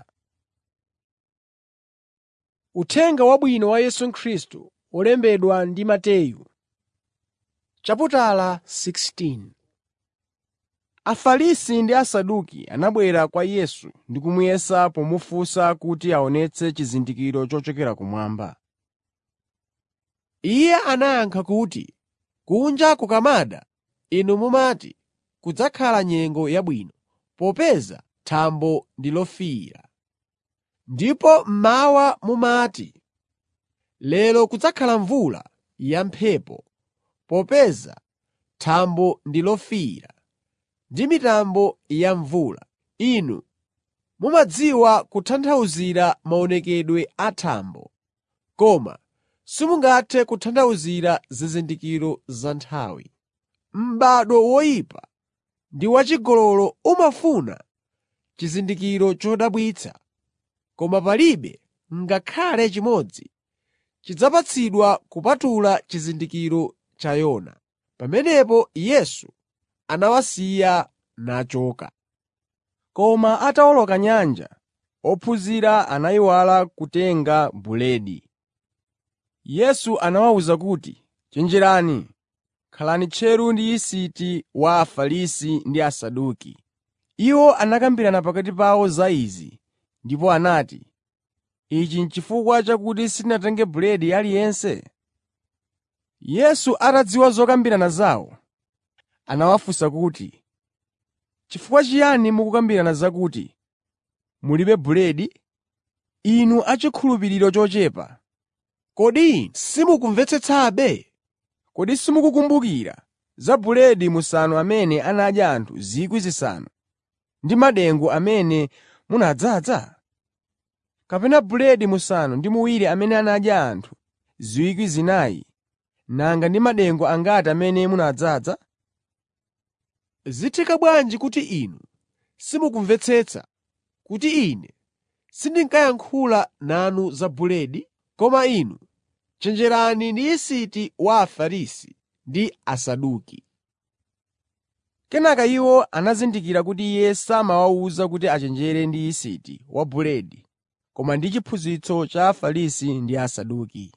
Uthenga Wabwino wa Yesu Khristu wolembedwa ndi Mateyu chaputala 16 Afarisi ndi Asaduki anabwera kwa Yesu ndi kumuyesa pomufunsa kuti aonetse chizindikiro chochokera kumwamba. Iye anayankha kuti, “Kunja kukamada, inu mumati, kudzakhala nyengo yabwino, popeza thambo ndi lofiira. Ndipo mmawa mumati, lero kudzakhala mvula yamphepo, popeza thambo ndi lofiira ndi mitambo ya mvula. Inu mumadziwa kutanthauzira maonekedwe a thambo, koma simungathe kutanthauzira zizindikiro za nthawi. M'bado woyipa ndi wachigololo umafuna chizindikiro chodabwitsa, koma palibe ngakhale chimodzi chidzapatsidwa kupatula chizindikiro cha Yona. Pamenepo Yesu anawasiya nachoka. Koma atawoloka nyanja, ophunzira anayiwala kutenga buledi. Yesu anawawuza kuti, “Chenjerani, khalani tcheru ndi yisiti wa Afarisi ndi Asaduki.” Iwo anakambirana pakati pawo za izi ndipo anati, “Ichi n'chifukwa chakuti sitinatenge buledi aliyense?” Yesu atadziwa zokambirana zawo, anawafunsa kuti, “Chifukwa chiyani mukukambirana zakuti mulibe buledi, inu achikhulupiriro chochepa? Kodi inu simukumvetsetsabe? Kodi simukukumbukira za buledi musanu amene anadya anthu 5,000 ndi madengu amene munadzaza? Kapena buledi musanu ndi muwiri amene anadya anthu 4,000 nanga ndi madengu angati amene munadzaza? Zitheka bwanji kuti inu simukumvetsetsa kuti Ine sindinkayankhula nanu za buledi? Koma inu chenjerani ndi yisiti wa Afarisi ndi Asaduki.” Kenaka iwo anazindikira kuti Iye samawawuza kuti achenjere ndi yisiti wa buledi koma ndi chiphunzitso cha Afarisi ndi Asaduki.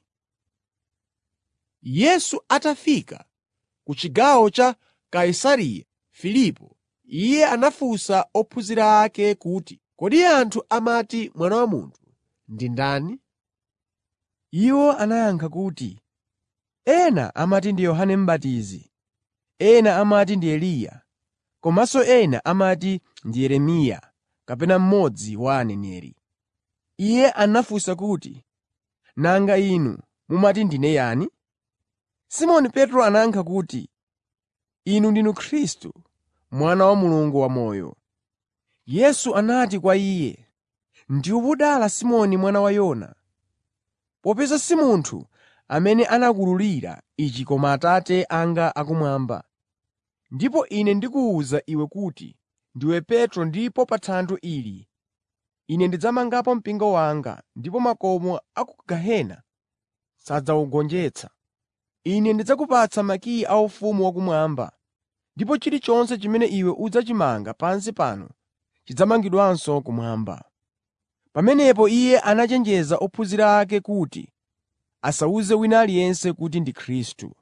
Yesu atafika ku chigawo cha Kaisareya Filipo, Iye anafunsa ophunzira ake kuti, “Kodi anthu amati Mwana wa Munthu ndi ndani?” Iwo anayankha kuti, “Ena amati ndi Yohane M'batizi, ena amati ndi Eliya, komanso ena amati ndi Yeremiya kapena mmodzi wa aneneri.” Iye anafunsa kuti, “Nanga inu mumati ndine yani?” Simoni Petro anayankha kuti, “Inu ndinu Khristu, Mwana wa Mulungu wamoyo.” Yesu anati kwa iye, “Ndiwe wodala Simoni mwana wa Yona, popeza si munthu amene anakuwululira ichi koma Atate anga akumwamba. Ndipo Ine ndikuwuza iwe kuti ndiwe Petro ndipo pa thanthwe ili Ine ndidzamangapo mpingo wanga, ndipo makomo a ku gehena sadzawugonjetsa. Ine ndidzakupatsa makiyi a ufumu wakumwamba, ndipo chilichonse chimene iwe udzachimanga pansi pano chidzamangidwanso kumwamba.” Pamenepo Iye anachenjeza ophunzira ake kuti asawuze wina aliyense kuti ndi Khristu.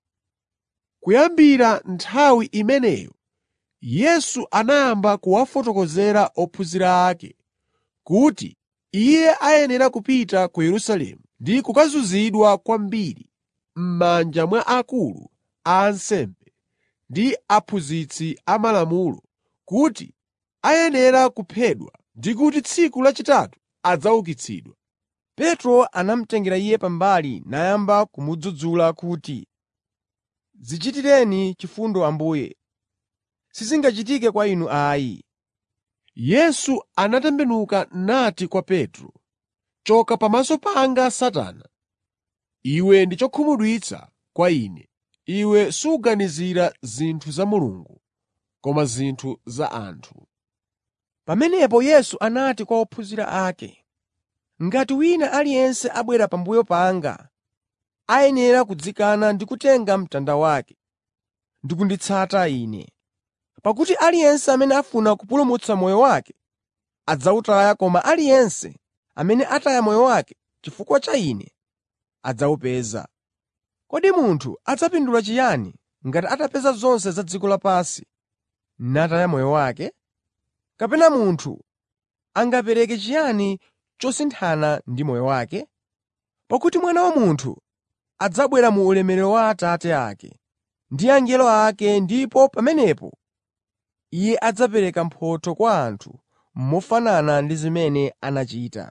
Kuyambira nthawi imeneyo Yesu anayamba kuwafotokozera ophunzira ake kuti Iye ayenera kupita ku Yerusalemu ndi kukazunzidwa kwambiri m'manja mwa akulu a ansembe ndi aphunzitsi amalamulo, kuti ayenera kuphedwa ndi kuti tsiku lachitatu adzaukitsidwa. Petro anamutengera Iye pambali nayamba kumudzudzula kuti, “Dzichitireni chifundo Ambuye, sizingachitike kwa Inu ayi.” Yesu anatembenuka nati kwa Petro, “Choka pamaso panga Satana! Iwe ndi chokhumudwitsa kwa Ine. Iwe suganizira zinthu za Mulungu, koma zinthu za anthu.” Pamenepo Yesu anati kwa ophunzira ake, “Ngati wina aliyense abwera pambuyo panga, ayenera kudzikana ndi kutenga mtanda wake ndi kunditsata Ine. Pakuti aliyense amene afuna kupulumutsa moyo wake adzawutaya koma aliyense amene ataya moyo wake chifukwa cha Ine adzawupeza. Kodi munthu adzapindula chiyani ngati atapeza zonse za dziko lapansi nataya moyo wake? Kapena munthu angapereke chiyani chosinthana ndi moyo wake? Pakuti Mwana wa Munthu adzabwera mu ulemerero wa Atate ake ndi angelo ake ndipo pamenepo Iye adzapereka mphotho kwa anthu mofanana ndi zimene anachita.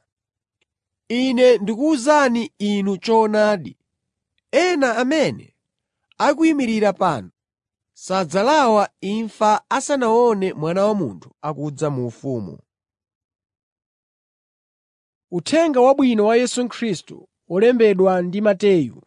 Ine ndikuwuzani inu choonadi, ena amene akuyimirira pano sadzalawa imfa asanaone Mwana wa Munthu akudza mu ufumu. Uthenga Wabwino wa Yesu Khristu olembedwa ndi Mateyu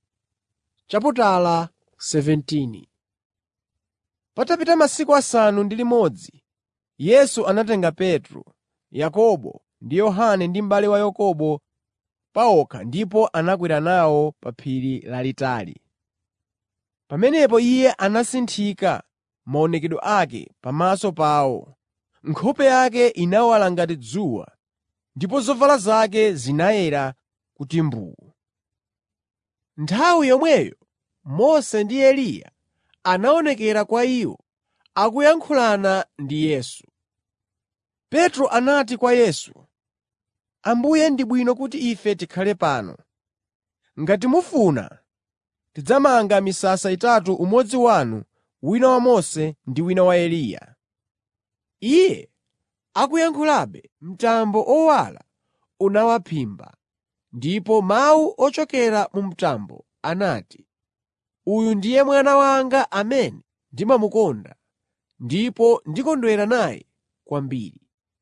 chaputala 17. Patapita masiku asanu ndi limodzi, Yesu anatenga Petro, Yakobo ndi Yohane ndi m'bale wa Yakobo pawokha ndipo anakwera nawo pa phiri lalitali. Pamenepo Iye anasinthika maonekedwe ake pamaso pawo. Nkhope yake inawala ngati dzuwa ndipo zovala zake zinayera kuti mbuu. Nthawi yomweyo Mose ndi Eliya anaonekera kwa iwo akuyankhulana ndi Yesu. Petro anati kwa Yesu, “Ambuye ndi bwino kuti ife tikhale pano. Ngati mufuna, tidzamanga misasa itatu umodzi wanu, wina wa Mose ndi wina wa Eliya.” Iye akuyankhulabe, mtambo owala unawaphimba, ndipo mawu ochokera mu mtambo anati, “Uyu ndiye Mwana wanga amene ndimamukonda, ndipo ndikondwera naye kwambiri.”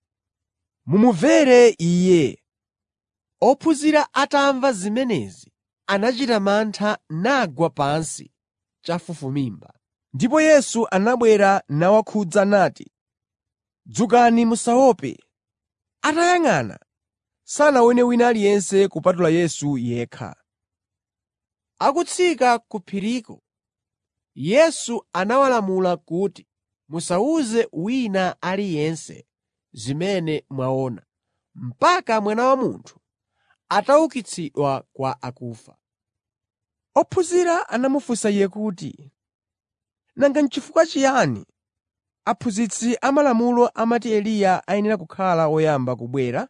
Mumumvere Iye. Ophunzira atamva zimenezi anachita mantha nagwa pansi chafufumimba. Ndipo Yesu anabwera nawakhudza nati, “Dzukani musaope.” Atayang'ana, sanaone wina aliyense kupatula Yesu yekha. Akutsika ku phiriko, Yesu anawalamula kuti, “Musawuze wina aliyense zimene mwaona, mpaka Mwana wa Munthu ataukitsidwa kwa akufa.” Ophunzira anamufunsa Iye kuti, “Nanga n'chifukwa chiyani aphunzitsi amalamulo amati Eliya ayenera kukhala woyamba kubwera?”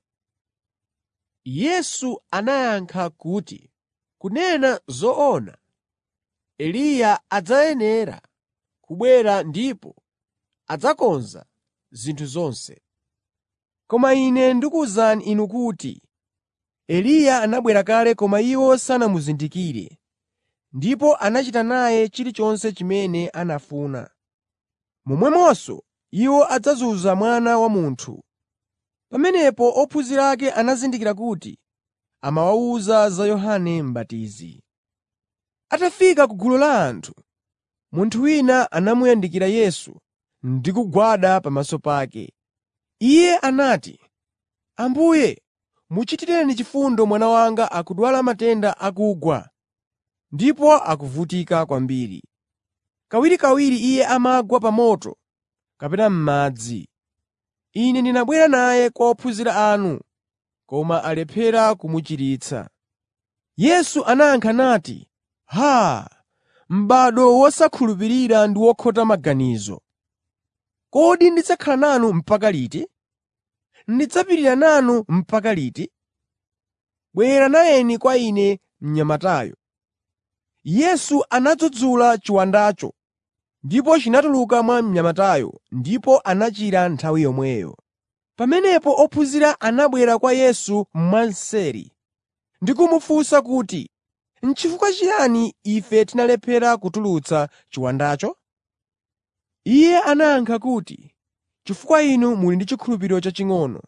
Yesu anayankha kuti, “Kunena zoona, Eliya adzayenera kubwera ndipo adzakonza zinthu zonse. Koma Ine ndikuwuzani inu kuti Eliya anabwera kale koma iwo sanamuzindikire, ndipo anachita naye chilichonse chimene anafuna. Momwemonso iwo adzazunza Mwana wa Munthu. Pamenepo ophunzira ake anazindikira kuti amawawuza za Yohane M'batizi. Atafika ku gulu la anthu, munthu wina anamuyandikira Yesu ndi kugwada pamaso pake. Iye anati, “Ambuye, muchitireni chifundo mwana wanga akudwala matenda akugwa ndipo akuvutika kwambiri. Kawirikawiri iye amagwa pa moto kapena m'madzi. Ine ndinabwera naye kwa ophunzira anu, koma alephera kumuchiritsa.” Yesu anayankha nati, “Haa! M'bado wosakhulupirira ndi wokhota maganizo! Kodi ndidzakhala nanu mpaka liti? Ndidzapirira nanu mpaka liti? Bwera nayeni kwa ine mnyamatayo.” Yesu anadzudzula chiwandacho, ndipo chinatuluka mwa mnyamatayo ndipo anachira nthawi yomweyo. Pamenepo ophunzira anabwera kwa Yesu mwanseri ndi kumufunsa kuti, “N'chifukwa chiyani ife tinalephera kutulutsa chiwandacho?” Iye anayankha kuti, “Chifukwa inu muli ndi chikhulupiriro chaching'ono.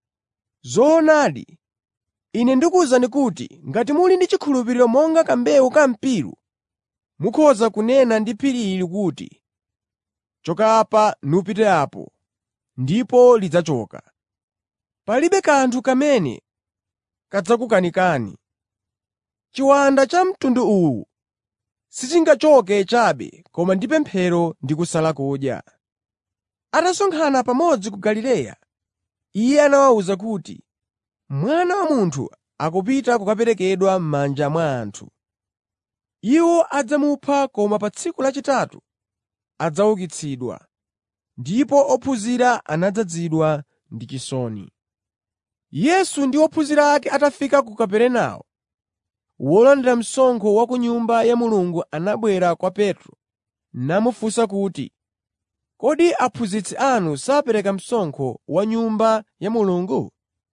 Zoonadi, Ine ndikuwuzani kuti ngati muli ndi chikhulupiriro monga kambewu ka mpiru, mukhoza kunena ndi phiri ili kuti, ‘Choka apa nupite apo,’ ndipo lidzachoka. Palibe kanthu kamene kadzakukanikani. Chiwanda cha mtundu uwu sichingachoke chabe koma ndi pemphero ndi kusala kudya.” Atasonkhana pamodzi ku Galileya, Iye anawawuza kuti, “Mwana wa Munthu akupita kukaperekedwa m'manja mwa anthu. Iwo adzamupha koma pa tsiku lachitatu adzaukitsidwa.” Ndipo ophunzira anadzazidwa ndi chisoni. Yesu ndi ophunzira ake atafika ku Kaperenawo, wolandira msonkho wa ku Nyumba ya Mulungu anabwera kwa Petro namufunsa kuti, “Kodi aphunzitsi anu sapereka msonkho wa Nyumba ya Mulungu?”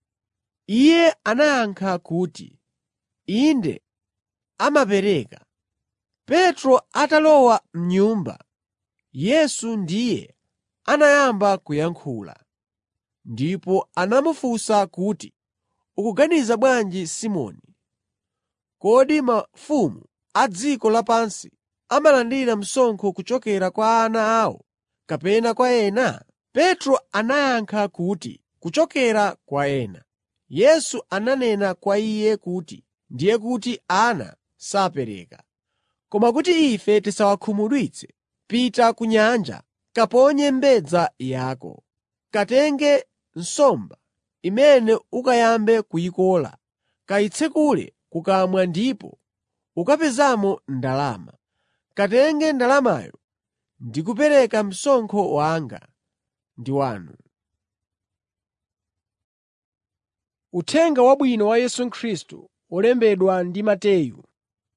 Iye anayankha kuti, “Inde, amapereka.” Petro atalowa m'nyumba, Yesu ndiye anayamba kuyankhula. Ndipo anamufunsa kuti, “Ukuganiza bwanji Simoni? Kodi mafumu a dziko lapansi amalandira msonkho kuchokera kwa ana awo kapena kwa ena?” Petro anayankha kuti, “Kuchokera kwa ena.” Yesu ananena kwa iye kuti, “Ndiye kuti ana sapereka. Koma kuti ife tisawakhumudwitse, pita ku nyanja, kaponye mbedza yako. Katenge nsomba imene ukayambe kuyikola, kayitsekule kukamwa ndipo ukapezamo ndalama. Katenge ndalamayo ndi kupereka msonkho wanga ndi wanu.” Uthenga Wabwino wa Yesu Khristu olembedwa ndi Mateyu.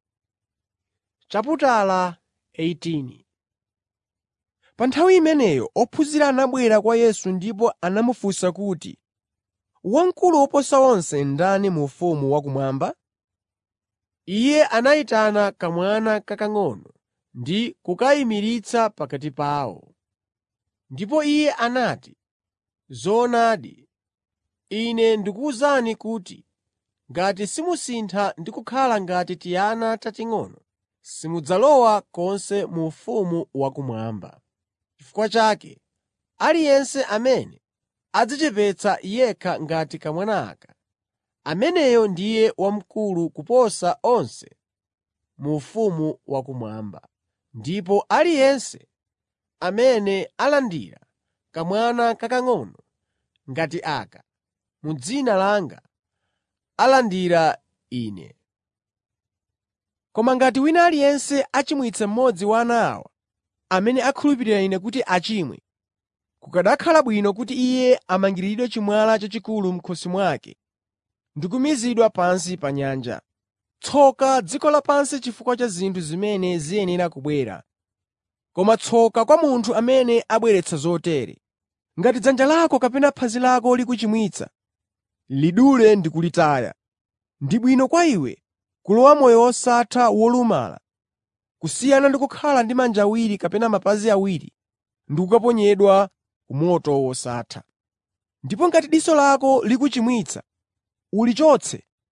Chaputala 18 Pa nthawi imeneyo ophunzira anabwera kwa Yesu ndipo anamufunsa kuti, “Wamkulu woposa onse ndani mu ufumu wakumwamba?” Iye anayitana kamwana kakang'ono ndi kukayimiritsa pakati pawo. Ndipo Iye anati, “Zoonadi, Ine ndikuwuzani kuti ngati simusintha ndi kukhala ngati tiana tating'ono, simudzalowa konse mu ufumu wakumwamba. Chifukwa chake, aliyense amene adzichepetsa yekha ngati kamwana aka, ameneyo ndiye wamkulu kuposa onse mu ufumu wakumwamba. Ndipo aliyense amene alandira kamwana kakang'ono ngati aka m'dzina langa, alandira Ine. Koma ngati wina aliyense achimwitsa mmodzi wa ana awa, amene akhulupirira Ine kuti achimwe, kukanakhala bwino kuti iye amangiridwe chimwala chachikulu m'khosi mwake ndi kumizidwa pansi pa nyanja. Tsoka dziko lapansi chifukwa cha zinthu zimene ziyenera kubwera, koma tsoka kwa munthu amene abweretsa zotere. Ngati dzanja lako kapena phazi lako likuchimwitsa, lidule ndi kulitaya. Ndi bwino kwa iwe kulowa moyo wosatha wolumala kusiyana ndi kukhala ndi manja awiri kapena mapazi awiri ndi kukaponyedwa ku moto wosatha. Ndipo ngati diso lako likuchimwitsa, ulichotse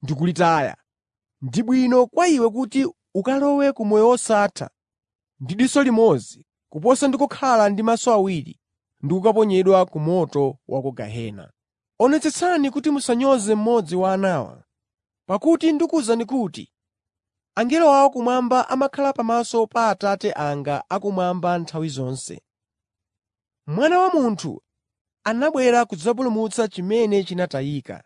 ndi kulitaya. Ndi bwino kwa iwe kuti ukalowe ku moyo wosatha ndi diso limodzi kuposa ndi kukhala ndi maso awiri ndi kukaponyedwa ku moto wa ku gehena. Onetsetsani kuti musanyoze mmodzi wa anawa. Pakuti ndikuwuzani kuti angelo awo kumwamba amakhala pamaso pa Atate anga akumwamba nthawi zonse. Mwana wa Munthu anabwera kudzapulumutsa chimene chinatayika.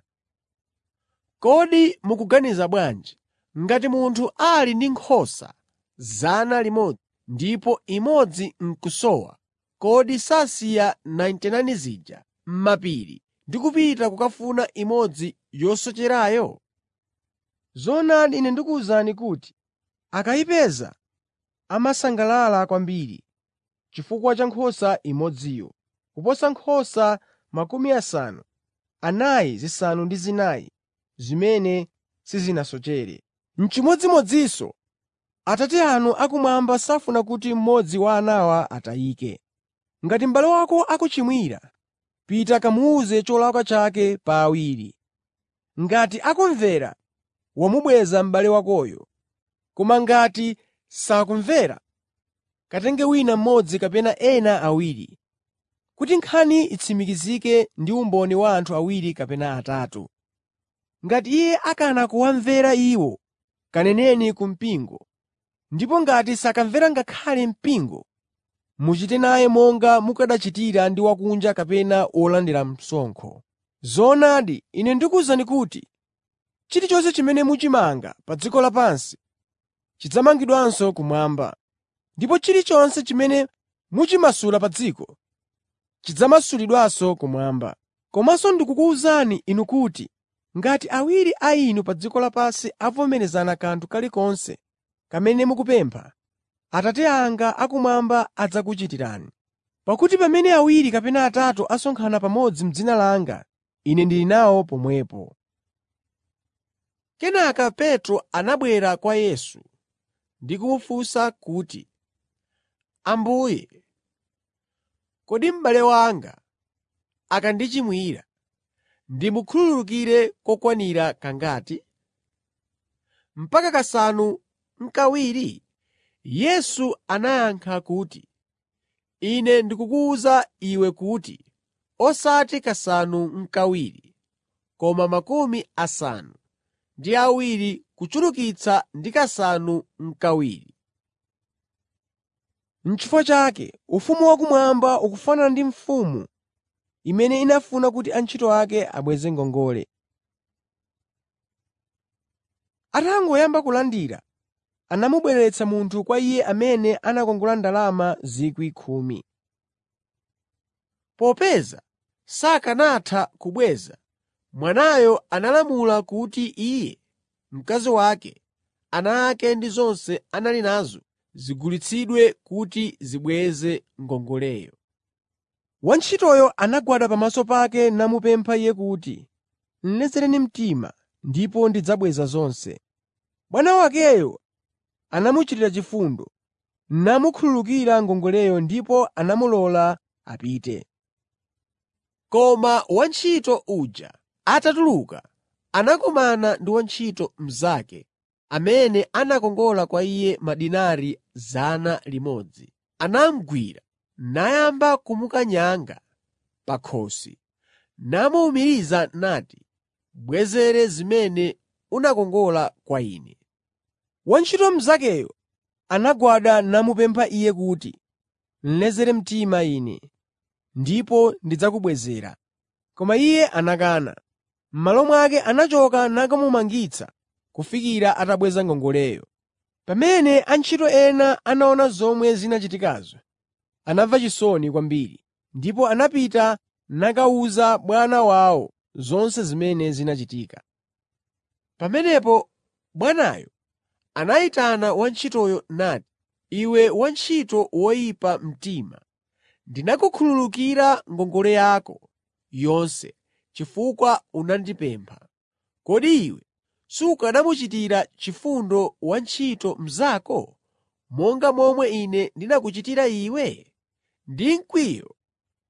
Kodi mukuganiza bwanji ngati munthu ali ndi nkhosa 100 ndipo imodzi n'kusowa, kodi sasiya 99 zija m'mapiri ndi kupita kukafuna imodzi yosocherayo? Zoonadi Ine ndikuwuzani kuti akayipeza amasangalala kwambiri chifukwa cha nkhosa imodziyo, kuposa nkhosa makumi asanu, anayi zisanu ndi zinayi zimene sizinasochere. N'chimodzimodzinso Atate anu akumwamba safuna kuti mmodzi wa anawa atayike. Ngati m'bale wako akuchimwira, pita kamuwuze cholakwa chake pa awiri. Ngati akumvera, wamubweza m'bale wakoyo. Koma ngati sakumvera, katenge wina mmodzi kapena ena awiri, kuti nkhani itsimikizike ndi umboni wa anthu awiri kapena atatu. Ngati iye akana kuwamvera iwo, kaneneni ku mpingo. Ndipo ngati sakamvera ngakhale mpingo, muchite naye monga mukanachitira ndi wakunja kapena wolandira msonkho. Zoonadi, Ine ndikuwuzani kuti chilichonse chimene muchimanga pa dziko lapansi chidzamangidwanso kumwamba, ndipo chilichonse chimene muchimasula pa dziko chidzamasulidwanso kumwamba. Komanso ndikukuwuzani inu kuti ngati awiri a inu pa dziko lapansi avomerezana kanthu kalikonse kamene mukupempha, Atate anga akumwamba adzakuchitirani. Pakuti pamene awiri kapena atatu asonkhana pamodzi m'dzina langa, Ine ndili nawo pomwepo. Kenaka Petro anabwera kwa Yesu ndi kumufunsa kuti, Ambuye, kodi m'bale wanga akandichimwira, ndimukhululukire kokwanira kangati? Mpaka kasanu n'kawiri? Yesu anayankha kuti, Ine ndikukuwuza iwe kuti osati kasanu n'kawiri, koma makumi asanu ndi awiri kuchulukitsa ndi kasanu n'kawiri. N'chifukwa chake ufumu wakumwamba ukufanana ndi mfumu imene inafuna kuti antchito ake abweze ngongole. Atangoyamba kulandira, anamubweretsa munthu kwa iye amene anakongola ndalama 10,000. Popeza sakanatha kubweza, mwanayo analamula kuti iye, mkazi wake, ana ake ndi zonse anali nazo zigulitsidwe kuti zibweze ngongoleyo. Wantchitoyo anagwada pamaso pake namupempha iye kuti, “Lezereni mtima ndipo ndidzabweza zonse.” Bwana wakeyo anamuchitira chifundo, namukhululukira ngongoleyo ndipo anamulola apite. Koma wantchito uja atatuluka, anakumana ndi wantchito mnzake amene anakongola kwa iye madinari 100. Anamugwira nayamba kumukanyanga pa khosi, namuwumiriza nati, “Bwezere zimene unakongola kwa ine.” Wantchito mnzakeyo anagwada namupempha iye kuti, “Lezere mtima ine, ndipo ndidzakubwezera.” Koma iye anakana. M'malo mwake anachoka nakamumangitsa kufikira atabweza ngongoleyo. Pamene antchito ena anaona zomwe zinachitikazo, anamva chisoni kwambiri, ndipo anapita nakawuza bwana wawo zonse zimene zinachitika. Pamenepo bwanayo anayitana wantchitoyo nati, “Iwe wantchito woyipa mtima, ndinakukhululukira ngongole yako yonse chifukwa unandipempha. Kodi iwe sukanamuchitira chifundo wantchito mnzako monga momwe ine ndinakuchitira iwe?” Ndi mkwiyo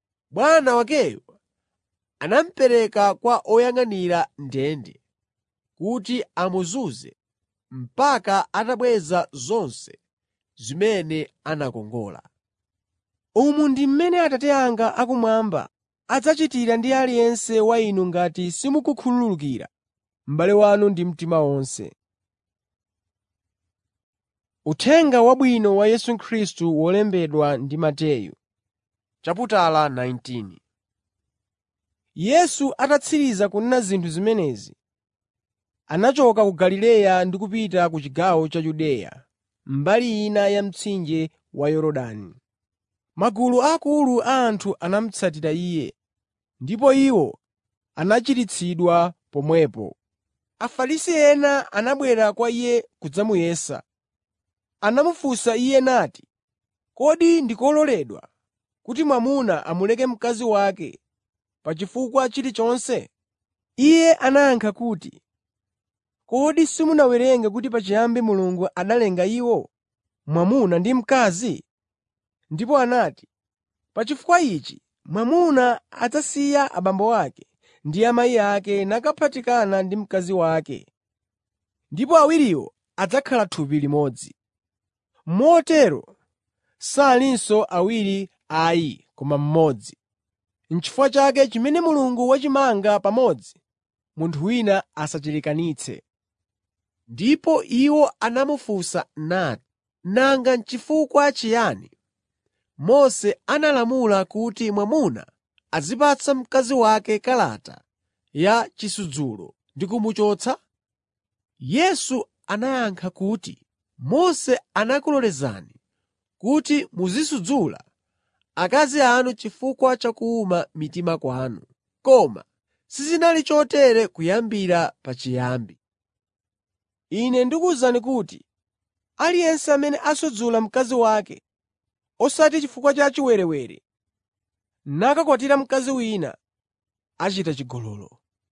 bwana wakeyo anamupereka kwa oyang'anira ndende kuti amuzunze mpaka atabweza zonse zimene anakongola. Umu ndi mmene Atate anga akumwamba adzachitira ndi aliyense wa inu ngati simukukhululukira m'bale wanu ndi mtima wonse. Uthenga Wabwino wa Yesu Khristu wolembedwa ndi Mateyu Chaputala 19 Yesu atatsiriza kunena zinthu zimenezi, anachoka ku Galileya ndi kupita ku chigawo cha Yudeya, mbali ina ya mtsinje wa Yorodani. Magulu akulu a anthu anamutsatira Iye, ndipo iwo anachiritsidwa pomwepo. Afarisi ena anabwera kwa Iye kudzamuyesa. Anamufunsa Iye nati, “Kodi ndi kololedwa kuti mwamuna amuleke mkazi wake pa chifukwa chilichonse?” Iye anayankha kuti, “Kodi simunawerenge kuti pachiyambi Mulungu analenga iwo, mwamuna ndi mkazi? Ndipo anati, ‘Pa chifukwa ichi mwamuna adzasiya abambo ake ndi amayi ake nakaphatikana ndi mkazi wake, ndipo awiriwo adzakhala thupi limodzi.’ Motero salinso awiri ayi koma mmodzi. N'chifukwa chake chimene Mulungu wachimanga pamodzi, munthu wina asachilekanitse.” Ndipo iwo anamufunsa nati, “Nanga n'chifukwa chiyani Mose analamula kuti mwamuna azipatsa mkazi wake kalata ya chisudzulo ndi kumuchotsa?” Yesu anayankha kuti, “Mose anakulolezani kuti muzisudzula akazi anu chifukwa cha kuwuma mitima kwanu, koma sizinali chotere kuyambira pachiyambi. Ine ndikuwuzani kuti aliyense amene asudzula mkazi wake, osati chifukwa cha chiwerewere, nakakwatira mkazi wina, achita chigololo.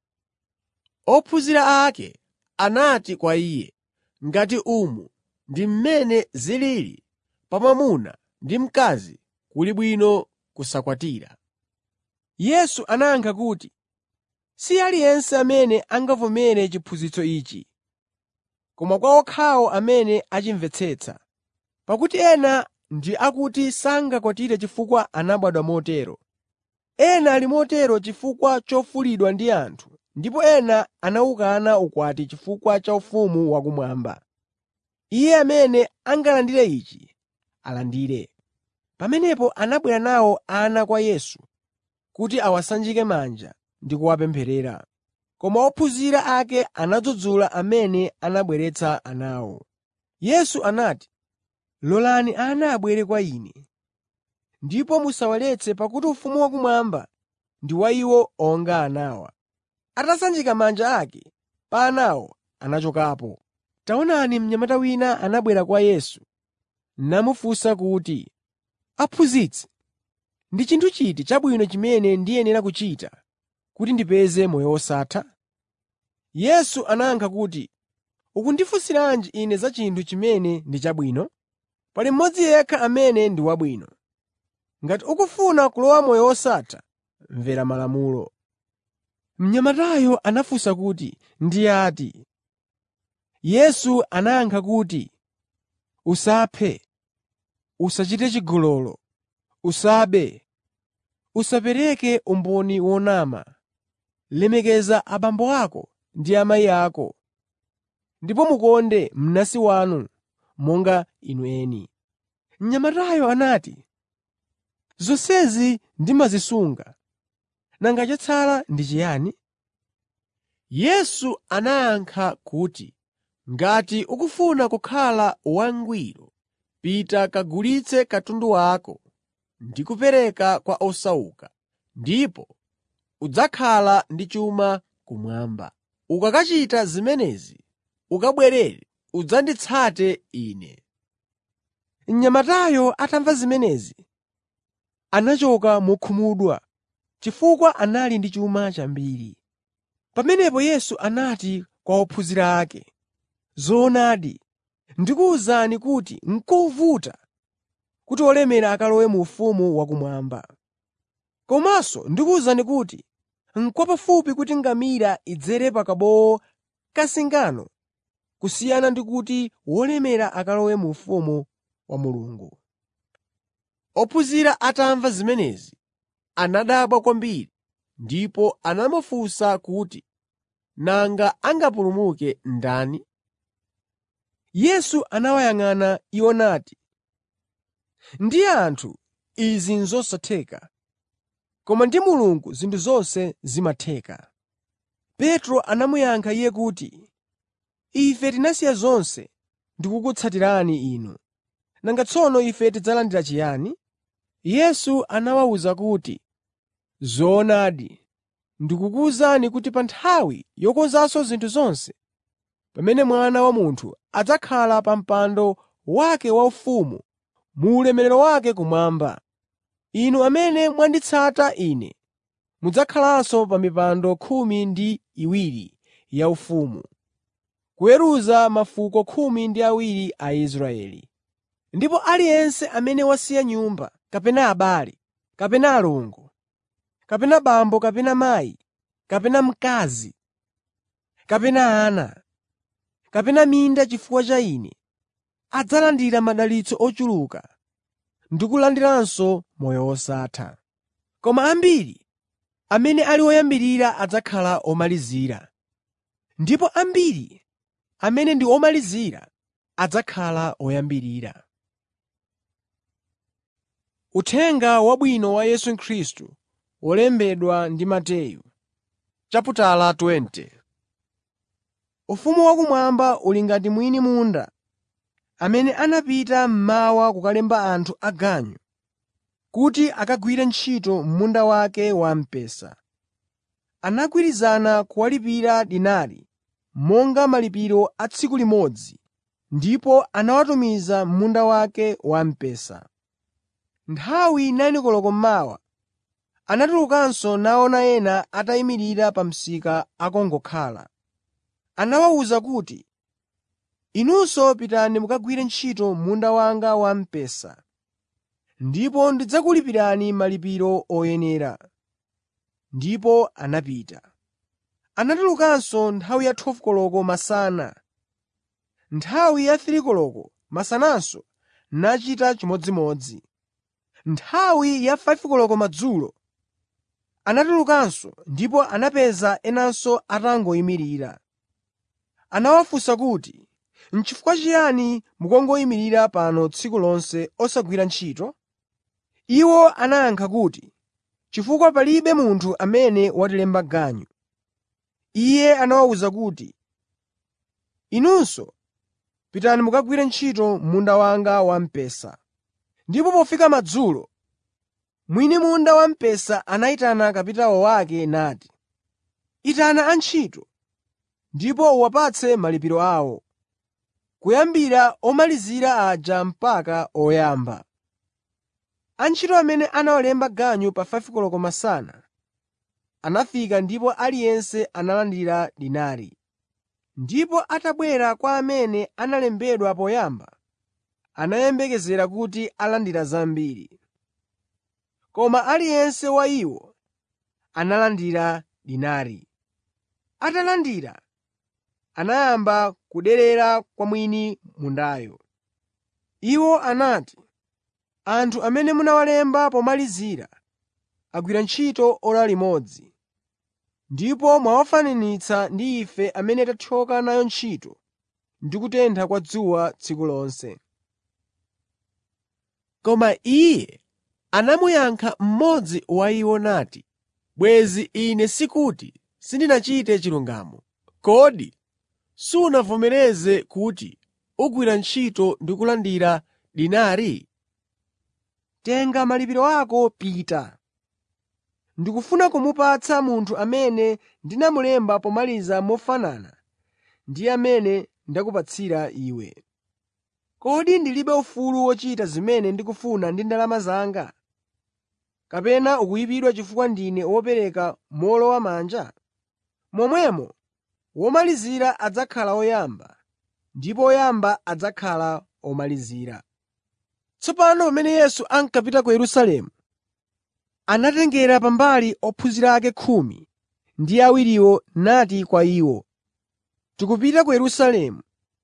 Ophunzira ake anati kwa Iye, “Ngati umu ndi mmene zilili pa mwamuna ndi mkazi, kuli bwino kusakwatira.” Yesu anayankha kuti, “Si aliyense amene angavomere chiphunzitso ichi, koma kwa okhawo amene achimvetsetsa. Pakuti ena ndi akuti sangakwatire chifukwa anabadwa motero. Ena ali motero chifukwa chofulidwa ndi anthu, ndipo ena anawukana ukwati chifukwa cha ufumu wakumwamba. Iye amene angalandire ichi, alandire.” Pamenepo anabwera nawo ana kwa Yesu kuti awasanjike manja ndi kuwapempherera. Koma ophunzira ake anadzudzula amene anabweretsa anawo. Yesu anati, “Lolani ana abwere kwa Ine, ndipo musawaletse pakuti ufumu wakumwamba ndi wa iwo onga anawa.” Atasanjika manja ake pa anawo, anachokapo. Taonani mnyamata wina anabwera kwa Yesu namufunsa kuti, “Aphunzitsi, ndi chinthu chiti chabwino chimene ndiyenera kuchita kuti ndipeze moyo wosatha?” Yesu anayankha kuti, “Ukundifunsiranji Ine za chinthu chimene ndi chabwino? Pali mmodzi yekha amene ndi wabwino. Ngati ukufuna kulowa moyo wosatha, mvera malamulo.” Mnyamatayo anafunsa kuti, “Ndi ati?” Yesu anayankha kuti, “Usaphe, usachite chigololo, usabe, usapereke umboni wonama, lemekeza abambo ako ndi amayi ako, ndipo mukonde mnansi wanu monga inu eni.” Mnyamatayo anati, “Zonsezi ndimazisunga. Nanga chatsala ndi chiyani?” Yesu anayankha kuti, “Ngati ukufuna kukhala wangwiro, pita kagulitse katundu wako ndi kupereka kwa osauka, ndipo udzakhala ndi chuma kumwamba. Ukakachita zimenezi, ukabwerere udzanditsate Ine.” Mnyamatayo atamva zimenezi, anachoka mokhumudwa chifukwa anali ndi chuma chambiri. Pamenepo Yesu anati kwa ophunzira ake, “Zoonadi, ndikuwuzani kuti n'kovuta kuti olemera akalowe mu ufumu wakumwamba. Komanso ndikuwuzani kuti n'kwapafupi kuti ngamira idzere pa kabowo kasingano kusiyana ndi kuti wolemera akalowe mu ufumu wa Mulungu.” Ophunzira atamva zimenezi, anadabwa kwambiri ndipo anamufunsa kuti, “Nanga angapulumuke ndani?” Yesu anawayang'ana iwo nati, “Ndi anthu izi n'zosatheka, koma ndi Mulungu zinthu zonse zimatheka.” Petro anamuyankha Iye kuti, “Ife tinasiya zonse ndi kukutsatirani Inu. Nanga tsono ife tidzalandira chiyani?” Yesu anawawuza kuti, “Zoonadi, ndikukuwuzani kuti pa nthawi yokonzanso zinthu zonse, pamene Mwana wa Munthu adzakhala pa mpando wake waufumu mu ulemerero wake kumwamba, inu amene mwanditsata Ine mudzakhalanso pa mipando khumi ndi iwiri yaufumu, kuweruza mafuko khumi ndi awiri a Israeli. Ndipo aliyense amene wasiya nyumba, kapena abale, kapena alongo, kapena abambo kapena amayi, kapena mkazi, kapena ana, kapena minda chifukwa cha Ine, adzalandira madalitso ochuluka ndi kulandiranso moyo wosatha. Koma ambiri amene ali oyambirira adzakhala omalizira, ndipo ambiri amene ndi omalizira adzakhala oyambirira. Uthenga Wabwino wa Yesu Khristu wolembedwa ndi Mateyu chaputala 20 Ufumu wakumwamba uli ngati mwini munda amene anapita mmawa kukalemba anthu aganyu kuti akagwire ntchito m'munda wake wamphesa. Anagwirizana kuwalipira dinari monga malipiro a tsiku limodzi ndipo anawatumiza m'munda wake wamphesa. Nthawi 9 koloko mmawa anatulukanso naona ena atayimirira pa msika akungokhala. Anawawuza kuti, “Inunso pitani mukagwire ntchito m'munda wanga wamphesa, ndipo ndidzakulipirani malipiro oyenera.” Ndipo anapita. Anatulukanso nthawi ya 12 koloko masana. Nthawi ya 3 koloko masananso nachita chimodzimodzi. Nthawi ya 5 koloko madzulo anatulukanso ndipo anapeza enanso atangoyimirira. Anawafunsa kuti, “N'chifukwa chiyani mukungoyimirira pano tsiku lonse osagwira ntchito?” Iwo anayankha kuti, “Chifukwa palibe munthu amene watilemba ganyu.” Iye anawawuza kuti, “Inunso pitani mukagwire ntchito m'munda wanga wamphesa.” Ndipo pofika madzulo, mwini munda wamphesa anayitana kapitawo wake nati, “Itana antchito ndipo uwapatse malipiro awo, kuyambira omalizira aja mpaka oyamba.” Antchito amene anawalemba ganyu pa 5 koloko masana anafika ndipo aliyense analandira dinari. Ndipo atabwera kwa amene analembedwa poyamba, anayembekezera kuti alandira zambiri. Koma aliyense wa iwo analandira dinari. Atalandira, anayamba kuderera kwa mwini mundayo. Iwo anati, “Anthu amene munawalemba pomalizira agwira ntchito ora limodzi, ndipo mwawafananitsa ndi ife amene tathyoka nayo ntchito ndi kutentha kwa dzuwa tsiku lonse.” Koma Iye anamuyankha mmodzi wa iwo nati, “Bwenzi ine sikuti sindinachite chilungamo. Kodi sunavomereze kuti ugwira ntchito ndi kulandira dinari? Tenga malipiro ako pita. Ndikufuna kumupatsa munthu amene ndinamulemba pomaliza mofanana ndi amene ndakupatsira iwe. Kodi ndilibe ufulu wochita zimene ndikufuna ndi ndalama zanga? Kapena ukuyipidwa chifukwa ndine wopereka mowolowamanja? Momwemo womalizira adzakhala woyamba, ndipo oyamba adzakhala omalizira. Tsopano pamene Yesu ankapita ku Yerusalemu, anatengera pambali ophunzira ake khumi ndi awiriwo nati kwa iwo, “Tikupita ku Yerusalemu,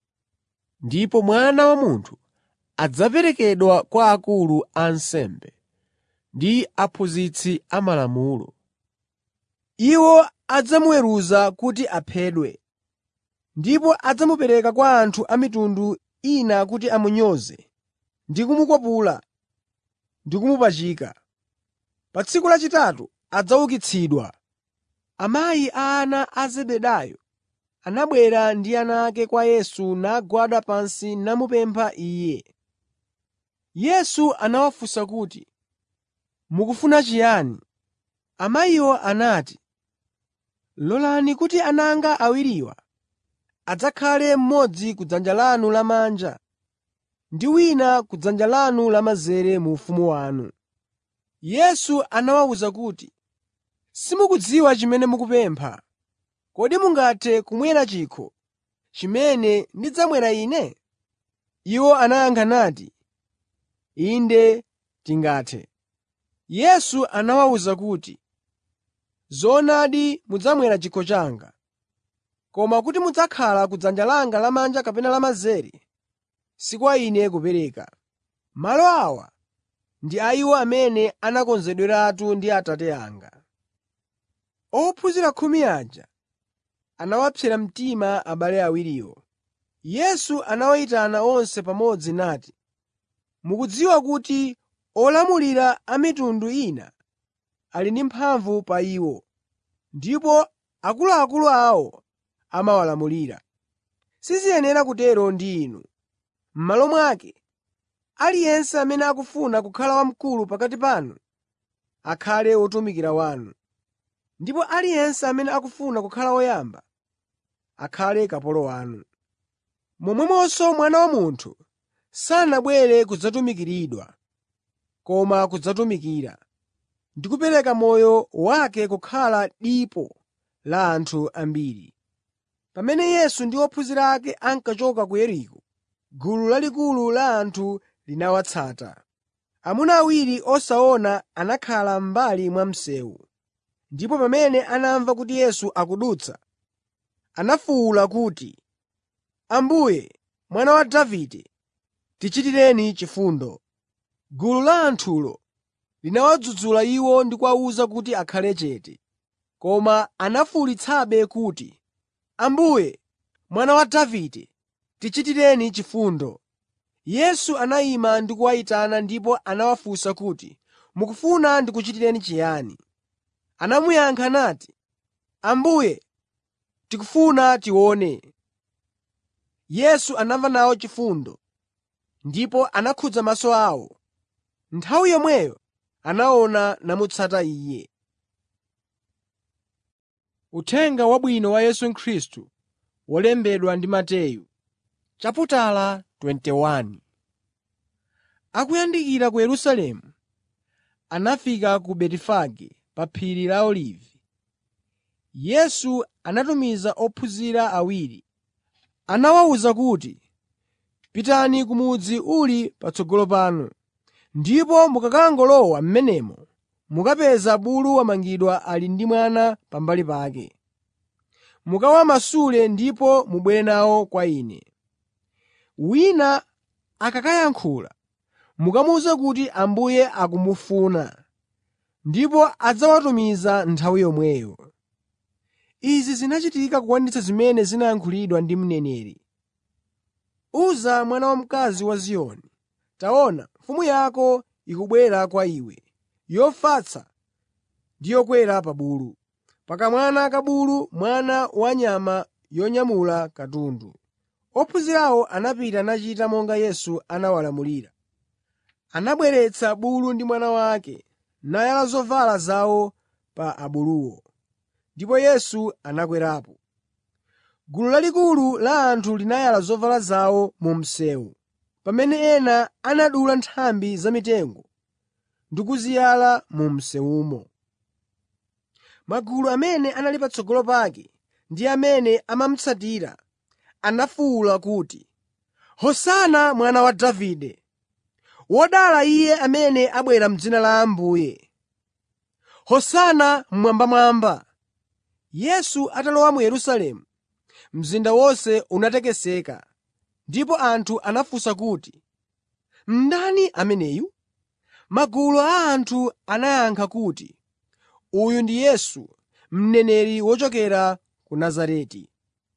ndipo Mwana wa Munthu adzaperekedwa kwa akulu a ansembe ndi aphunzitsi amalamulo. Iwo adzamuweruza kuti aphedwe, ndipo adzamupereka kwa anthu a mitundu ina kuti amunyoze ndi kumukwapula ndi kumupachika. Pa tsiku lachitatu adzaukitsidwa.” Amayi a ana a Zebedayo anabwera ndi ana ake kwa Yesu nagwada pansi namupempha Iye. Yesu anawafunsa kuti, “Mukufuna chiyani?” Amayiwo anati, “Lolani kuti ana anga awiriwa adzakhale mmodzi kudzanja lanu lamanja ndi wina kudzanja lanu lamanzere mu ufumu wanu.” Yesu anawawuza kuti, “Simukudziwa chimene mukupempha. Kodi mungathe kumwera chikho chimene ndidzamwera Ine?” Iwo anayankha nati, “Inde, tingathe.” Yesu anawawuza kuti, “Zoonadi mudzamwera chikho changa, koma kuti mudzakhala kudzanja langa lamanja kapena lamanzere, si kwa Ine kupereka. Malo awa ndi a iwo amene anakonzedweratu ndi Atate anga.” Ophunzira khumi aja anawapsera mtima abale awiriwo. Yesu anawayitana onse pamodzi nati, “Mukudziwa kuti olamulira a mitundu ina ali ndi mphamvu pa iwo, ndipo akuluakulu awo amawalamulira. Siziyenera kutero ndi inu. M'malo mwake, aliyense amene akufuna kukhala wamkulu pakati panu akhale wotumikira wanu, ndipo aliyense amene akufuna kukhala woyamba akhale kapolo wanu. Momwemonso Mwana wa Munthu sanabwere kudzatumikiridwa, koma kudzatumikira ndi kupereka moyo wake kukhala dipo la anthu ambiri.” Pamene Yesu ndi ophunzira ake ankachoka ku Yeriko, gulu lalikulu la anthu linawatsata. Amuna awiri osaona anakhala m'mbali mwa msewu, ndipo pamene anamva kuti Yesu akudutsa, anafuwula kuti, “Ambuye, Mwana wa Davide, tichitireni chifundo!” Gulu la anthulo linawadzudzula iwo ndi kuwawuza kuti akhale chete. Koma anafuwulitsabe kuti, “Ambuye, Mwana wa Davide, tichitireni chifundo!” Yesu anayima ndi kuwayitana ndipo anawafunsa kuti, “Mukufuna ndikuchitireni chiyani?” Anamuyankha nati, “Ambuye, tikufuna tione.” Yesu anamva nawo chifundo ndipo anakhudza maso awo. Nthawi yomweyo anaona namutsata Iye. Uthenga Wabwino wa Yesu Khristu wolembedwa ndi Mateyu chaputala 21 Akuyandikira ku Yerusalemu, anafika ku Betifage pa phiri la Olivi. Yesu anatumiza ophunzira awiri. Anawawuza kuti, “Pitani ku mudzi uli patsogolo panu, ndipo mukakangolowa m'menemo mukapeza bulu wamangidwa ali ndi mwana pambali pake. Mukawamasule ndipo mubwere nawo kwa Ine. Wina akakayankhula, mukamuwuze kuti Ambuye akumufuna, ndipo adzawatumiza nthawi yomweyo.” Izi zinachitika kukwaniritsa zimene zinayankhulidwa ndi mneneri: “Uza mwana wamkazi wa Ziyoni, taona, mfumu yako ikubwera kwa iwe, yofatsa ndi yokwera pa bulu, pa kamwana ka bulu, mwana wa nyama yonyamula katundu.” Ophunzirawo anapita nachita monga Yesu anawalamulira. Anabweretsa bulu ndi mwana wake, nayala zovala zawo pa abuluwo, ndipo Yesu anakwerapo. Gulu lalikulu la anthu linayala zovala zawo mu msewu, pamene ena anadula nthambi za mitengo ndi kuziyala mu msewumo. Magulu amene anali patsogolo pake ndi amene amamutsatira anafuwula kuti, “Hosana mwana wa Davide!” “Wodala Iye amene abwera m'dzina la Ambuye!” “Hosana mmwambamwamba!” Yesu atalowa mu Yerusalemu, mzinda wonse unatekeseka ndipo anthu anafunsa kuti, “Ndani ameneyu?” Magulu a anthu anayankha kuti, “Uyu ndi Yesu, mneneri wochokera ku Nazareti.”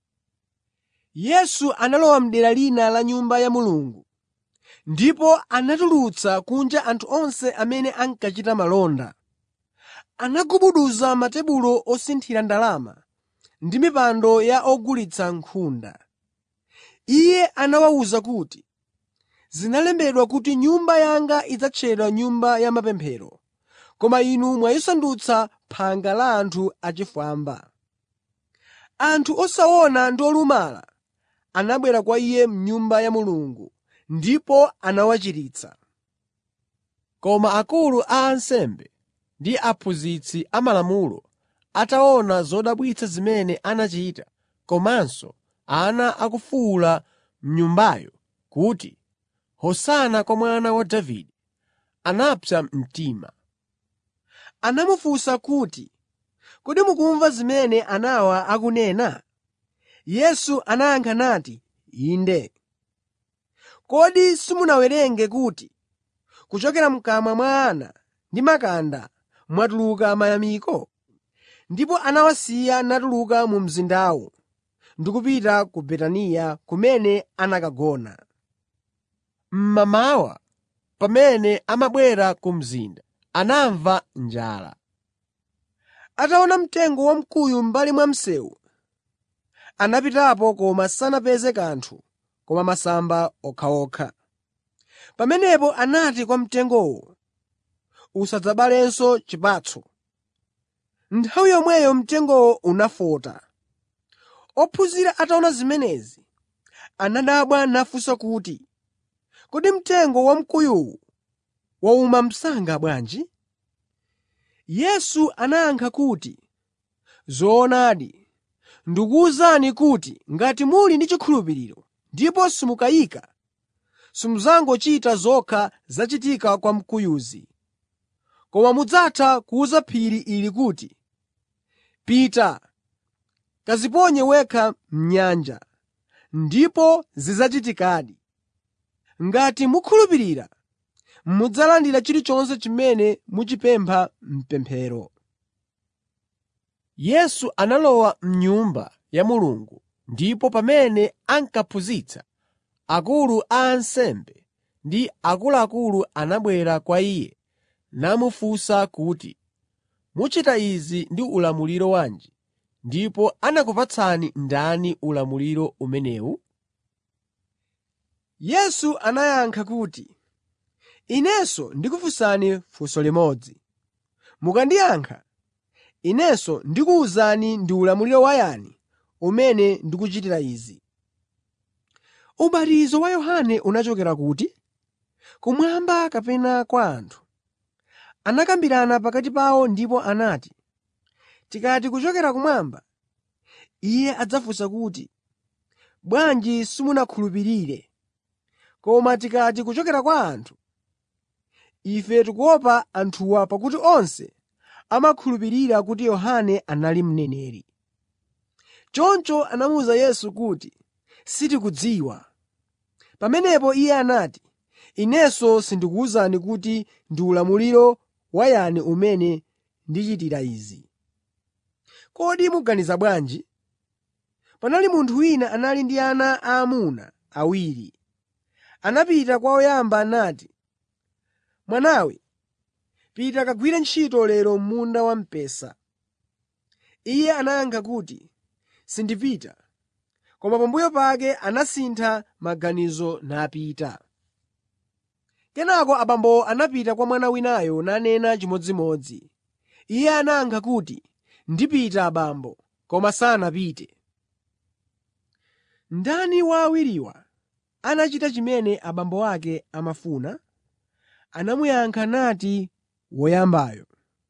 Yesu analowa m'dera lina la Nyumba ya Mulungu ndipo anatulutsa kunja anthu onse amene ankachita malonda. Anagubuduza matebulo osinthira ndalama ndi mipando ya ogulitsa nkhunda. Iye anawawuza kuti, “Zinalembedwa kuti Nyumba yanga idzatchedwa Nyumba ya mapemphero, koma inu mwayisandutsa phanga la anthu achifwamba.” Anthu osaona ndi olumala anabwera kwa Iye m'Nyumba ya Mulungu ndipo anawachiritsa. Koma akulu a ansembe ndi aphunzitsi amalamulo ataona zodabwitsa zimene anachita, komanso ana akufuwula m'Nyumbayo kuti, “Hosana kwa Mwana wa Davide,” anapsa mtima. Anamufunsa kuti, “Kodi mukumva zimene anawa akunena?” Yesu anayankha nati, “Inde. Kodi simunawerenge kuti, kuchokera m'kamwa mwa ana ndi makanda mwatuluka mayamiko?” Ndipo anawasiya natuluka mu mzindawo ndi kupita ku Betaniya kumene anakagona. Mmamawa, pamene amabwera ku mzinda, anamva njala. Ataona mtengo wamkuyu m'mbali mwa msewu, anapitapo koma sanapeze kanthu koma masamba okhaokha. Pamenepo anati kwa mtengowo, “Usadzabalenso chipatso.” Nthawi yomweyo mtengowo unafota. Ophunzira ataona zimenezi, anadabwa nafunsa kuti, “Kodi mtengo wamkuyuwu wauma msanga bwanji?” Yesu anayankha kuti, “Zoonadi, ndikuwuzani kuti ngati muli ndi chikhulupiriro ndipo simukayika, simudzangochita zokha zachitika kwa mkuyuzi, koma mudzatha kuwuza phiri ili kuti, ‘Pita, kadziponye wekha m'nyanja,’ ndipo zidzachitikadi. Ngati mukhulupirira, mudzalandira chilichonse chimene muchipempha m'pemphero.” Yesu analowa m'Nyumba ya Mulungu ndipo pamene ankaphunzitsa, akulu a ansembe ndi akuluakulu anabwera kwa Iye namufunsa kuti, “Muchita izi ndi ulamuliro wanji, ndipo anakupatsani ndani ulamuliro umenewu?” Yesu anayankha kuti, “Inenso ndikufunsani funso limodzi. Mukandiyankha, Inenso ndikuwuzani ndi ulamuliro wa yani umene ndikuchitira izi. Ubatizo wa Yohane unachokera kuti? Kumwamba kapena kwa anthu?” Anakambirana pakati pawo ndipo anati, “Tikati kuchokera kumwamba, Iye adzafunsa kuti, ‘Bwanji simunakhulupirire?’ Koma tikati kuchokera kwa anthu, ife tikuopa anthuwa pakuti onse amakhulupirira kuti Yohane anali mneneri.” Choncho anamuwuza Yesu kuti, “Sitikudziwa.” Pamenepo Iye anati, “Inenso sindikuwuzani kuti ndi ulamuliro wa yani umene ndichitira izi. Kodi muganiza bwanji? Panali munthu wina anali ndi ana aamuna awiri. Anapita kwa woyamba nati, ‘Mwanawe, pita kagwire ntchito lero m'munda wamphesa.’ Iye anayankha kuti, ‘Sindipita.’ Koma pambuyo pake anasintha maganizo napita. Kenaka abambowo anapita kwa mwana winayo nanena chimodzimodzi. Iye anayankha kuti, ‘Ndipita abambo,’ koma sanapite. Ndani wa awiriwa anachita chimene abambo ake amafuna?” Anamuyankha nati, “Woyambayo.”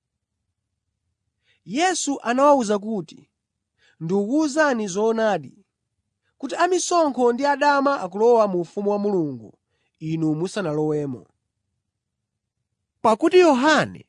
Yesu anawawuza kuti, “Ndikukuwuzani zoonadi, kuti amisonkho ndi adama akulowa mu ufumu wa Mulungu inu musanalowemo. Pakuti Yohane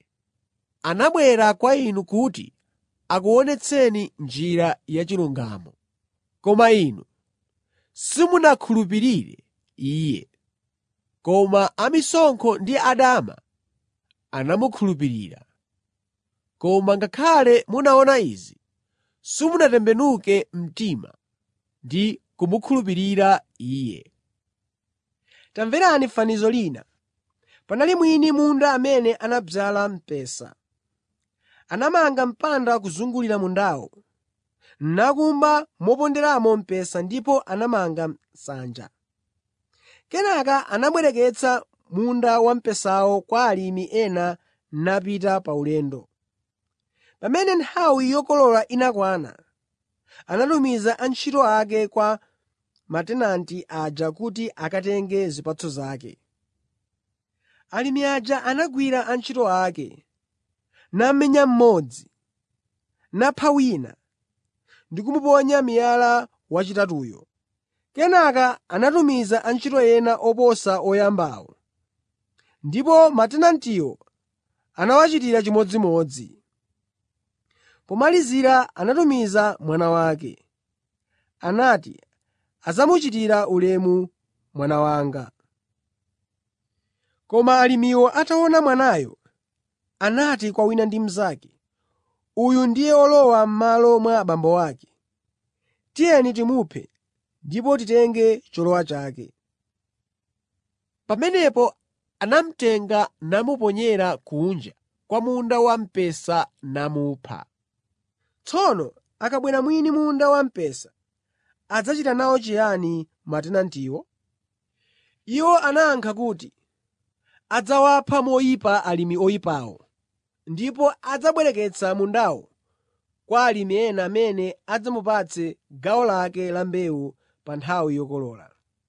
anabwera kwa inu kuti akuonetseni njira yachilungamo, Koma inu simunakhulupirire Iye, koma amisonkho ndi adama anamukhulupirira. Koma ngakhale munaona izi, simunatembenuke mtima ndi kumukhulupirira Iye. Tamverani fanizo lina. Panali mwini munda amene anadzala mpesa. Anamanga mpanda kuzungulira mundawo, nakumba moponderamo mpesa ndipo anamanga nsanja. Kenaka anabwereketsa munda wamphesawo kwa alimi ena napita pa ulendo. Pamene nthawi yokolola inakwana, anatumiza antchito ake kwa matenanti aja kuti akatenge zipatso zake. Alimi aja anagwira antchito ake, namenya mmodzi, napha wina ndi kumuponya miyala wachitatuyo. Kenaka anatumiza antchito ena oposa oyambawo, ndipo matenantiwo anawachitira chimodzimodzi. Pomalizira anatumiza mwana wake. Anati, “Adzamuchitira ulemu mwana wanga.” Koma alimiwo ataona mwanayo, anati kwa wina ndi mnzake, “Uyu ndiye olowa m'malo mwa abambo ake. Tiyeni timuphe ndipo titenge cholowa chake.” Pamenepo anamutenga namuponyera kunja kwa munda wamphesa namupha. Tsono akabwera mwini munda wamphesa, adzachita nawo chiyani matenantiwo? Iwo anayankha kuti, “Adzawapha moyipa alimi oyipawo, ndipo adzabwereketsa mundawo kwa alimi ena amene adzamupatse gawo lake la mbewu pa nthawi yokolola.”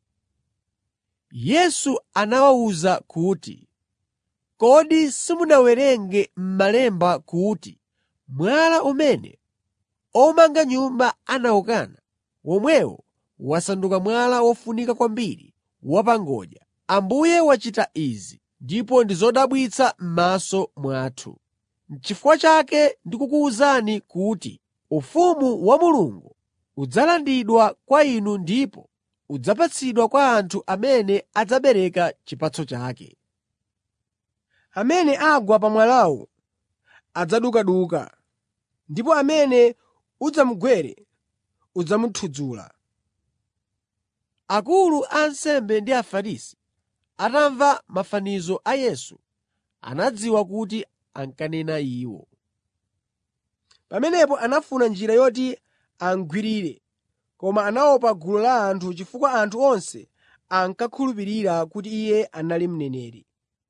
Yesu anawawuza kuti, “Kodi simunawerenge m'Malemba kuti mwala umene omanga nyumba anawukana, womwewo wasanduka mwala wofunika kwambiri wa pa ngodya. Ambuye wachita izi, ndipo ndi zodabwitsa m'maso mwathu. N'chifukwa chake ndikukuwuzani kuti ufumu wa Mulungu udzalandidwa kwa inu ndipo udzapatsidwa kwa anthu amene adzabereka chipatso chake. Amene agwa pa mwalawu adzadukaduka, ndipo amene udzamugwere udzamuthudzula.” Akulu a ansembe ndi Afarisi atamva mafanizo a Yesu, anadziwa kuti ankanena iwo. Pamenepo anafuna njira yoti amugwirire, koma anaopa gulu la anthu chifukwa anthu onse ankakhulupirira kuti Iye anali mneneri.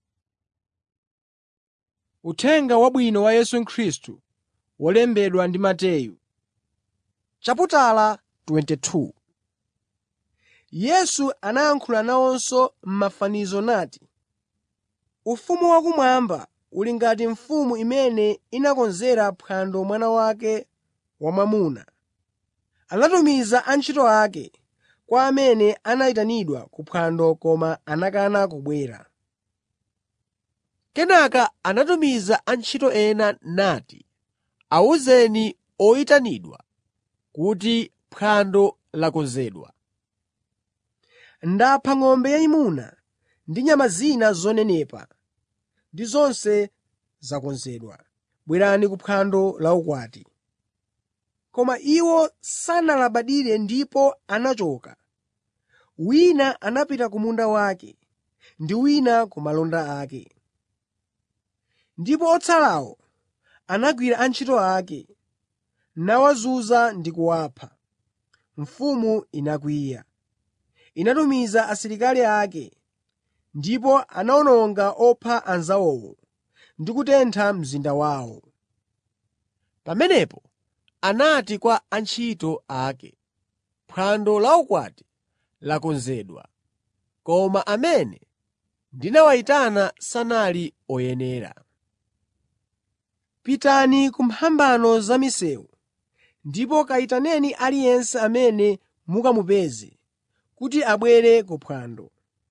Uthenga Wabwino wa Yesu Khristu wolembedwa ndi Mateyu chaputala 22 Yesu anayankhula nawonso m'mafanizo nati, “Ufumu wakumwamba uli ngati mfumu imene inakonzera phwando mwana wake wamwamuna. Anatumiza antchito ake kwa amene anayitanidwa ku phwando koma anakana kubwera. Kenaka anatumiza antchito ena nati, ‘Awuzeni oyitanidwa kuti phwando lakonzedwa. Ndapha ng'ombe yayimuna ndi nyama zina zonenepa, ndi zonse zakonzedwa. Bwerani ku phwando la ukwati.” Koma iwo sanalabadire ndipo anachoka. Wina anapita ku munda wake ndi wina ku malonda ake. Ndipo otsalawo anagwira antchito ake, nawazunza ndi kuwapha. Mfumu inakwiya. Inatumiza asilikali ake, ndipo anawononga opha anzawowo ndi kutentha mzinda wawo. Pamenepo anati kwa antchito ake, “Phwando la ukwati lakonzedwa, koma amene ndinawayitana sanali oyenera. Pitani ku mphambano za misewu ndipo kayitaneni aliyense amene mukamupeze kuti abwere ku phwando.”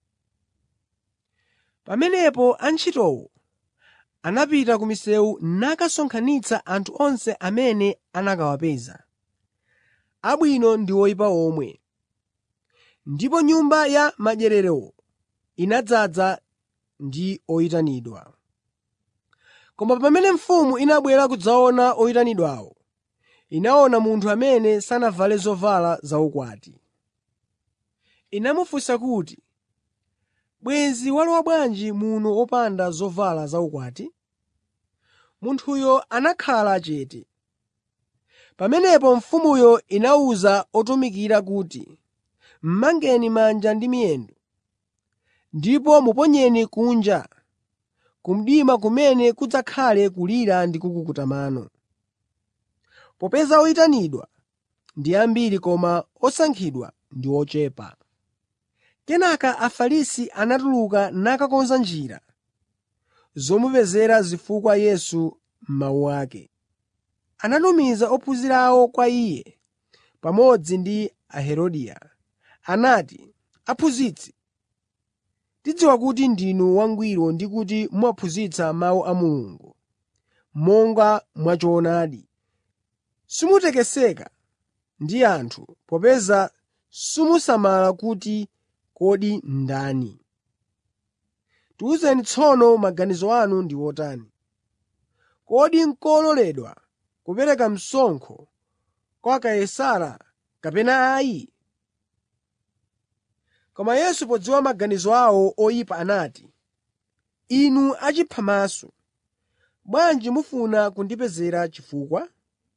Pamenepo antchitowo anapita ku misewu nakasonkhanitsa anthu onse amene anakawapeza. abwino ndi oyipa omwe. Ndipo nyumba ya madyerero inadzaza ndi oyitanidwa. Koma pamene mfumu inabwera kudzaona oyitanidwawo, inaona munthu amene sanavale zovala zaukwati. Inamufunsa kuti, “Bwenzi walowa bwanji muno wopanda zovala zaukwati?” Munthuyo anakhala chete. Pamenepo mfumuyo inawuza otumikira kuti, “M'mangeni manja ndi miyendo, ndipo muponyeni kunja ku mdima kumene kudzakhale kulira ndi kukukuta mano.” Popeza oyitanidwa ndi ambiri koma osankhidwa ndi ochepa. Kenaka Afarisi anatuluka nakakonza njira zomupezera zifukwa Yesu m'mawu ake. Anatumiza ophunzira awo kwa Iye pamodzi ndi Aherodia. Anati, “Aphunzitsi, tidziwa kuti ndinu wangwiro ndi kuti mumaphunzitsa mawu a Mulungu monga mwachoonadi. Simutekeseka ndi anthu, popeza simusamala kuti kodi ndani. Tiwuzeni tsono maganizo anu ndi otani. Kodi n'kololedwa kupereka msonkho kwa Kaisara kapena ayi?” Koma Yesu podziwa maganizo awo oyipa anati, “Inu achiphamaso, bwanji mufuna kundipezera chifukwa?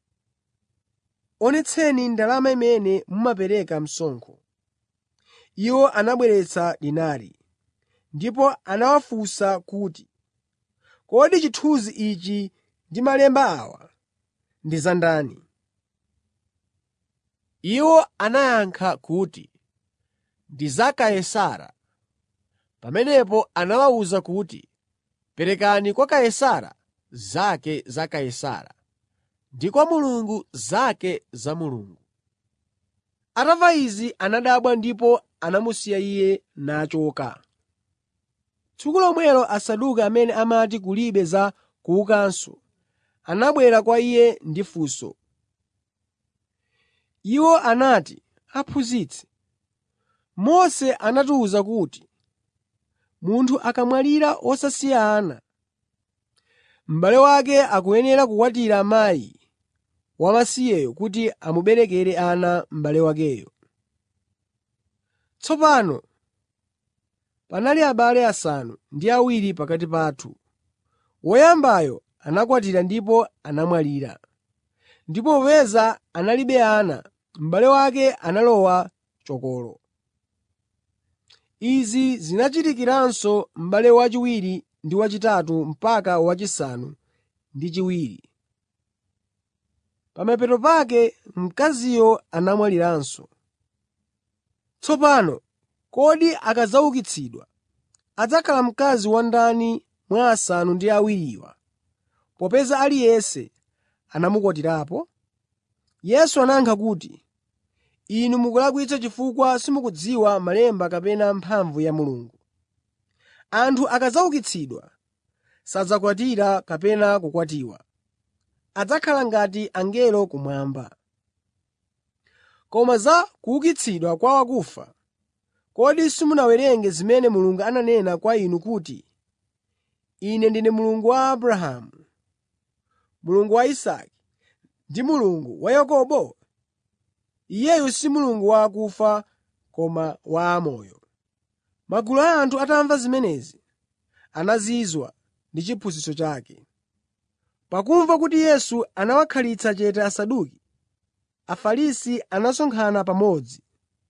Onetseni ndalama imene mumapereka msonkho.” Iwo anabweretsa dinari. Ndipo anawafunsa kuti, “Kodi chithunzi ichi ndi malemba awa ndi za ndani?” Iwo anayankha kuti, “Ndi za Kaisara.” Pamenepo anawawuza kuti, “Perekani kwa Kaisara zake za Kaisara ndi kwa Mulungu zake za Mulungu.” Atamva izi anadabwa ndipo anamusiya Iye nachoka. Tsiku lomwelo Asaduki amene amati kulibe za kuukanso, anabwera kwa Iye ndi funso. Iwo anati, “Aphunzitsi, Mose anatiwuza kuti munthu akamwalira wosasiya ana, m'bale wake akuyenera kukwatira mkazi wamasiyeyo kuti amuberekere ana m'bale wakeyo. Tsopano panali abale asanu ndi awiri pakati pathu. Woyambayo anakwatira ndipo anamwalira. Ndipo popeza analibe ana, m'bale wake analowa chokolo. Izi zinachitikiranso m'bale wachiwiri ndi wachitatu mpaka wachisanu ndi chiwiri. Pamapeto pake mkaziyo anamwaliranso. Tsopano kodi akadzaukitsidwa, adzakhala mkazi wa ndani mwa asanu ndi awiriwa, popeza aliyense anamukwatirapo? Yesu anayankha kuti, “Inu mukulakwitsa chifukwa simukudziwa malemba kapena mphamvu ya Mulungu. Anthu akadzaukitsidwa, sadzakwatira kapena kukwatiwa. Adzakhala ngati angelo kumwamba. Koma za kuukitsidwa kwa akufa, kodi simunawerenge zimene Mulungu ananena kwa inu kuti, ‘Ine ndine Mulungu wa Abrahamu, Mulungu wa Isake ndi Mulungu wa Yakobo?’ Iyeyu si Mulungu wa akufa koma wa amoyo.” Magulu a anthu atamva zimenezi, anazizwa ndi chiphunzitso chake. Pakumva kuti Yesu anawakhalitsa chete Asaduki, Afarisi anasonkhana pamodzi.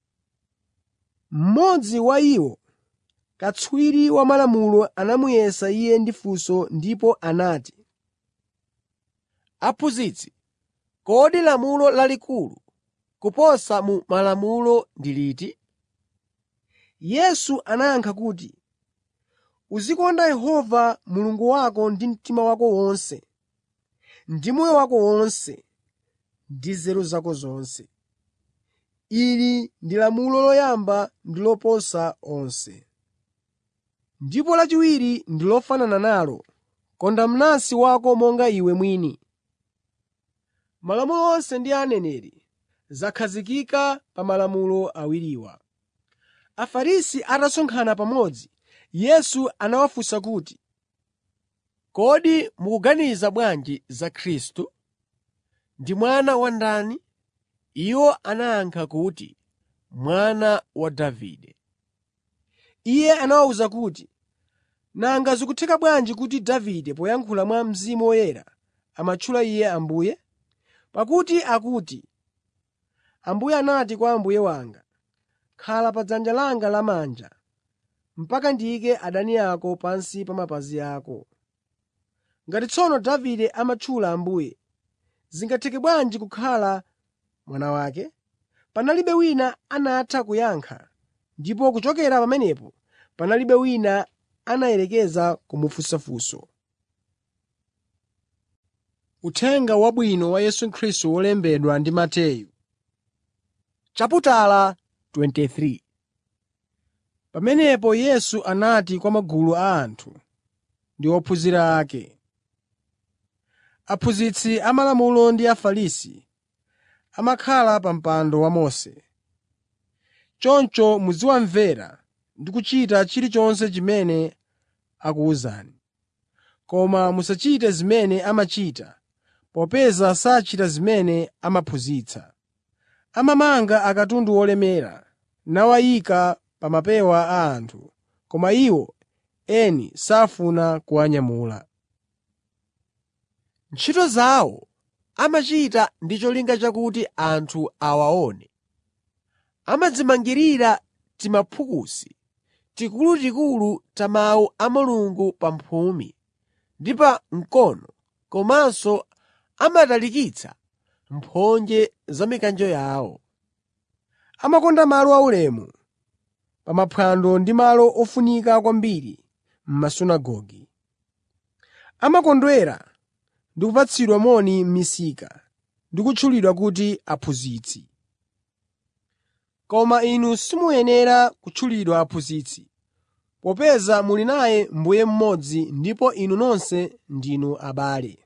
Mmodzi wa iwo, katswiri wa malamulo anamuyesa Iye ndi funso ndipo anati, “Aphunzitsi, kodi lamulo lalikulu kuposa mu malamulo ndi liti?” Yesu anayankha kuti, “Uzikonda Yehova Mulungu wako ndi mtima wako wonse, ndi moyo wako wonse, ndi nzeru zako zonse. Ili ndi lamulo loyamba ndi loposa onse. Ndipo lachiwiri ndi lofanana nalo, ‘Konda mnansi wako monga iwe mwini.’ Malamulo onse ndi aneneri zakhazikika pa malamulo awiriwa. Afarisi atasonkhana pamodzi, Yesu anawafunsa kuti, Kodi mukuganiza bwanji za Khristu? Ndi mwana wa ndani? Iwo anayankha kuti, “Mwana wa Davide.” Iye anawawuza kuti, “Nanga zikutheka bwanji kuti Davide poyankhula mwa Mzimu Woyera amatchula Iye Ambuye? Pakuti akuti, Ambuye anati kwa Ambuye wanga, ‘Khala pa dzanja langa lamanja mpaka ndiyike adani ako pansi pa mapazi ako.’ Ngati tsono Davide amatchula Ambuye, zingatheke bwanji kukhala mwana wake?” Panalibe wina anatha kuyankha, ndipo kuchokera pamenepo panalibe wina anayerekeza kumufunsafunso. Uthenga Wabwino wa Yesu Khristu wolembedwa ndi Mateyu Chaputala 23 Pamenepo Yesu anati kwa magulu a anthu ndi ophunzira ake, “Aphunzitsi amalamulo ndi Afarisi amakhala pa mpando wa Mose. Choncho muziwamvera ndi kuchita chilichonse chimene akuwuzani. Koma musachite zimene amachita, popeza sachita zimene amaphunzitsa. Amamanga akatundu olemera nawayika pa mapewa a anthu, koma iwo eni safuna kuwanyamula. Ntchito zawo amachita ndi cholinga chakuti anthu awaone. Amadzimangirira timaphukusi tikulutikulu ta Mawu a Mulungu pa mphumi ndi pa mkono komanso amatalikitsa mphonje za mikanjo yawo. Amakonda malo aulemu pa maphwando ndi malo ofunika kwambiri m'masunagoge. Amakondwera ndi kupatsidwa moni m'misika ndi kutchulidwa kuti aphunzitsi. Koma inu simuyenera kutchulidwa aphunzitsi, popeza muli naye Mbuye mmodzi ndipo inu nonse ndinu abale.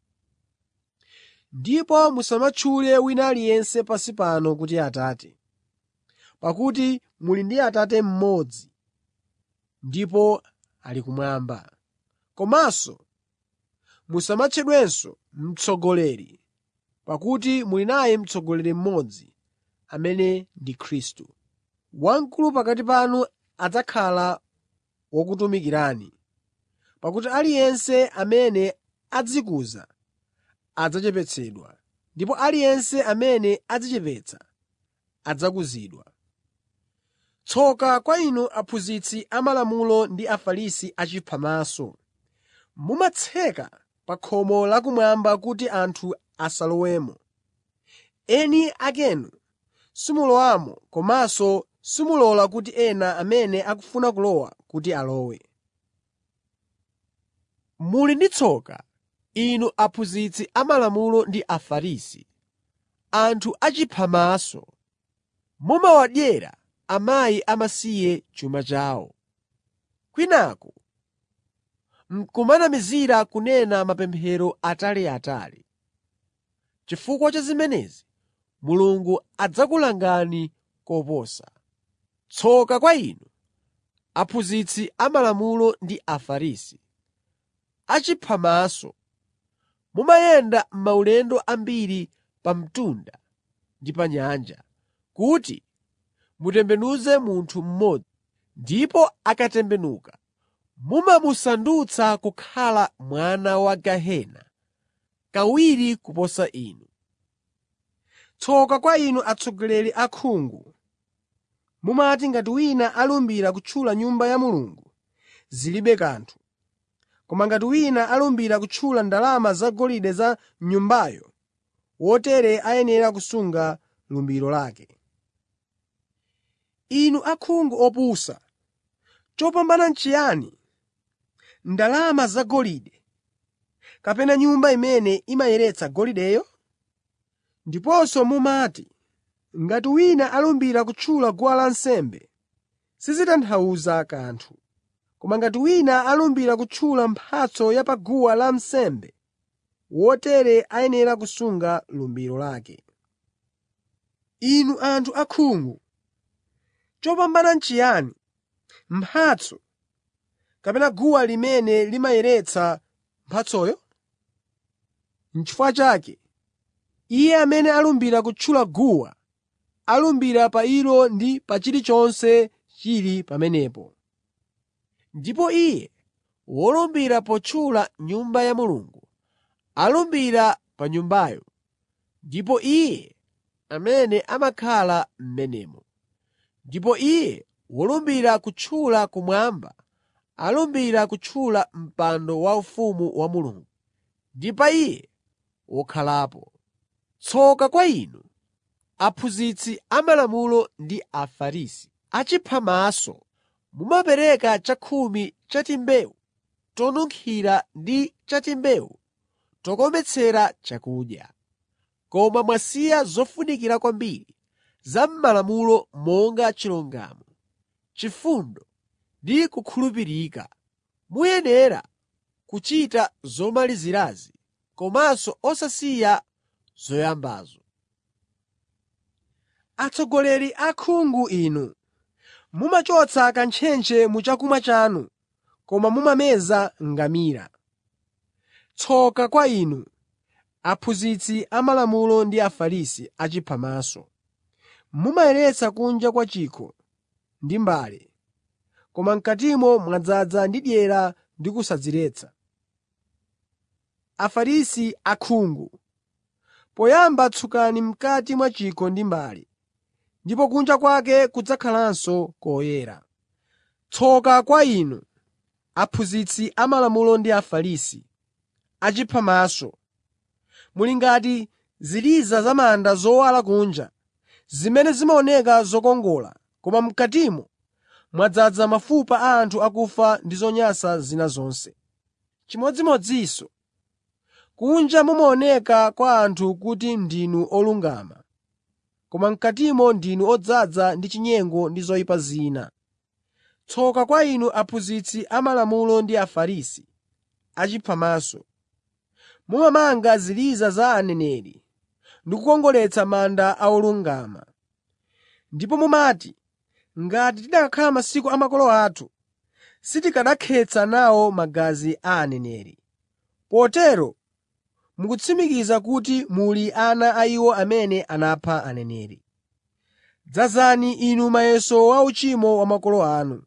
Ndipo musamatchule wina aliyense pansi pano kuti Atate, pakuti muli ndi Atate mmodzi, ndipo ali kumwamba. Komanso musamatchedwenso mtsogoleri, pakuti muli naye mtsogoleri mmodzi, amene ndi Khristu. Wamkulu pakati panu adzakhala wokutumikirani, pakuti aliyense amene adzikuza adzachepetsedwa, ndipo aliyense amene adzichepetsa adzakuzidwa. Tsoka kwa inu aphunzitsi amalamulo ndi Afarisi achiphamaso! Mumatseka pa khomo lakumwamba kuti anthu asalowemo. Eni akenu simulowamo komanso simulola kuti ena amene akufuna kulowa kuti alowe. Muli ndi tsoka, inu aphunzitsi amalamulo ndi Afarisi, anthu achiphamaso! Mumawadyera akazi amasiye chuma chawo. Kwinaku n'kumanamizira kunena mapemphero ataliatali. Chifukwa cha zimenezi Mulungu adzakulangani koposa. Tsoka kwa inu, aphunzitsi amalamulo ndi Afarisi, achiphamaso! Mumayenda maulendo ambiri pa mtunda ndi pa nyanja, kuti mutembenuze munthu mmodzi, ndipo akatembenuka mumamusandutsa kukhala mwana wa gehena kawiri kuposa inu. Tsoka kwa inu atsogoleri akhungu! Mumati ngati wina alumbira kutchula Nyumba ya Mulungu, zilibe kanthu. Koma ngati wina alumbira kutchula ndalama zagolide za Nyumbayo, wotere ayenera kusunga lumbiro lake. Inu akhungu opusa! Chopambana n'chiyani, ndalama zagolide kapena Nyumba imene imayeretsa golideyo? Ndiponso mumati, ngati wina alumbira kutchula guwa lansembe, sizitanthauza kanthu. Koma ngati wina alumbira kutchula mphatso ya pa guwa lansembe, wotere ayenera kusunga lumbiro lake. Inu anthu akhungu! Chopambana n'chiyani, mphatso kapena guwa limene limayeretsa mphatsoyo? N'chifukwa chake, Iye amene alumbira kutchula guwa, alumbira pa ilo ndi pa chilichonse chili pamenepo. Ndipo iye wolumbira potchula Nyumba ya Mulungu, alumbira pa Nyumbayo, ndipo Iye amene amakhala m'menemo. Ndipo iye wolumbira kutchula kumwamba, alumbira kutchula mpando waufumu wa Mulungu, ndi pa Iye wokhalapo. Tsoka kwa inu, aphunzitsi amalamulo ndi Afarisi, achiphamaso! Mumapereka chakhumi cha timbewu tonunkhira ndi cha timbewu tokometsera chakudya. Koma mwasiya zofunikira kwambiri za m'malamulo monga chilungamo, chifundo ndi kukhulupirika. Muyenera kuchita zomalizirazi komanso osasiya zoyambazo. Atsogoleri akhungu inu! Mumachotsa kantchentche mu chakumwa chanu, koma mumameza ngamira. Tsoka kwa inu, aphunzitsi amalamulo ndi Afarisi achiphamaso! Mumayeretsa kunja kwa chikho ndi mbale, koma m'katimo mwadzaza ndi dyera ndi kusadziretsa. Afarisi akhungu! Poyamba tsukani m'kati mwa chikho ndi mbale, ndipo kunja kwake kudzakhalanso koyera. Tsoka kwa inu, aphunzitsi amalamulo ndi Afarisi, achiphamaso! Muli ngati ziliza za manda zowala kunja, zimene zimaoneka zokongola, koma m'katimo mwadzaza mafupa a anthu akufa ndi zonyansa zina zonse. Chimodzimodzinso, kunja mumaoneka kwa anthu kuti ndinu olungama, koma m'katimo ndinu odzaza ndi chinyengo ndi zoyipa zina. Tsoka kwa inu aphunzitsi amalamulo ndi Afarisi, achiphamaso! Mumamanga ziliza za aneneri ndi kukongoletsa manda a olungama. Ndipo mumati, ngati tikanakhala masiku a makolo athu, sitikanakhetsa nawo magazi a aneneri. Potero mukutsimikiza kuti muli ana a iwo amene anapha aneneri. Dzazani inu muyeso wa uchimo wa makolo anu.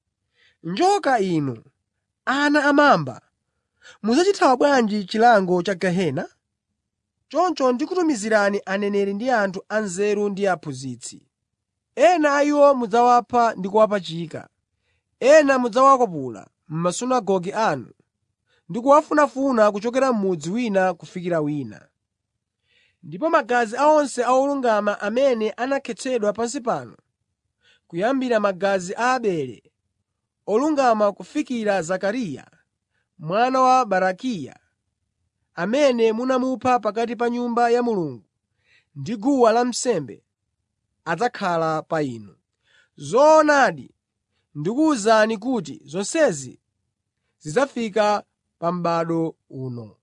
Njoka inu, ana amamba! Mudzachithawa bwanji chilango cha gehena? Choncho ndikutumizirani aneneri ndi anthu anzeru ndi aphunzitsi. Ena a iwo mudzawapha ndi kuwapachika, ena mudzawakwapula m'masunagoge anu ndi kuwafunafuna kuchokera m'mudzi wina kufikira wina. Ndipo magazi a onse olungama amene anakhetsedwa pansi pano, kuyambira magazi a Abele olungama kufikira Zakariya mwana wa Barakiya, amene munamupha pakati pa Nyumba ya Mulungu ndi guwa lansembe, adzakhala pa inu. Zoonadi, ndikuwuzani kuti zonsezi zidzafika pa m'bado uno.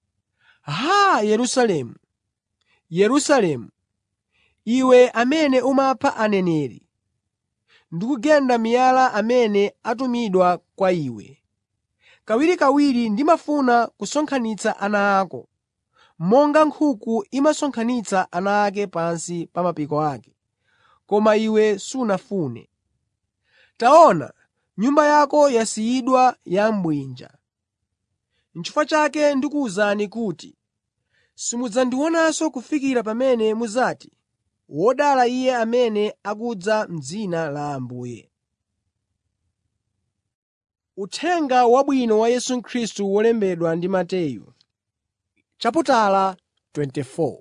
Haa, Yerusalemu, Yerusalemu, iwe amene umapha aneneri ndi kugenda miyala amene atumidwa kwa iwe! Kawirikawiri ndimafuna kusonkhanitsa ana ako, monga nkhuku imasonkhanitsa ana ake pansi pa mapiko ake, koma iwe sunafune. Taona, nyumba yako yasiyidwa ya mbwinja. N'chifukwa chake ndikuwuzani kuti simudzandionanso kufikira pamene mudzati, “Wodala Iye amene akudza m'dzina la Ambuye.” Uthenga Wabwino wa Yesu Khristu wolembedwa ndi Mateyu chaputala 24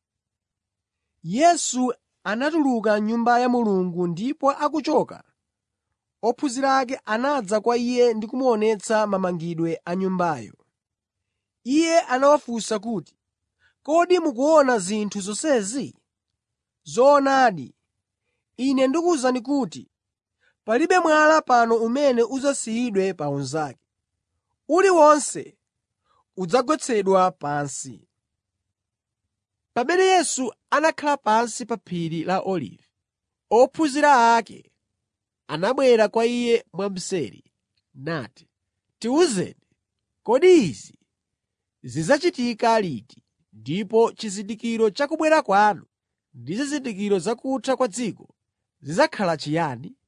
Yesu anatuluka m'Nyumba ya Mulungu ndipo akuchoka, ophunzira ake anadza kwa Iye ndi kumuonetsa mamangidwe a Nyumbayo. Iye anawafunsa kuti, “Kodi mukuona zinthu zonsezi? Zoonadi, Ine ndikuwuzani kuti palibe mwala pano umene udzasiyidwe pa unzake. Uliwonse udzagwetsedwa pansi.” Pamene Yesu anakhala pansi pa phiri la Olivi, ophunzira ake anabwera kwa Iye mwamseri nati, “Tiwuzeni, kodi izi zidzachitika liti, ndipo chizindikiro cha kubwera kwanu ndi zizindikiro za kutha kwa dziko zidzakhala chiyani?”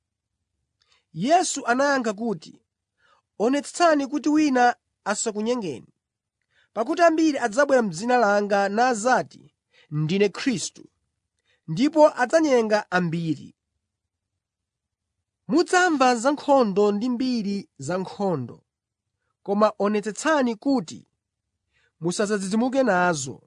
Yesu anayankha kuti, “Onetsetsani kuti wina asakunyengeni. Pakuti ambiri adzabwera m'dzina langa nadzati, ‘Ndine Khristu,’ ndipo adzanyenga ambiri. Mudzamva za nkhondo ndi mbiri za nkhondo. Koma onetsetsani kuti musadzidzimuke nazo.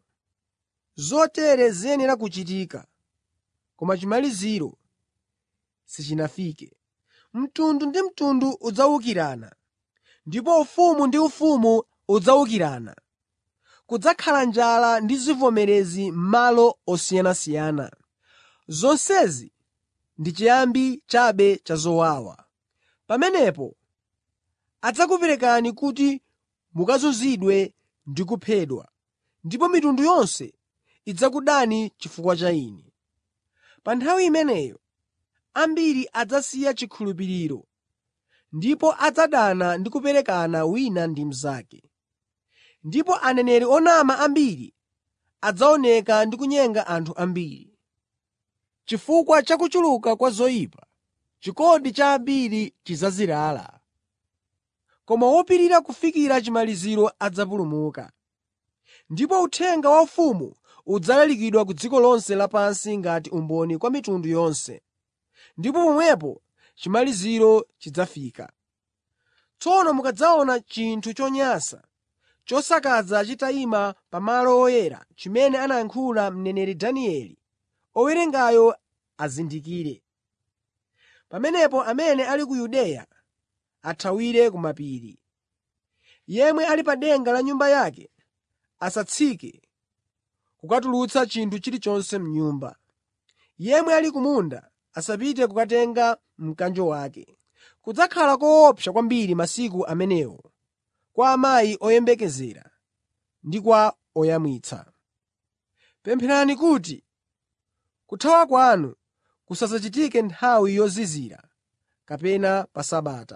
Zotere ziyenera kuchitika, koma chimaliziro sichinafike. Mtundu ndi mtundu udzawukirana, ndipo ufumu ndi ufumu udzawukirana. Kudzakhala njala ndi zivomerezi m'malo osiyanasiyana. Zonsezi ndi chiyambi chabe cha zowawa. Pamenepo adzakuperekani kuti mukazunzidwe ndi kuphedwa, ndipo mitundu yonse idzakudani chifukwa cha Ine. Pa nthawi imeneyo ambiri adzasiya chikhulupiriro ndipo adzadana ndi kuperekana wina ndi mnzake. Ndipo aneneri onama ambiri adzaoneka ndi kunyenga anthu ambiri. Chifukwa cha kuchuluka kwa zoyipa, chikondi cha ambiri chidzazirala. Koma wopirira kufikira chimaliziro adzapulumuka. Ndipo uthenga wa ufumu udzalalikidwa ku dziko lonse lapansi ngati umboni kwa mitundu yonse, ndipo pomwepo chimaliziro chidzafika. Tsono mukadzaona chinthu chonyansa chosakaza chitayima pa malo oyera chimene anayankhula mneneri Danieli, owerengayo azindikire. Pamenepo amene ali ku Yudeya athawire ku mapiri. Yemwe ali pa denga la nyumba yake asatsike kukatulutsa chinthu chilichonse m'nyumba. Yemwe ali ku munda asapite kukatenga mkanjo wake. Kudzakhala koopsa kwambiri masiku amenewo kwa amayi oyembekezera ndi kwa oyamwitsa. Pempherani kuti kuthawa kwanu kusadzachitike nthawi yozizira kapena pa Sabata.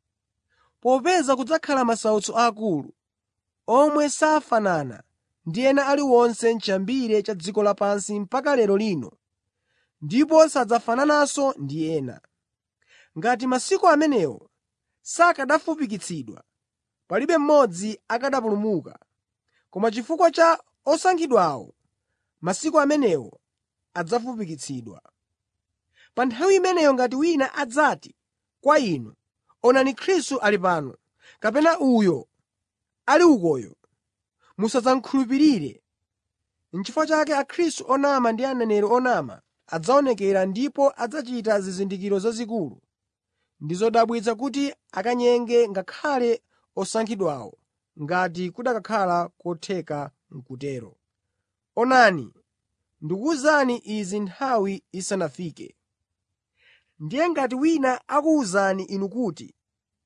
Popeza kudzakhala masautso akulu, omwe safanana ndi ena aliwonse m'chiyambire cha dziko lapansi mpaka lero lino, ndipo sadzafanananso ndi ena. Ngati masiku amenewo sakanafupikitsidwa, palibe mmodzi akanapulumuka. Koma chifukwa cha osankhidwawo, masiku amenewo adzafupikitsidwa. Pa nthawi imeneyo ngati wina adzati kwa inu, “Onani Khristu ali pano,” kapena “Uyo ali ukoyo,” musadzakhulupirire. N'chifukwa chake akhristu onama ndi aneneri onama adzaonekera ndipo adzachita zizindikiro zazikulu ndi zodabwitsa kuti akanyenge ngakhale osankhidwawo, ngati kukanakhala kotheka n'kutero. Onani, ndikuwuzani izi nthawi isanafike. Ndiye ngati wina akuwuzani inu kuti,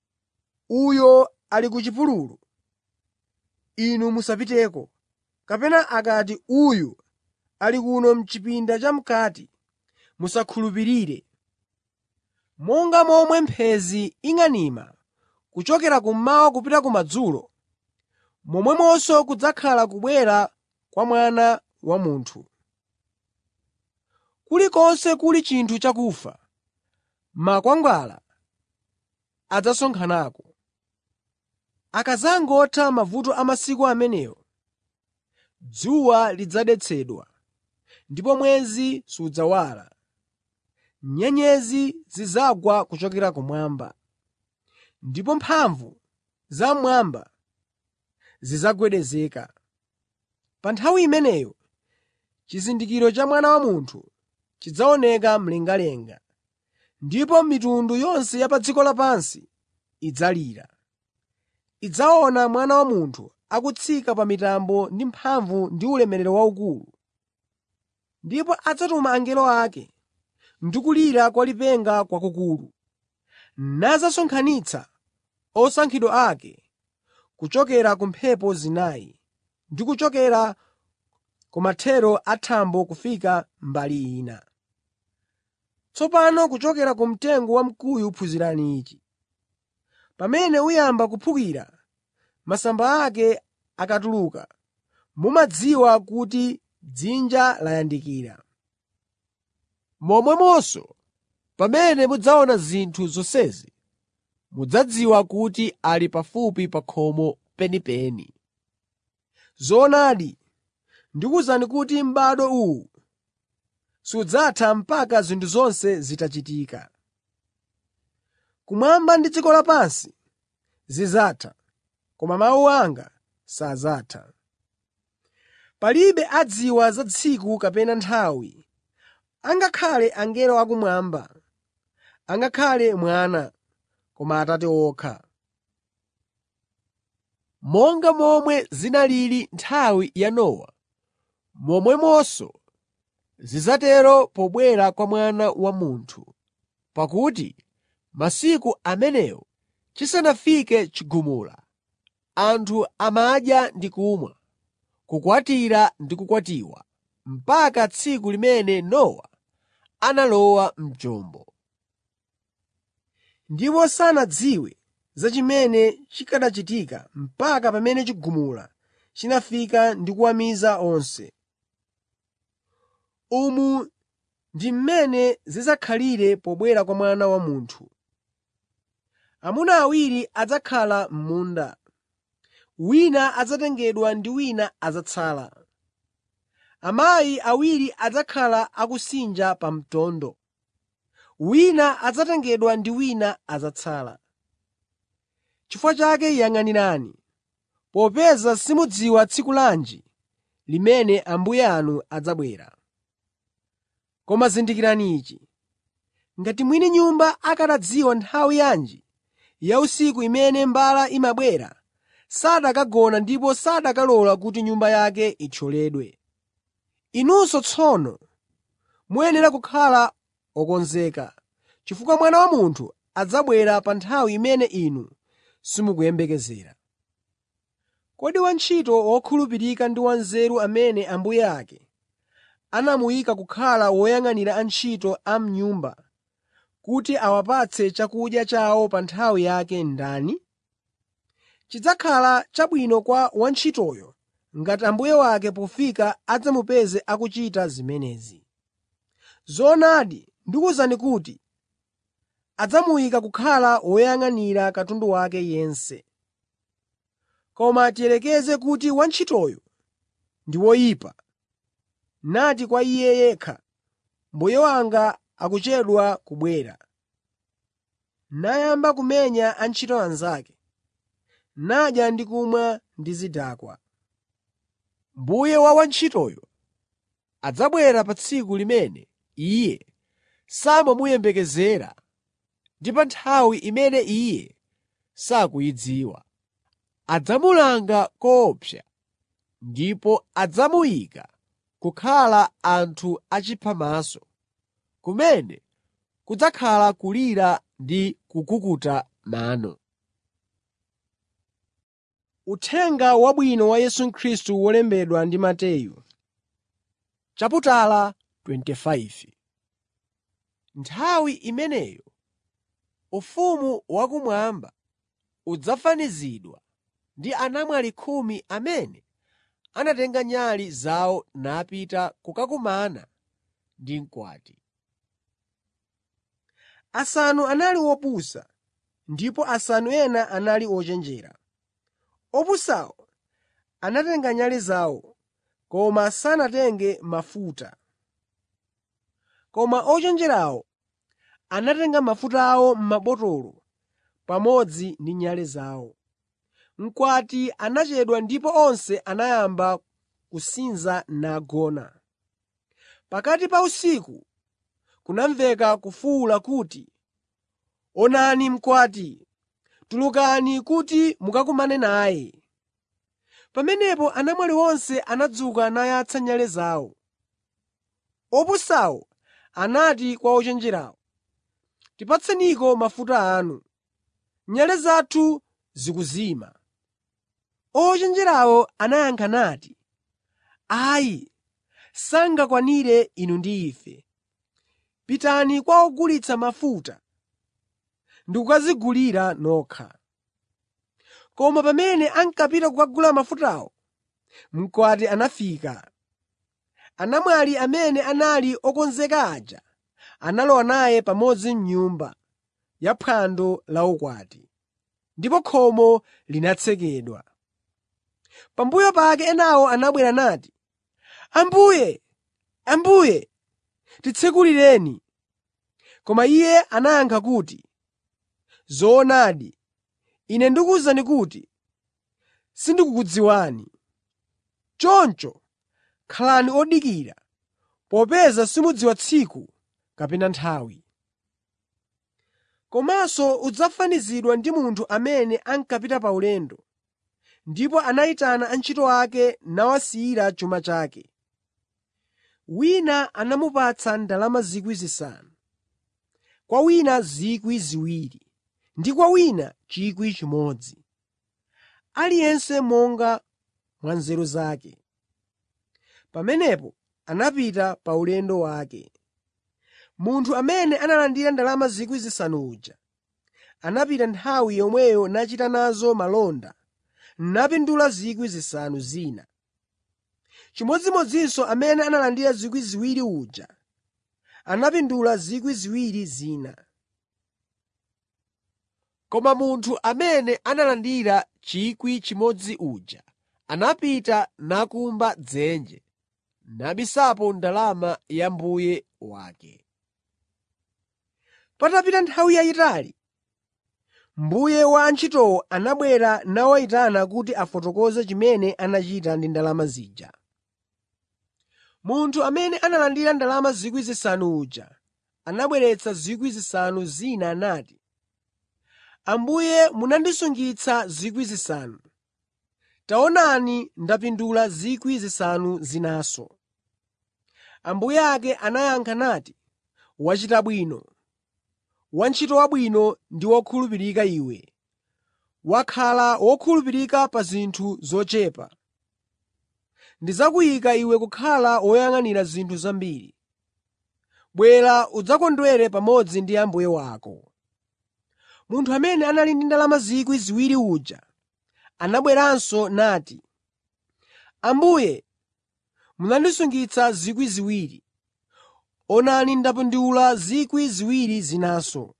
“Uyo ali ku chipululu,” inu musapiteko. Kapena akati, “Uyu ali kuno m'chipinda cham'kati,” musakhulupirire. Monga momwe mphenzi ing'anima kuchokera kummawa kupita kumadzulo, momwemonso kudzakhala kubwera kwa Mwana wa Munthu. Kulikonse kuli chinthu chakufa, makwangwala adzasonkhanako. Akadzangotha mavuto a masiku amenewo, dzuwa lidzadetsedwa, ndipo mwezi sudzawala, nyenyezi zidzagwa kuchokera kumwamba, ndipo mphamvu zamwamba zidzagwedezeka. Pa nthawi imeneyo chizindikiro cha Mwana wa Munthu chidzaoneka mlengalenga, ndipo mitundu yonse ya pa dziko lapansi idzalira. Idzaona Mwana wa Munthu akutsika pa mitambo ndi mphamvu ndi ulemerero waukulu. Ndipo adzatuma angelo ake ndi kulira kwa lipenga kwakukulu, nadzasonkhanitsa osankhidwa ake kuchokera ku mphepo zinayi ndi kuchokera kumathero a thambo kufika mbali ina. Tsopano kuchokera ku mtengo wamkuyu phunzirani ichi: Pamene uyamba kuphukira, masamba ake akatuluka, mumadziwa kuti dzinja layandikira. Momwemonso, pamene mudzaona zinthu zonsezi, mudzadziwa kuti ali pafupi pa khomo penipeni. Zoonadi, ndikuwuzani kuti m'bado uwu sudzatha mpaka zinthu zonse zitachitika. Kumwamba ndi dziko lapansi zidzatha, koma mawu anga sadzatha. Palibe adziwa za tsiku kapena nthawi, angakhale angelo akumwamba, angakhale Mwana, koma Atate okha. Monga momwe zinalili nthawi ya Nowa, momwemonso zidzatero pobwera kwa Mwana wa Munthu. Pakuti masiku amenewo chisanafike chigumula, anthu amadya ndi kumwa, kukwatira ndi kukwatiwa, mpaka tsiku limene Nowa analowa m'chombo. Ndipo sanadziwe za chimene chikanachitika mpaka pamene chigumula chinafika ndi kuwamiza onse. Umu ndi mmene zidzakhalire pobwera kwa Mwana wa Munthu. Amuna awiri adzakhala m'munda, wina adzatengedwa ndi wina adzatsala. Amayi awiri adzakhala akusinja pa mtondo, wina adzatengedwa ndi wina adzatsala. Chifukwa chake yang'anirani, popeza simudziwa tsiku lanji limene Ambuye anu adzabwera. Koma zindikirani ichi: ngati mwini nyumba akanadziwa nthawi yanji ya usiku imene mbala imabwera, sakanagona ndipo sakanalola kuti nyumba yake ithyoledwe. Inunso tsono muyenera kukhala okonzeka, chifukwa Mwana wa Munthu adzabwera pa nthawi imene inu simukuyembekezera. Kodi wantchito wokhulupirika ndi wanzeru amene ambuye ake anamuyika kukhala woyang'anira antchito a m'nyumba kuti awapatse chakudya chawo pa nthawi yake ndani? Chidzakhala chabwino kwa wantchitoyo ngati mbuye wake pofika adzamupeze akuchita zimenezi. Zoonadi, ndikuwuzani kuti adzamuyika kukhala woyang'anira katundu wake yense. Koma tiyerekeze kuti wantchitoyo ndi woyipa, nati kwa iye yekha, “Mbuye wanga akuchedwa kubwera,” nayamba kumenya antchito anzake, nadya ndi kumwa ndi zidakwa. Mbuye wa wantchitoyo adzabwera pa tsiku limene iye samamuyembekezera ndi pa nthawi imene iye sakuyidziwa. Adzamulanga koopsa ndipo adzamuyika kukhala anthu achiphamaso, kumene kudzakhala kulira ndi kukukuta mano. Uthenga Wabwino wa Yesu Khristu wolembedwa ndi Mateyu chaputala 25 Nthawi imeneyo ufumu wakumwamba udzafanizidwa ndi anamwali khumi amene anatenga nyale zawo napita kukakumana ndi mkwati. Asanu anali opusa ndipo asanu ena anali ochenjera. Opusawo anatenga nyale zawo, koma sanatenge mafuta. Koma ochenjerawo anatenga mafuta awo m'mabotolo pamodzi ndi nyale zawo. Mkwati anachedwa ndipo onse anayamba kusinza nagona. Pakati pa usiku kunamveka kufuwula kuti, “Onani mkwati! Tulukani kuti mukakumane naye!” Pamenepo anamwali onse anadzuka nayatsa nyale zawo. Opusawo anati kwa ochenjerawo, “Tipatseniko mafuta anu, nyale zathu zikuzima.” Ochenjerawo anayankha nati, “Ayi, sangakwanire inu ndi ife. Pitani kwa ogulitsa mafuta ndi kukadzigulira nokha.” Koma pamene ankapita kukagula mafutawo, mkwati anafika. Anamwali amene anali okonzeka aja analowa naye pamodzi m'nyumba ya phwando la ukwati, ndipo khomo linatsekedwa. Pambuyo pake enawo anabwera nati, “Ambuye, Ambuye, titsekulireni.” Koma Iye anayankha kuti, “Zoonadi, Ine ndikuwuzani kuti sindikukudziwani. Choncho khalani odikira, popeza simudziwa tsiku kapena nthawi. Komanso udzafanizidwa ndi munthu amene ankapita pa ulendo, ndipo anayitana antchito ake nawasiyira chuma chake. Wina anamupatsa ndalama 5,000, kwa wina 2,000 ndi kwa wina 1,000, aliyense monga mwa nzeru zake. Pamenepo anapita pa ulendo wake. Munthu amene analandira ndalama 5,000 uja anapita nthawi yomweyo nachita nazo malonda napindula 5,000 zina. Chimodzimodzinso amene analandira 2,000 uja anapindula 2,000 zina. Koma munthu amene analandira 1,000 uja anapita nakumba dzenje nabisapo ndalama ya mbuye wake. Patapita nthawi yayitali, mbuye wa antchitowo anabwera nawayitana kuti afotokoze chimene anachita ndi ndalama zija. Munthu amene analandira ndalama 5,000 uja anabweretsa 5,000 zina nati, “Ambuye munandisungitsa 5,000. Taonani ndapindula 5,000 zinanso.” Ambuye ake anayankha nati, “Wachita bwino, wantchito wabwino ndi wokhulupirika iwe. Wakhala wokhulupirika pa zinthu zochepa. Ndidzakuyika iwe kukhala woyang'anira zinthu zambiri. Bwera udzakondwere pamodzi ndi mbuye wako.” Munthu amene anali ndi ndalama 2,000 uja anabweranso nati, “Ambuye, munandisungitsa 2,000. Onani ndapindula 2,000 zinanso.”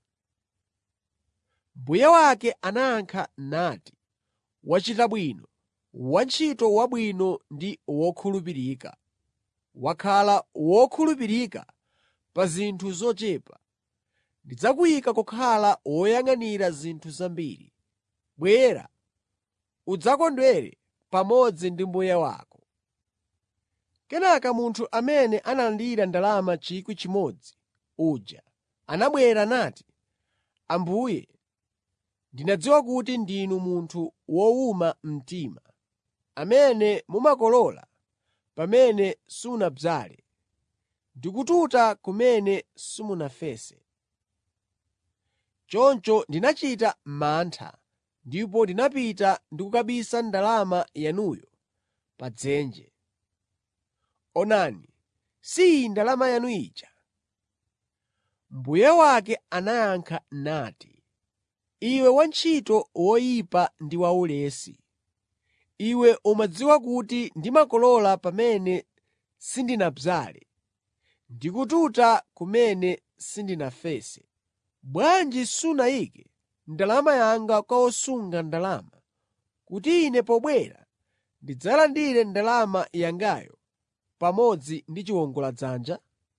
Mbuye wake anayankha nati, “Wachita bwino, wantchito wabwino ndi wokhulupirika. Wakhala wokhulupirika pa zinthu zochepa. Ndidzakuyika kukhala woyang'anira zinthu zambiri. Bwera, udzakondwere pamodzi ndi mbuye wako.” Kenaka munthu amene analandira ndalama 1,000 uja anabwera nati, “Ambuye, ndinadziwa kuti ndinu munthu wowuma mtima, amene mumakolola pamene simunadzale ndi kututa kumene simunafese. Choncho ndinachita mantha ndipo ndinapita ndi kukabisa ndalama yanuyo pa dzenje. Onani, si iyi ndalama yanu ija.” Mbuye wake anayankha nati, “Iwe wantchito woyipa ndi waulesi! Iwe umadziwa kuti ndimakolola pamene sindinadzale ndi kututa kumene sindinafese. Bwanji sunayike ndalama yanga kwa osunga ndalama, kuti ine pobwera ndidzalandire ndalama yangayo pamodzi ndi chiwongoladzanja?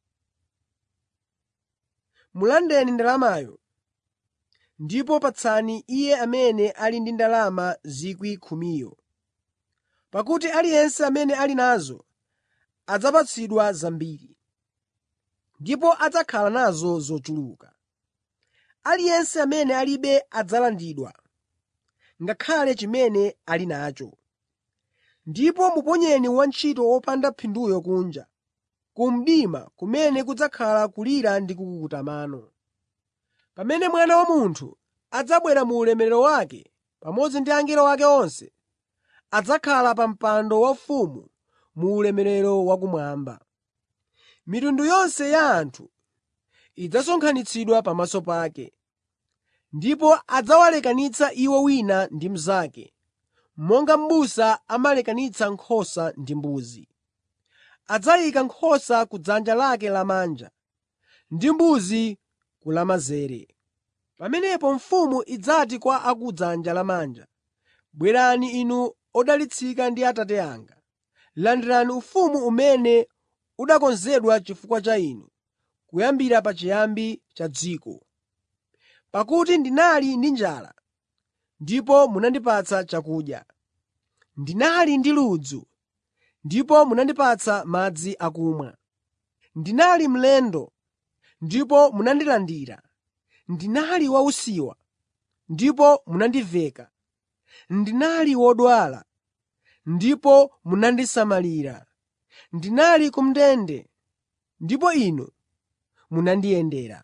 Mulandeni ndalamayo ndipo patsani iye amene ali ndi ndalama 10,000. Pakuti aliyense amene ali nazo adzapatsidwa zambiri, ndipo adzakhala nazo zochuluka. Aliyense amene alibe adzalandidwa, ngakhale chimene ali nacho. Ndipo muponyeni wantchito wopanda phinduyo kunja, ku mdima kumene kudzakhala kulira ndi kukukuta mano. Pamene Mwana wa Munthu adzabwera mu ulemerero wake pamodzi ndi angelo ake onse, adzakhala pa mpando waufumu mu ulemerero wakumwamba. Mitundu yonse ya anthu idzasonkhanitsidwa pamaso pake, ndipo adzawalekanitsa iwo wina ndi mnzake, monga m'busa amalekanitsa nkhosa ndi mbuzi. Adzayika nkhosa ku dzanja lake lamanja ndi mbuzi ku lamanzere. Pamenepo mfumu idzati kwa a ku dzanja lamanja, “Bwerani inu odalitsika ndi Atate anga, landirani ufumu umene unakonzedwa chifukwa cha inu kuyambira pachiyambi cha dziko. Pakuti ndinali ndi njala, ndipo munandipatsa chakudya; ndinali ndi ludzu, ndipo munandipatsa madzi akumwa. Ndinali mlendo, ndipo munandilandira. Ndinali wausiwa, ndipo munandiveka. Ndinali wodwala, ndipo munandisamalira. Ndinali ku ndende, ndipo inu munandiyendera.”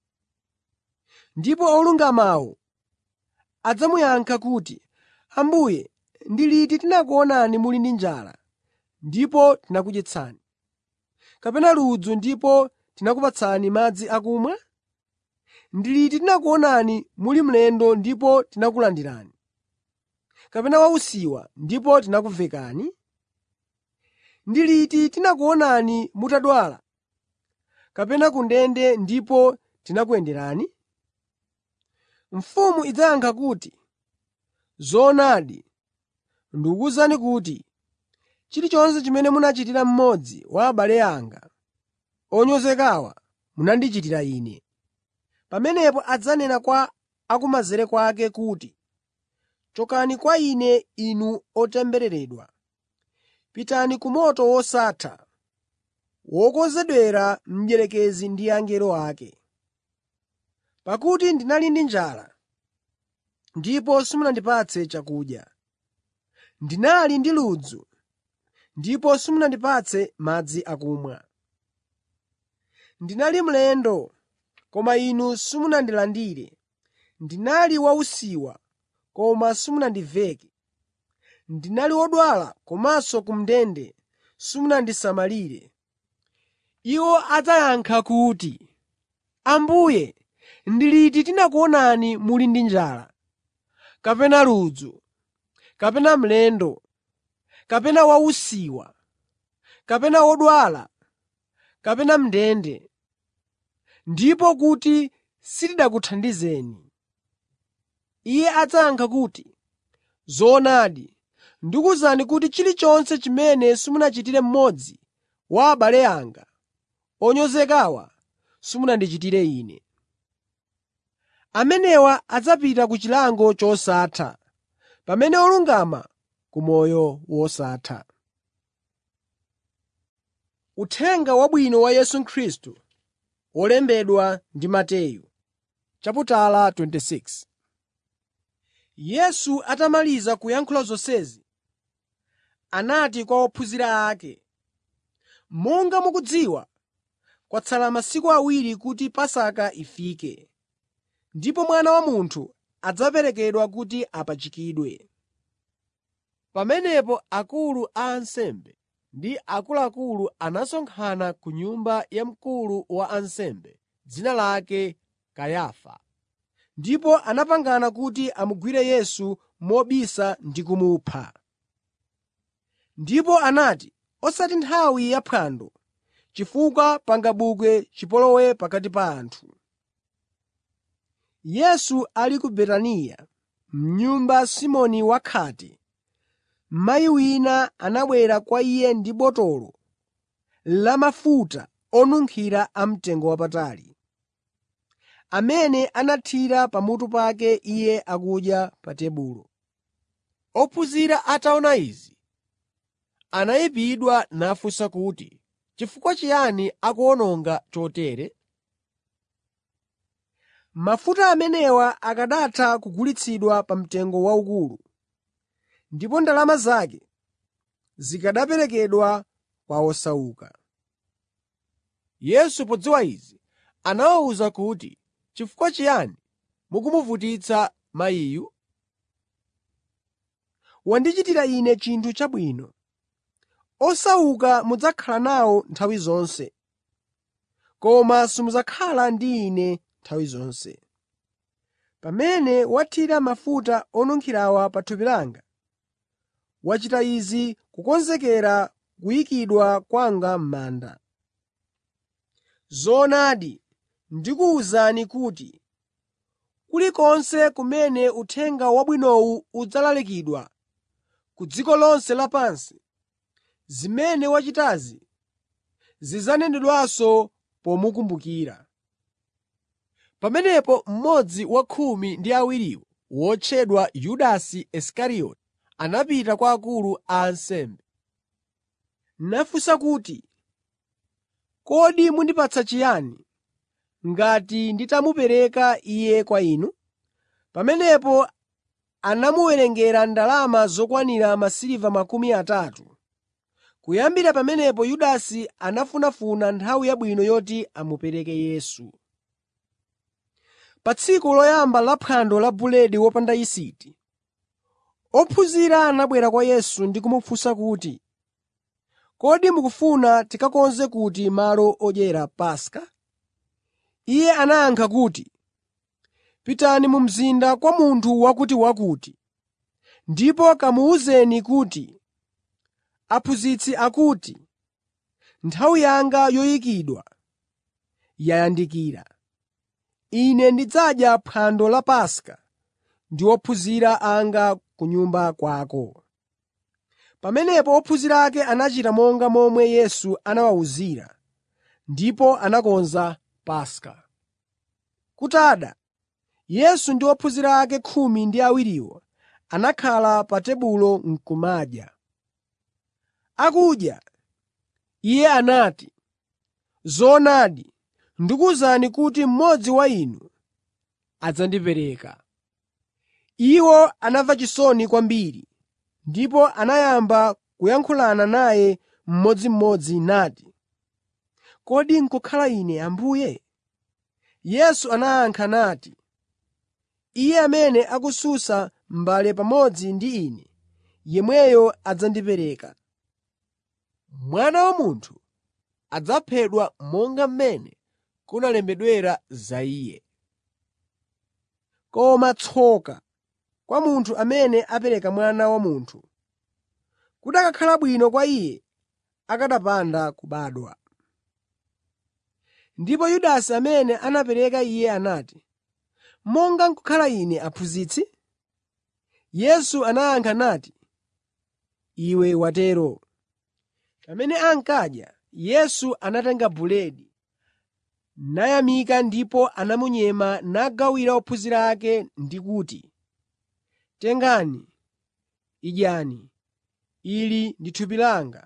Ndipo olungamawo adzamuyankha kuti, “Ambuye, ndi liti tinakuonani muli ndi njala ndipo tinakudyetsani, kapena ludzu ndipo tinakupatsani madzi akumwa? Ndi liti tinakuonani muli mlendo ndipo tinakulandirani, kapena wausiwa ndipo tinakuvekani? Ndi liti tinakuonani mutadwala kapena ku ndende ndipo tinakuyenderani?” Mfumu idzayankha kuti, “Zoonadi, ndikuwuzani kuti chilichonse chimene munachitira mmodzi wa abale anga onyozekawa munandichitira Ine.” Pamenepo adzanena kwa akumanzere kwake kuti, “Chokani kwa Ine inu otembereredwa, pitani ku moto wosatha, wokonzedwera mdierekezi ndi angelo ake. Pakuti ndinali ndi njala, ndipo simunandipatse chakudya; ndinali ndi ludzu, ndipo simunandipatse madzi akumwa. Ndinali mlendo, koma inu simunandilandire. Ndinali wausiwa, koma simunandiveke. Ndinali wodwala komanso ku ndende simunandisamalire.” Iwo adzayankha kuti, “Ambuye, ndi liti tinakuonani muli ndi njala, kapena ludzu, kapena mlendo, kapena wausiwa, kapena wodwala, kapena m'ndende, ndipo kuti sitinakuthandizeni?” Iye adzayankha kuti, “Zoonadi, ndikuwuzani kuti chilichonse chimene simunachitire mmodzi wa abale anga onyozekawa simunandichitire Ine.” Amenewa adzapita ku chilango chosatha, pamene olungama ku moyo wosatha. Uthenga Wabwino wa Yesu Khristu wolembedwa ndi Mateyu chaputala 26 Yesu atamaliza kuyankhula zonsezi, anati kwa ophunzira ake, “Monga mukudziwa, kwatsala masiku awiri kuti Pasaka ifike, ndipo Mwana wa Munthu adzaperekedwa kuti apachikidwe.” Pamenepo akulu a ansembe ndi akuluakulu anasonkhana ku nyumba ya mkulu wa ansembe, dzina lake Kayafa, ndipo anapangana kuti amugwire Yesu mobisa ndi kumupha. Ndipo anati, “Osati nthawi ya phwando, chifukwa pangabuke chipolowe pakati pa anthu.” Yesu ali ku Betaniya, m'nyumba Simoni wakhate, mayi wina anabwera kwa Iye ndi botolo la mafuta onunkhira amtengowapatali, amene anathira pamutu pake Iye akudya pa tebulo. Ophunzira ataona izi, anayipidwa nafunsa kuti, “Chifukwa chiyani akuwononga chotere? Mafuta amenewa akanatha kugulitsidwa pa mtengo waukulu, ndipo ndalama zake zikanaperekedwa kwa osauka.” Yesu podziwa izi, anawawuza kuti, “Chifukwa chiyani mukumuvutitsa mayiyu? Wandichitira Ine chinthu chabwino. Osauka mudzakhala nawo nthawi zonse, koma simudzakhala ndi Ine nthawi zonse. Pamene wathira mafuta onunkhirawa pa thupi langa, wachita izi kukonzekera kuyikidwa kwanga m'manda. Zoonadi, ndikuwuzani kuti kulikonse kumene Uthenga Wabwinowu udzalalikidwa ku dziko lonse lapansi, zimene wachitazi zidzanenedwanso pomukumbukira.” Pamenepo mmodzi wa khumi ndi awiriwo, wotchedwa Yudasi Isikarioti, anapita kwa akulu a ansembe. nafunsa kuti, “Kodi mundipatsa chiyani ngati nditamupereka Iye kwa inu?” Pamenepo anamuwerengera ndalama zokwanira masiliva makumi atatu. Kuyambira pamenepo Yudasi anafunafuna nthawi yabwino yoti amupereke Yesu. Pa tsiku loyamba la phwando la buledi wopanda yisiti, ophunzira anabwera kwa Yesu ndi kumufunsa kuti, “Kodi mukufuna tikakonze kuti malo odyera Paska?” Iye anayankha kuti, “Pitani mu mzinda kwa munthu wakutiwakuti ndipo kamuwuzeni kuti, ‘Aphunzitsi akuti, nthawi yanga yoyikidwa yayandikira. Ine ndidzadya phwando la Paska ndi ophunzira anga ku nyumba kwako.’ ” Pamenepo ophunzira ake anachita monga momwe Yesu anawawuzira, ndipo anakonza Paska. Kutada, Yesu ndi ophunzira ake khumi ndi awiriwo anakhala pa tebulo n'kumadya. Akudya, Iye anati, “Zoonadi, ndikuwuzani kuti mmodzi wa inu adzandipereka.” Iwo anamva chisoni kwambiri ndipo anayamba kuyankhulana naye mmodzimmodzi nati, “Kodi n'kukhala ine Ambuye?” Yesu anayankha nati, “Iye amene akusunsa m'mbale pamodzi ndi Ine, yemweyo adzandipereka. Mwana wa Munthu adzaphedwa monga mmene kunalembedwera za Iye. Koma tsoka kwa munthu amene apereka Mwana wa Munthu! Kukanakhala bwino kwa iye akanapanda kubadwa.” Ndipo Yudasi amene anapereka Iye anati, “Monga n'kukhala ine Aphunzitsi?” Yesu anayankha nati, “Iwe watero.” Pamene ankadya, Yesu anatenga buledi, nayamika ndipo anamunyema nagawira ophunzira ake ndi kuti, “Tengani, idyani. Ili ndi thupi langa.”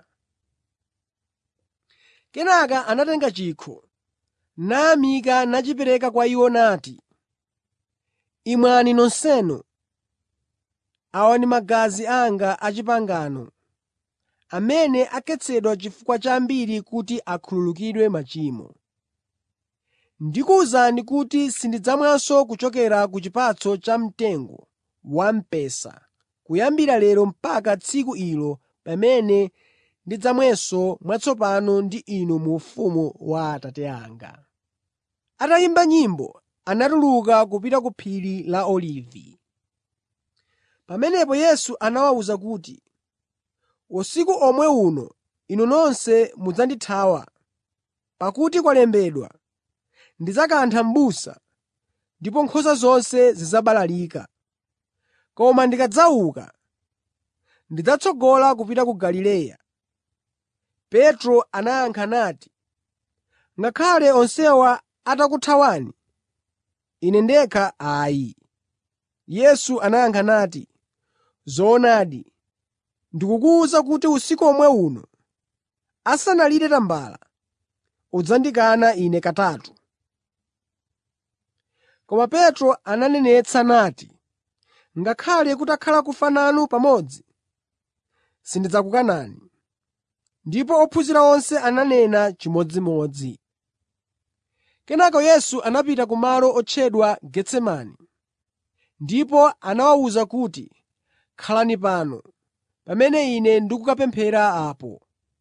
Kenaka anatenga chikho, nayamika nachipereka kwa iwo nati, “Imwani nonsenu. Awa ndi magazi anga a pangano, amene akhetsedwa chifukwa cha ambiri kuti akhululukidwe machimo. Ndikuwuzani kuti sindidzamwanso kuchokera ku chipatso cha mtengo wamphesa kuyambira lero mpaka tsiku ilo pamene ndidzamwenso mwatsopano ndi inu mu ufumu wa Atate anga.” Atayimba nyimbo, anatuluka kupita ku phiri la Olivi. Pamenepo Yesu anawawuza kuti, “Usiku omwe uno inu nonse mudzandithawa, pakuti kwalembedwa, ‘Ndidzakantha m'busa, ndipo nkhosa zonse zidzabalalika.’ Koma ndikadzauka, ndidzatsogola kupita ku Galileya.” Petro anayankha nati, “Ngakhale onsewa atakuthawani, ine ndekha ayi.” Yesu anayankha nati, “Zoonadi, ndikukuwuza kuti usiku omwe uno, asanalire tambala, udzandikana Ine katatu.” Koma Petro ananenetsa nati, “Ngakhale kutakhala kufa nanu pamodzi, sindidzakukanani.” Ndipo ophunzira onse ananena chimodzimodzi. Kenaka Yesu anapita ku malo otchedwa Getsemani, ndipo anawawuza kuti, “Khalani pano, pamene Ine ndikukapemphera apo.”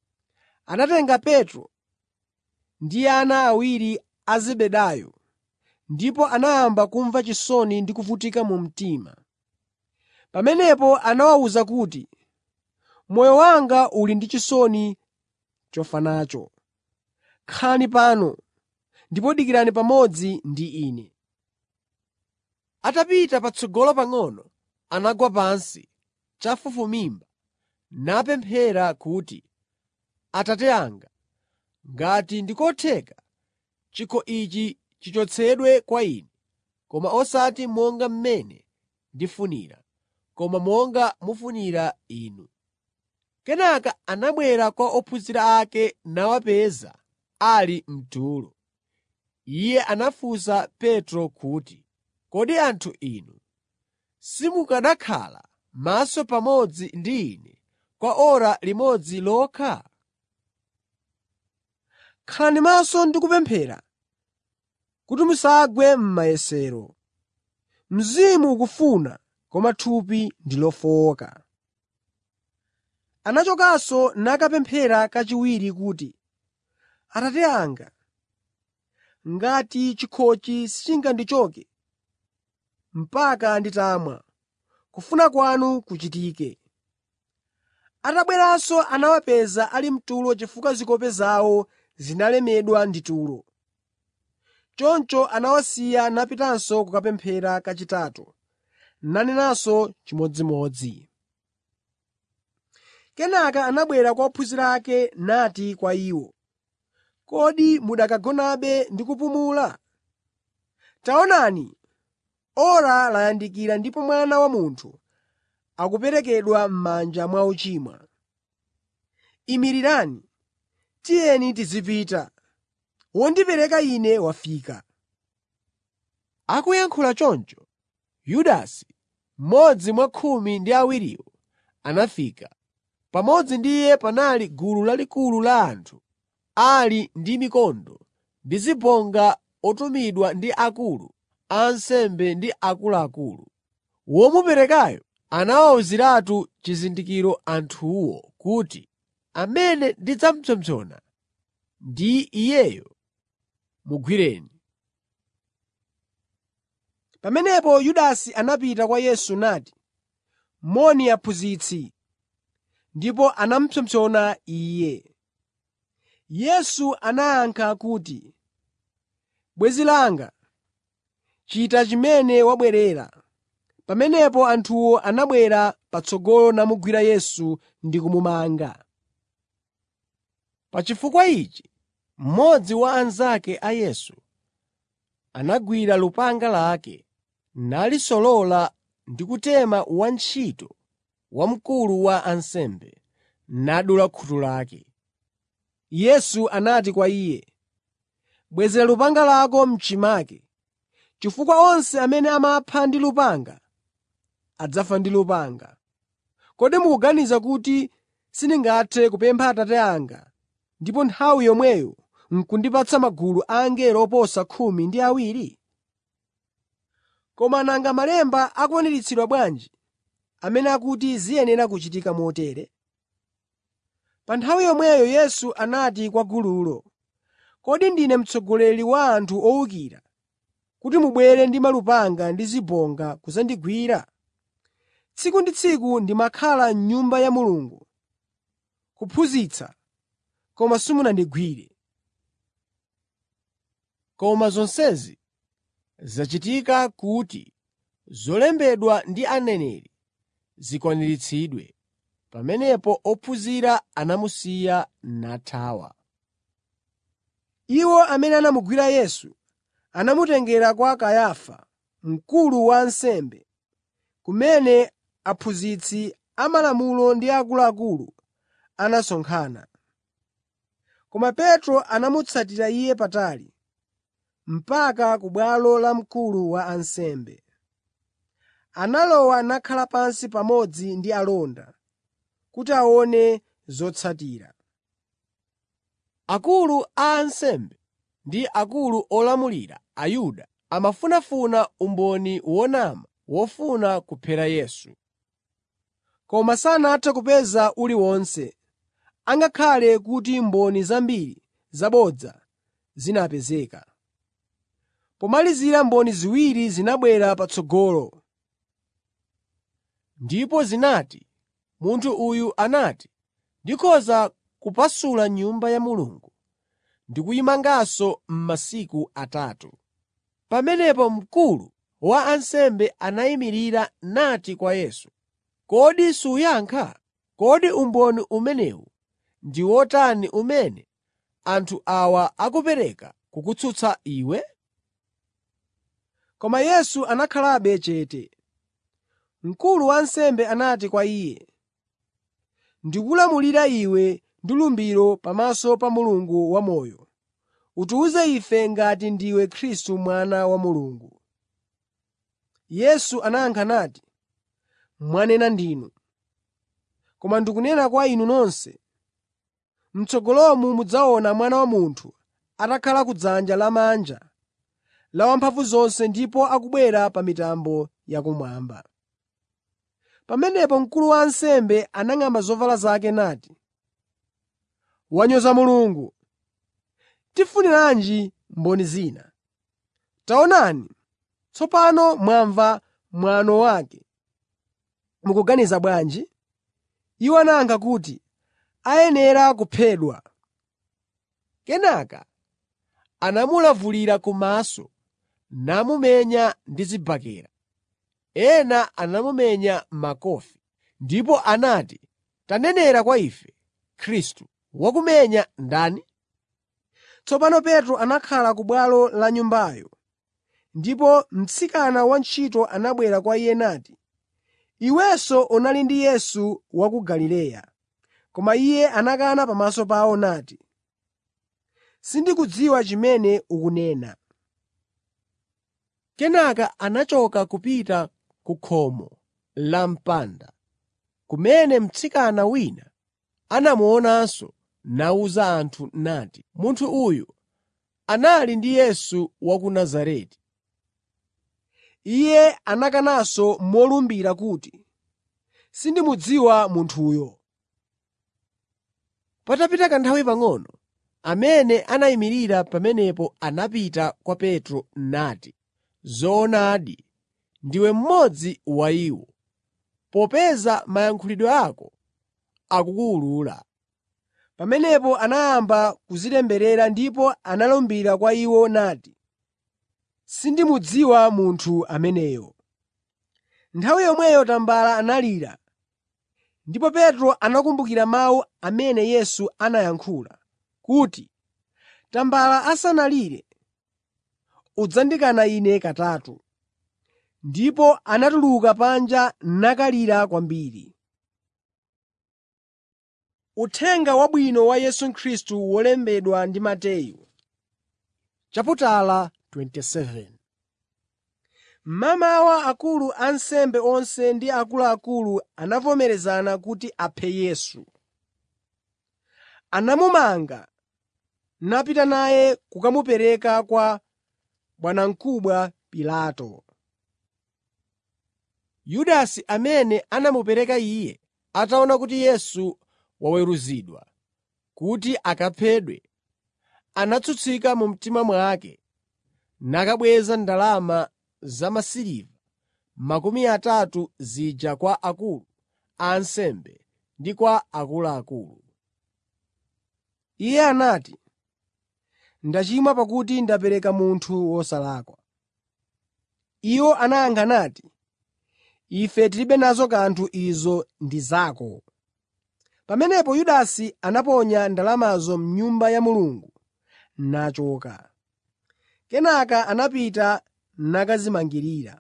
anatenga Petro ndi ana awiri a Zebedayo ndipo anayamba kumva chisoni ndi kuvutika mu mtima. Pamenepo anawawuza kuti, “Moyo wanga uli ndi chisoni chofa nacho. Khalani pano ndipo dikirani pamodzi ndi ine.” Atapita patsogolo pang'ono, anagwa pansi chafufumimba napemphera kuti, “Atate anga, ngati ndi kotheka, chikho ichi chichotsedwe kwa ine. Koma osati monga mmene ndifunira, koma monga mufunira Inu.” Kenaka anabwera kwa ophunzira ake nawapeza ali mtulo. Iye anafunsa Petro kuti, “Kodi anthu inu simukanakhala maso pamodzi ndi ine kwa ora limodzi lokha? Khalani maso ndi kupemphera kuti musagwe m'mayesero. Mzimu ukufuna, koma thupi ndi lofowoka.” Anachokanso nakapemphera kachiwiri kuti, “Atate anga, ngati chikhochi sichingandichoke mpaka nditamwa, kufuna kwanu kuchitike.” Atabweranso anawapeza ali mtulo chifukwa zikope zawo zinalemedwa ndi tulo. Choncho anawasiya napitanso kukapemphera kachitatu, nanenanso chimodzimodzi. Kenaka anabwera kwa ophunzira ake nati kwa iwo, “Kodi mukanagonabe ndi kupumula? Taonani, ora layandikira ndipo Mwana wa Munthu akuperekedwa m'manja mwa ochimwa. Imirirani, tiyeni tizipita. Wondipereka Ine wafika.” Akuyankhula choncho, Yudasi, mmodzi mwa khumi ndi awiriwo, anafika. Pamodzi ndi iye panali gulu lalikulu la anthu ali ndi mikondo ndi zibonga otumidwa ndi akulu a ansembe ndi akuluakulu. Womuperekayo anawawuziratu chizindikiro anthuwo kuti, “Amene ndidzapsompsona ndi Iyeyo, mugwireni.” Pamenepo Yudasi anapita kwa Yesu nati, “Moni Aphunzitsi,” ndipo anamupsompsona Iye. Yesu anayankha kuti, “Bwenzi langa, chita chimene wabwerera.” Pamenepo anthuwo anabwera patsogolo namugwira Yesu ndi kumumanga. Pa chifukwa ichi, mmodzi wa anzake a Yesu anagwira lupanga lake, nalisolola ndi kutema wantchito wa mkulu wa ansembe, nadula khutu lake. Yesu anati kwa iye, “Bwezera lupanga lako m'chimake, chifukwa onse amene amapha ndi lupanga adzafa ndi lupanga. Kodi mukuganiza kuti sindingathe kupempha Atate anga ndipo nthawi yomweyo n'kundipatsa magulu a angelo oposa khumi ndi awiri? Koma nanga Malemba akwaniritsidwa bwanji amene akuti ziyenera kuchitika motere?” Pa nthawi yomweyo Yesu anati kwa gululo, “Kodi ndine mtsogoleri wa anthu owukira kuti mubwere ndi malupanga ndi zibonga kudzandigwira? Tsiku ndi tsiku ndimakhala m'Nyumba ya Mulungu kuphunzitsa, koma simunandigwire. Koma zonsezi zachitika kuti zolembedwa ndi aneneri zikwaniritsidwe.” Pamenepo ophunzira anamusiya nathawa. Iwo amene anamugwira Yesu anamutengera kwa Kayafa, mkulu wa ansembe, kumene aphunzitsi amalamulo ndi akuluakulu anasonkhana. Koma Petro anamutsatira iye patali, mpaka ku bwalo la mkulu wa ansembe. Analowa nakhala pansi pamodzi ndi alonda kuti aone zotsatira. Akulu a ansembe ndi akulu olamulira Ayuda amafunafuna umboni wonama wofuna kuphera Yesu. Koma sanathe kupeza uliwonse. angakhale kuti mboni zambiri zabodza zinapezeka. Pomalizira mboni ziwiri zinabwera patsogolo. Ndipo zinati, “Munthu uyu anati, ‘Ndikhoza kupasula Nyumba ya Mulungu ndi kuyimanganso m'masiku atatu.’ ” Pamenepo mkulu wa ansembe anayimirira nati kwa Yesu, “Kodi suyankha? Kodi umboni umenewu ndi wotani umene anthu awa akupereka kukutsutsa iwe?” Koma Yesu anakhalabe chete. Mkulu wa ansembe anati kwa Iye, “Ndikulamulira iwe ndi lumbiro pamaso pa Mulungu wamoyo, utiwuze ife ngati ndiwe Khristu Mwana wa Mulungu.” Yesu anayankha nati, “Mwanena ndinu. Koma ndikunena kwa inu nonse, m'tsogolomu mudzaona Mwana wa Munthu atakhala kudzanja lamanja la Wamphamvuzonse ndipo akubwera pa mitambo yakumwamba.” Pamenepo mkulu wa ansembe anang'amba zovala zake nati, “Wanyoza Mulungu! Tifuniranji mboni zina? Taonani, tsopano mwamva mwano wake. Mukuganiza bwanji?” Iwo anayankha kuti, “Ayenera kuphedwa.” Kenaka anamulavulira kumaso namumenya ndi zibakera. Ena anamumenya makofi, ndipo anati, “Tanenera kwa ife, Khristu, wakumenya ndani?” Tsopano Petro anakhala ku bwalo la Nyumbayo, ndipo mtsikana wantchito anabwera kwa iye nati, “Iwenso unali ndi Yesu wa ku Galileya.” Koma iye anakana pamaso pawo nati, “Sindikudziwa chimene ukunena.” Kenaka anachoka kupita ku khomo la mpanda, kumene mtsikana wina anamuonanso nawuza anthu nati, “Munthu uyu anali ndi Yesu wa ku Nazareti.” Iye anakananso molumbira kuti, “Sindimudziwa munthuyo.” Patapita kanthawi pang'ono, amene anayimirira pamenepo anapita kwa Petro nati, “Zoonadi, ndiwe mmodzi wa iwo, popeza mayankhulidwe ako akukuwulula.” Pamenepo anayamba kudzitemberera ndipo analumbira kwa iwo nati, “Sindimudziwa munthu ameneyo.” Nthawi yomweyo tambala analira, ndipo Petro anakumbukira mawu amene Yesu anayankhula kuti, “Tambala asanalire, udzandikana Ine katatu.” Ndipo anatuluka panja nakalira kwambiri. Uthenga Wabwino wa Yesu Khristu wolembedwa ndi Mateyu Chaputala 27 Mmamawa akulu a ansembe onse ndi akuluakulu anavomerezana kuti aphe Yesu. Anamumanga napita naye kukamupereka kwa bwanamkubwa Pilato. Yudasi amene anamupereka Iye ataona kuti Yesu waweruzidwa kuti akaphedwe, anatsutsika mu mtima mwake nakabweza ndalama zamasiliva makumi atatu zija kwa akulu a ansembe ndi kwa akuluakulu. Iye anati, “Ndachimwa pakuti ndapereka munthu wosalakwa.” Iwo anayankha nati, “Ife tilibe nazo kanthu izo ndi zako.” Pamenepo Yudasi anaponya ndalamazo m'Nyumba ya Mulungu nachoka. Kenaka anapita nakadzimangirira.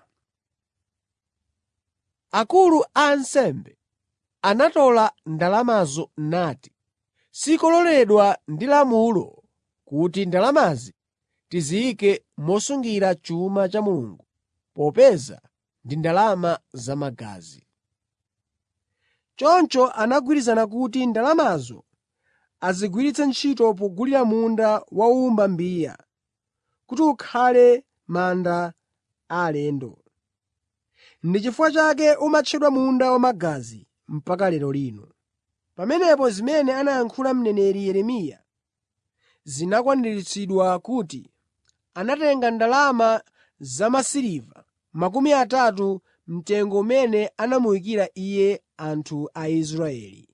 Akulu a ansembe anatola ndalamazo nati, “Sikololedwa ndi lamulo kuti ndalamazi tiziyike mosungira chuma cha Mulungu, popeza ndi ndalama zamagazi.” Choncho anagwirizana kuti ndalamazo azigwiritse ntchito pogulira munda wa wowumba mbiya, kuti ukhale manda a alendo. Ndi chifukwa chake umatchedwa Munda Wamagazi mpaka lero lino. Pamenepo zimene anayankhula mneneri Yeremiya zinakwaniritsidwa kuti, “Anatenga ndalama zamasiliva makumi atatu mtengo umene anamuyikira Iye anthu a Israeli.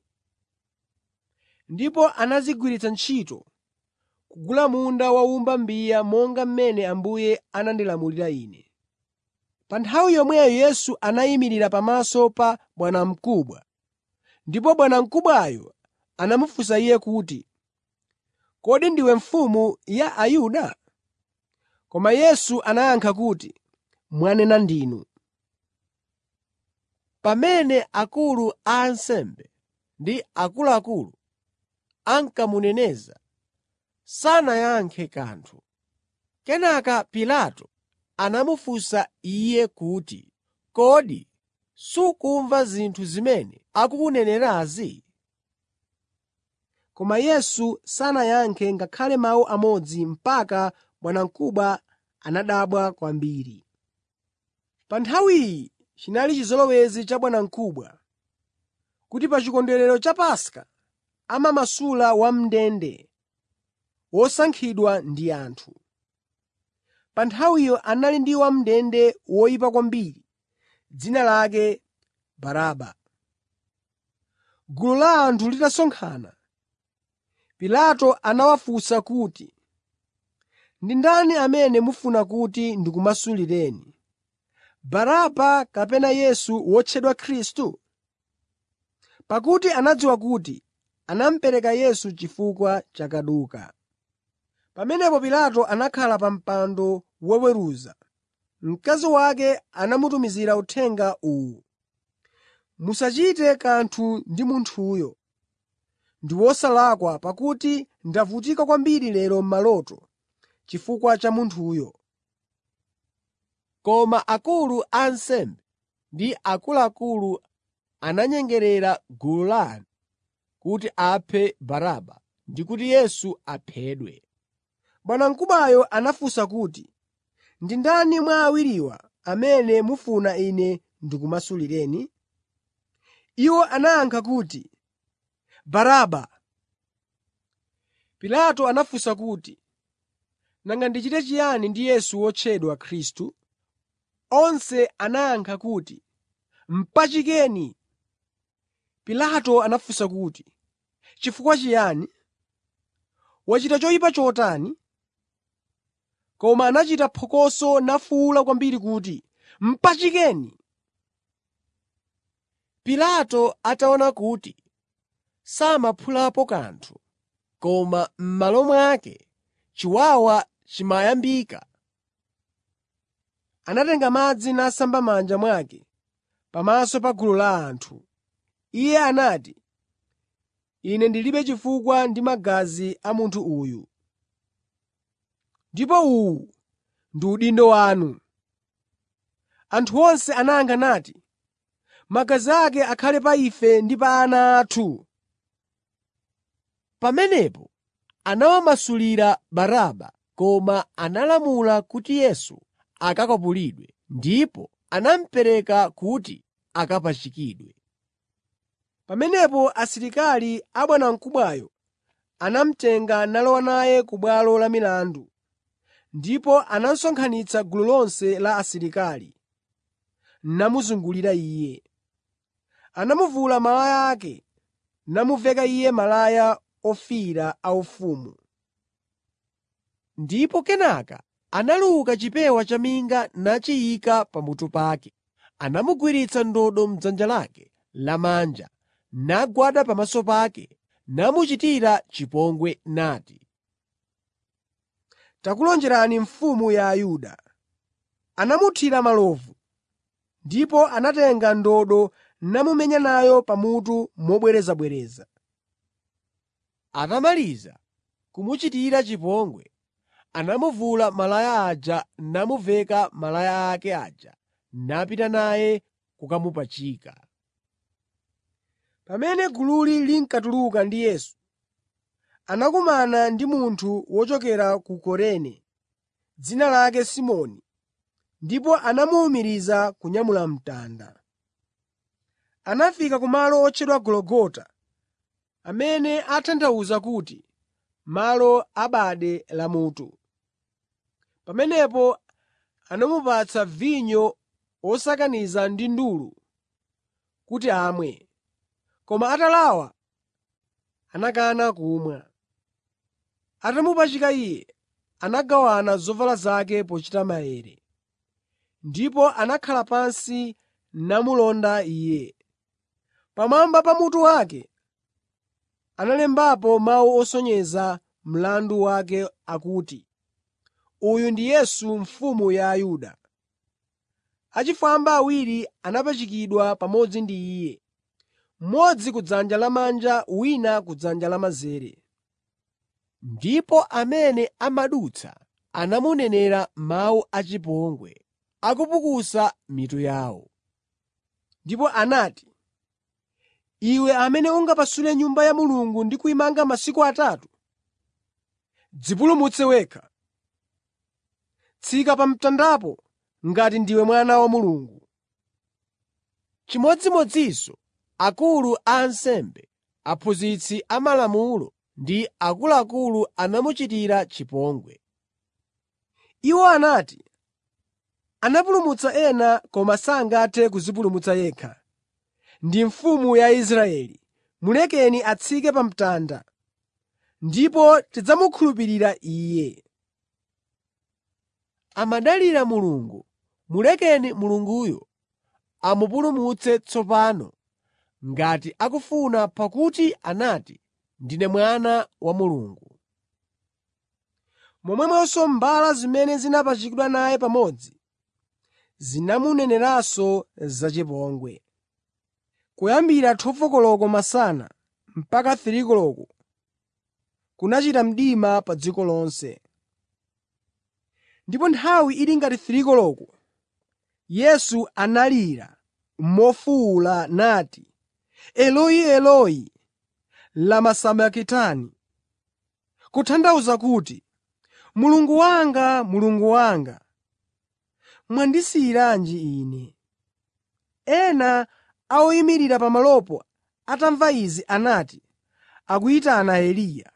Ndipo anazigwiritsa ntchito kugula munda wa wowumba mbiya monga mmene Ambuye anandilamulira Ine.” Pa nthawi yomweyo Yesu anayimirira pamaso pa bwanamkubwa, ndipo bwanamkubwayo anamufunsa Iye kuti, “Kodi ndiwe mfumu ya Ayuda?” Koma Yesu anayankha kuti, “Mwanena ndinu.” Pamene akulu a ansembe ndi akuluakulu ankamuneneza, sanayankhe kanthu. Kenaka Pilato anamufunsa Iye kuti, “Kodi sukumva zinthu zimene akukunenerazi?” Koma Yesu sanayankhe ngakhale mawu amodzi mpaka bwanamkubwa anadabwa kwambiri. Pa nthawiyi chinali chizolowezi cha bwanamkubwa kuti pa chikondwerero cha Paska amamasula wam'ndende wosankhidwa ndi anthu. Pa nthawiyo anali ndi wam'ndende woyipa kwambiri, dzina lake Baraba. Gulu la anthu litasonkhana, Pilato anawafunsa kuti, “Ndi ndani amene mufuna kuti ndikumasulireni, Baraba kapena Yesu wotchedwa Khristu?” Pakuti anadziwa kuti anamupereka Yesu chifukwa cha kaduka. Pamenepo Pilato anakhala pa mpando woweruza. Mkazi wake anamutumizira uthenga uwu: “Musachite kanthu ndi munthuyo. Ndi wosalakwa pakuti ndavutika kwambiri lero m'maloto chifukwa cha munthuyo.” Koma akulu a ansembe ndi akuluakulu ananyengerera gulu la anthu kuti aphe Baraba ndi kuti Yesu aphedwe. Bwanamkubwayo anafunsa kuti, “Ndi ndani mwa awiriwa amene mufuna ine ndikumasulireni?” Iwo anayankha kuti, “Baraba.” Pilato anafunsa kuti, “Nanga ndichite chiyani ndi Yesu wotchedwa Khristu?” Onse anayankha kuti, “Mpachikeni!” Pilato anafunsa kuti, “Chifukwa chiyani? Wachita choyipa chotani?” Koma anachita phokoso nafuwula kwambiri kuti, “Mpachikeni!” Pilato ataona kuti samaphulapo kanthu, koma m'malo mwake chiwawa chimayambika, anatenga madzi nasamba m'manja mwake pamaso pa gulu la anthu. Iye anati, “Ine ndilibe chifukwa ndi magazi a munthu uyu. Ndipo uwu ndi udindo wanu.” Anthu onse anayankha nati, “Magazi ake akhale pa ife ndi pa ana athu.” Pamenepo anawamasulira Baraba, koma analamula kuti Yesu akakwapulidwe, ndipo anamupereka kuti akapachikidwe. Pamenepo asilikali a bwanamkubwayo anamutenga nalowa naye ku bwalo la milandu, ndipo anasonkhanitsa gulu lonse la asilikali, namuzungulira Iye. Anamuvula malaya ake, namuveka Iye malaya ofiira aufumu. Ndipo kenaka analuka chipewa chaminga nachiyika pamutu pake. Anamugwiritsa ndodo m'dzanja lake lamanja, nagwada pamaso pake, namuchitira chipongwe nati, “Takulonjerani Mfumu ya Ayuda.” Anamuthira malovu, ndipo anatenga ndodo namumenya nayo pamutu mobwerezabwereza. Atamaliza kumuchitira chipongwe, anamuvula malaya aja namuveka malaya ake aja napita naye kukamupachika. Pamene gululi linkatuluka ndi Yesu, anakumana ndi munthu wochokera ku Kurene, dzina lake Simoni, ndipo anamuwumiriza kunyamula mtanda. Anafika kumalo otchedwa Gologota amene atanthauza kuti, “Malo a bade lamutu.” Pamenepo anamupatsa vinyo wosakaniza ndi ndulu kuti amwe, koma atalawa anakana kumwa. Atamupachika Iye, anagawana zovala zake pochita maere. Ndipo anakhala pansi namulonda Iye. Pamwamba pa mutu wake analembapo mawu osonyeza mlandu wake akuti, uyu ndi yesu mfumu ya ayuda achifwamba awiri anapachikidwa pamodzi ndi iye mmodzi kudzanja lamanja wina kudzanja lamanzere ndipo amene amadutsa anamunenera mawu achipongwe akupukusa mitu yawo. ndipo anati, “Iwe amene ungapasule Nyumba ya Mulungu ndi kuyimanga masiku atatu, dzipulumutse wekha. Tsika pa mtandapo ngati ndiwe Mwana wa Mulungu.” Chimodzimodzinso akulu a ansembe, aphunzitsi amalamulo ndi akuluakulu anamuchitira chipongwe. Iwo anati, “Anapulumutsa ena koma sangathe kudzipulumutsa yekha. Ndi Mfumu ya Israeli. Mulekeni atsike pa mtanda, ndipo tidzamukhulupirira Iye.” Amadalira Mulungu. Mulekeni Mulunguyo amupulumutse tsopano ngati akufuna pakuti anati, “Ndine Mwana wa Mulungu.” Momwemonso mbala zimene zinapachikidwa naye pamodzi zinamuneneranso zachipongwe. Kuyambira 12 koloko masana mpaka 3 koloko kunachita mdima pa dziko lonse. Ndipo nthawi ili ngati 3 koloko, Yesu analira mofuwula nati, “Eloi, Eloi, lama sabakitani?” Kutanthauza kuti, “Mulungu wanga, Mulungu wanga, mwandisiyiranji Ine?” Ena a oyimirira pamalopo atamva izi anati, “Akuyitana Eliya.”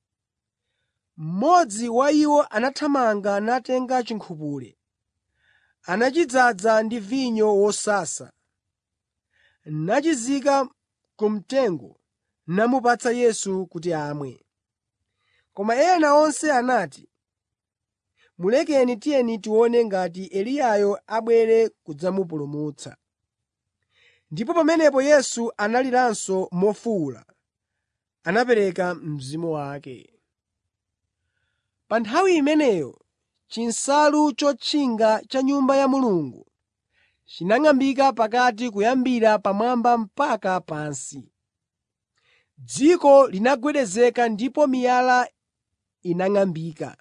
Mmodzi wa iwo anathamanga natenga chinkhupule, anachidzaza ndi vinyo wosasa, nachizika ku mtengo namupatsa Yesu kuti amwe. Koma ena onse anati, “Mulekeni tiyeni tione ngati Eliyayo abwere kudzamupulumutsa.” Ndipo pamenepo Yesu analiranso mofuwula, anapereka mzimu wake. Pa nthawi imeneyo chinsalu chotchinga cha m'Nyumba ya Mulungu chinang'ambika pakati kuyambira pamwamba mpaka pansi. Dziko linagwedezeka ndipo miyala inang'ambika.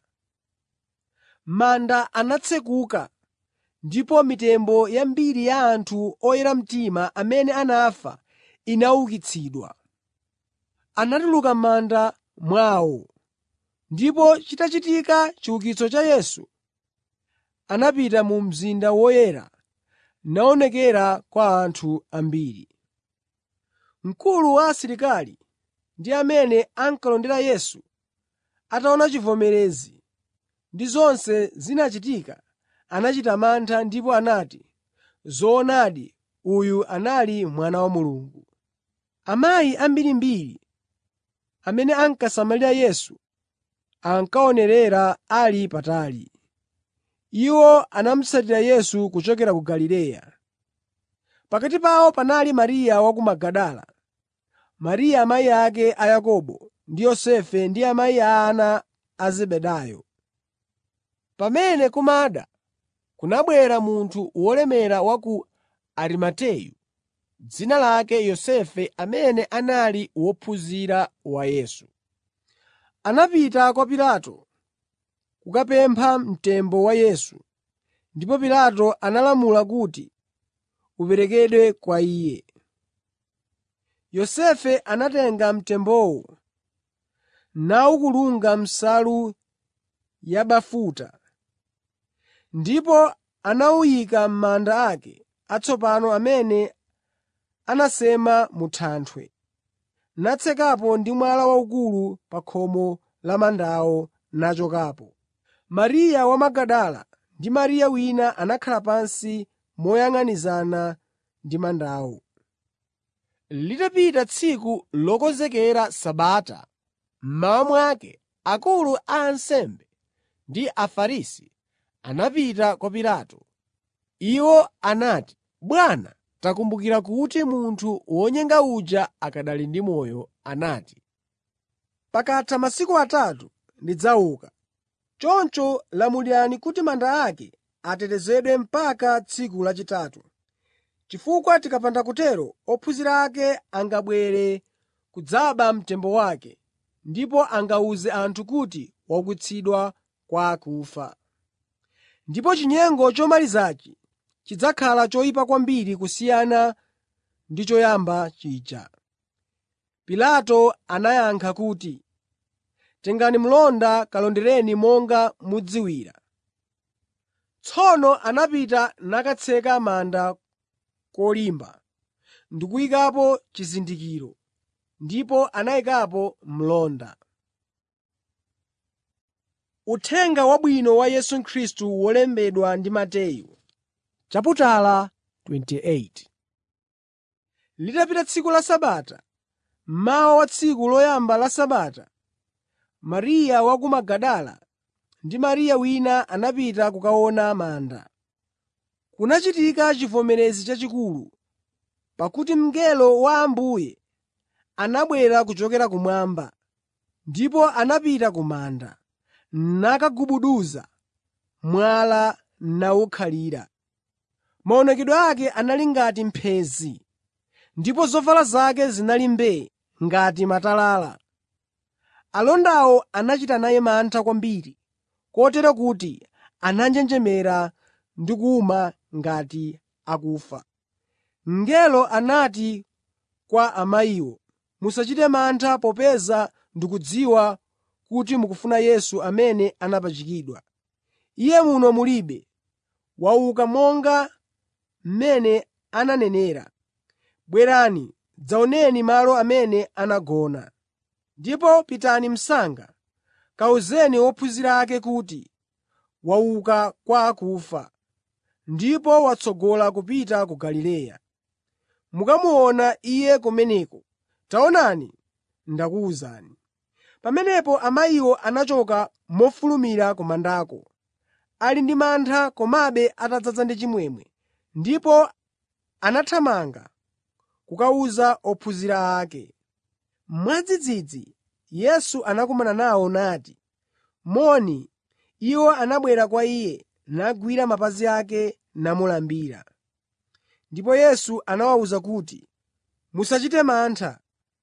Manda anatsekuka ndipo mitembo yambiri ya anthu oyera mtima amene anafa inaukitsidwa. Anatuluka m'manda mwawo, ndipo chitachitika chiukitso cha Yesu, anapita mu mzinda woyera naonekera kwa anthu ambiri. Mkulu wa asilikali ndi amene ankalondera Yesu ataona chivomerezi ndi zonse zinachitika, anachita mantha ndipo anati, “Zoonadi, uyu anali Mwana wa Mulungu.” Amayi ambirimbiri amene ankasamalira Yesu ankaonerera ali patali. Iwo anamutsatira Yesu kuchokera ku Galileya. Pakati pawo panali Mariya wa ku Magadala, Mariya amayi ake a Yakobo ndi Yosefe ndi amayi a ana a Zebedayo. Pamene kumada, kunabwera munthu wolemera wa ku Arimateyu, dzina lake Yosefe amene anali wophunzira wa Yesu. Anapita kwa Pilato kukapempha mtembo wa Yesu, ndipo Pilato analamula kuti uperekedwe kwa iye. Yosefe anatenga mtembowo nawukulunga m'nsalu yabafuta, ndipo anawuyika m'manda ake atsopano amene anasema mu thanthwe. natsekapo ndi mwala waukulu pa khomo la mandawo nachokapo. Mariya wa Magadala ndi Mariya wina anakhala pansi moyang'anizana ndi mandawo. Litapita tsiku lokonzekera Sabata, mmawa mwake akulu a ansembe ndi Afarisi anapita kwa Pilato. Iwo anati, “Bwana, takumbukira kuti munthu wonyenga uja akanali ndi moyo anati, ‘Pakatha masiku atatu ndidzauka.’ Choncho lamulirani kuti manda ake atetezedwe mpaka tsiku lachitatu, chifukwa tikapanda kutero ophunzira ake angabwere kudzaba mtembo wake ndipo angawuze anthu kuti waukitsidwa kwa akufa. Ndipo chinyengo chomalizachi chidzakhala choyipa kwambiri kusiyana ndi choyamba chija.” Pilato anayankha kuti, “Tengani mlonda kalondereni monga mudziwira.” Tsono anapita nakatseka manda kolimba ndi kuyikapo chizindikiro, ndipo anayikapo mlonda. Uthenga Wabwino wa Yesu Khristu wolembedwa ndi Mateyu chaputala 28 Litapita tsiku la Sabata, mmawa wa tsiku loyamba la Sabata, Mariya wa ku Magadala ndi Mariya wina anapita kukaona manda. Kunachitika chivomerezi chachikulu, pakuti mngelo wa Ambuye anabwera kuchokera kumwamba, ndipo anapita ku manda, nakagubuduza mwala nawukhalira. Maonekedwe ake anali ngati mphenzi, ndipo zovala zake zinali mbee ngati matalala. Alondawo anachita naye mantha kwambiri, kotero kuti ananjenjemera ndi kuwuma ngati akufa. Mngelo anati kwa amayiwo, “Musachite mantha popeza ndikudziwa kuti mukufuna Yesu amene anapachikidwa. Iye muno mulibe. Wauka monga mmene ananenera. Bwerani, dzaoneni malo amene anagona. Ndipo pitani msanga kawuzeni ophunzira ake kuti, wauka kwa akufa, ndipo watsogola kupita ku Galileya. Mukamuona Iye kumeneko. Taonani, ndakuwuzani.” Pamenepo amayiwo anachoka mofulumira ku mandako, ali ndi mantha komabe atadzaza ndi chimwemwe, ndipo anathamanga kukawuza ophunzira ake. Mwadzidzidzi Yesu anakumana nawo nati, “Moni.” Iwo anabwera kwa Iye, nagwira mapazi ake namulambira. Ndipo Yesu anawawuza kuti, “Musachite mantha.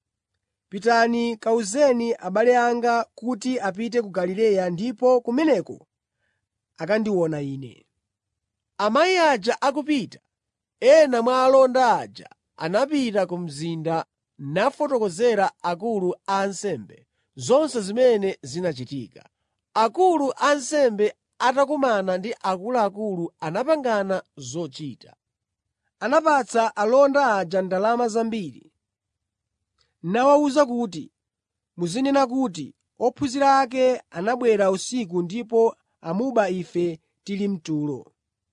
Pitani kawuzeni abale anga kuti apite ku Galileya ndipo kumeneko akandiona Ine.” Amayi aja akupita, ena mwa alonda aja anapita ku mzinda nafotokozera akulu a ansembe zonse zimene zinachitika. Akulu a ansembe atakumana ndi akuluakulu anapangana zochita. Anapatsa alonda aja ndalama zambiri, nawawuza kuti, “Muzinena kuti, ophunzira ake anabwera usiku ndipo amuba ife tili mtulo.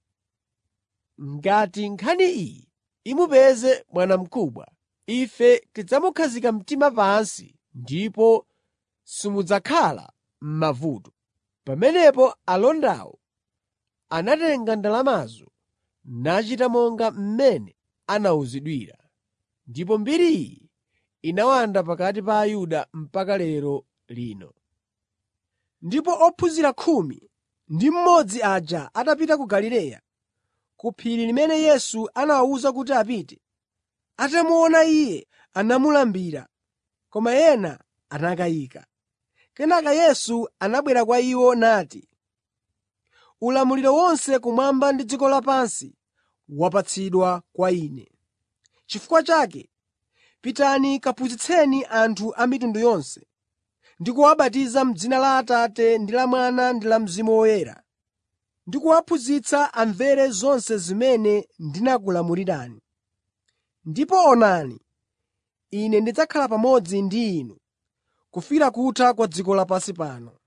Ngati nkhani iyi imupeze bwanamkubwa, ife tidzamukhazika mtima pansi ndipo simudzakhala m'mavuto.” Pamenepo alondawo anatenga ndalamazo nachita monga mmene anawuzidwira. Ndipo mbiri iyi inawanda pakati pa Ayuda mpaka lero lino. Ndipo ophunzira khumi ndi mmodzi aja atapita ku Galileya, ku phiri limene Yesu anawawuza kuti apite, atamuona Iye anamulambira, koma ena anakayika. Kenaka Yesu anabwera kwa iwo nati, “Ulamuliro wonse kumwamba ndi dziko lapansi wapatsidwa kwa Ine. Chifukwa chake, pitani kaphunzitseni anthu a mitundu yonse, ndi kuwabatiza m'dzina la Atate ndi la Mwana ndi la Mzimu Woyera, ndi kuwaphunzitsa amvere zonse zimene ndinakulamulirani. Ndipo onani, Ine ndidzakhala pamodzi ndi inu kufikira kutha kwa dziko lapansi pano.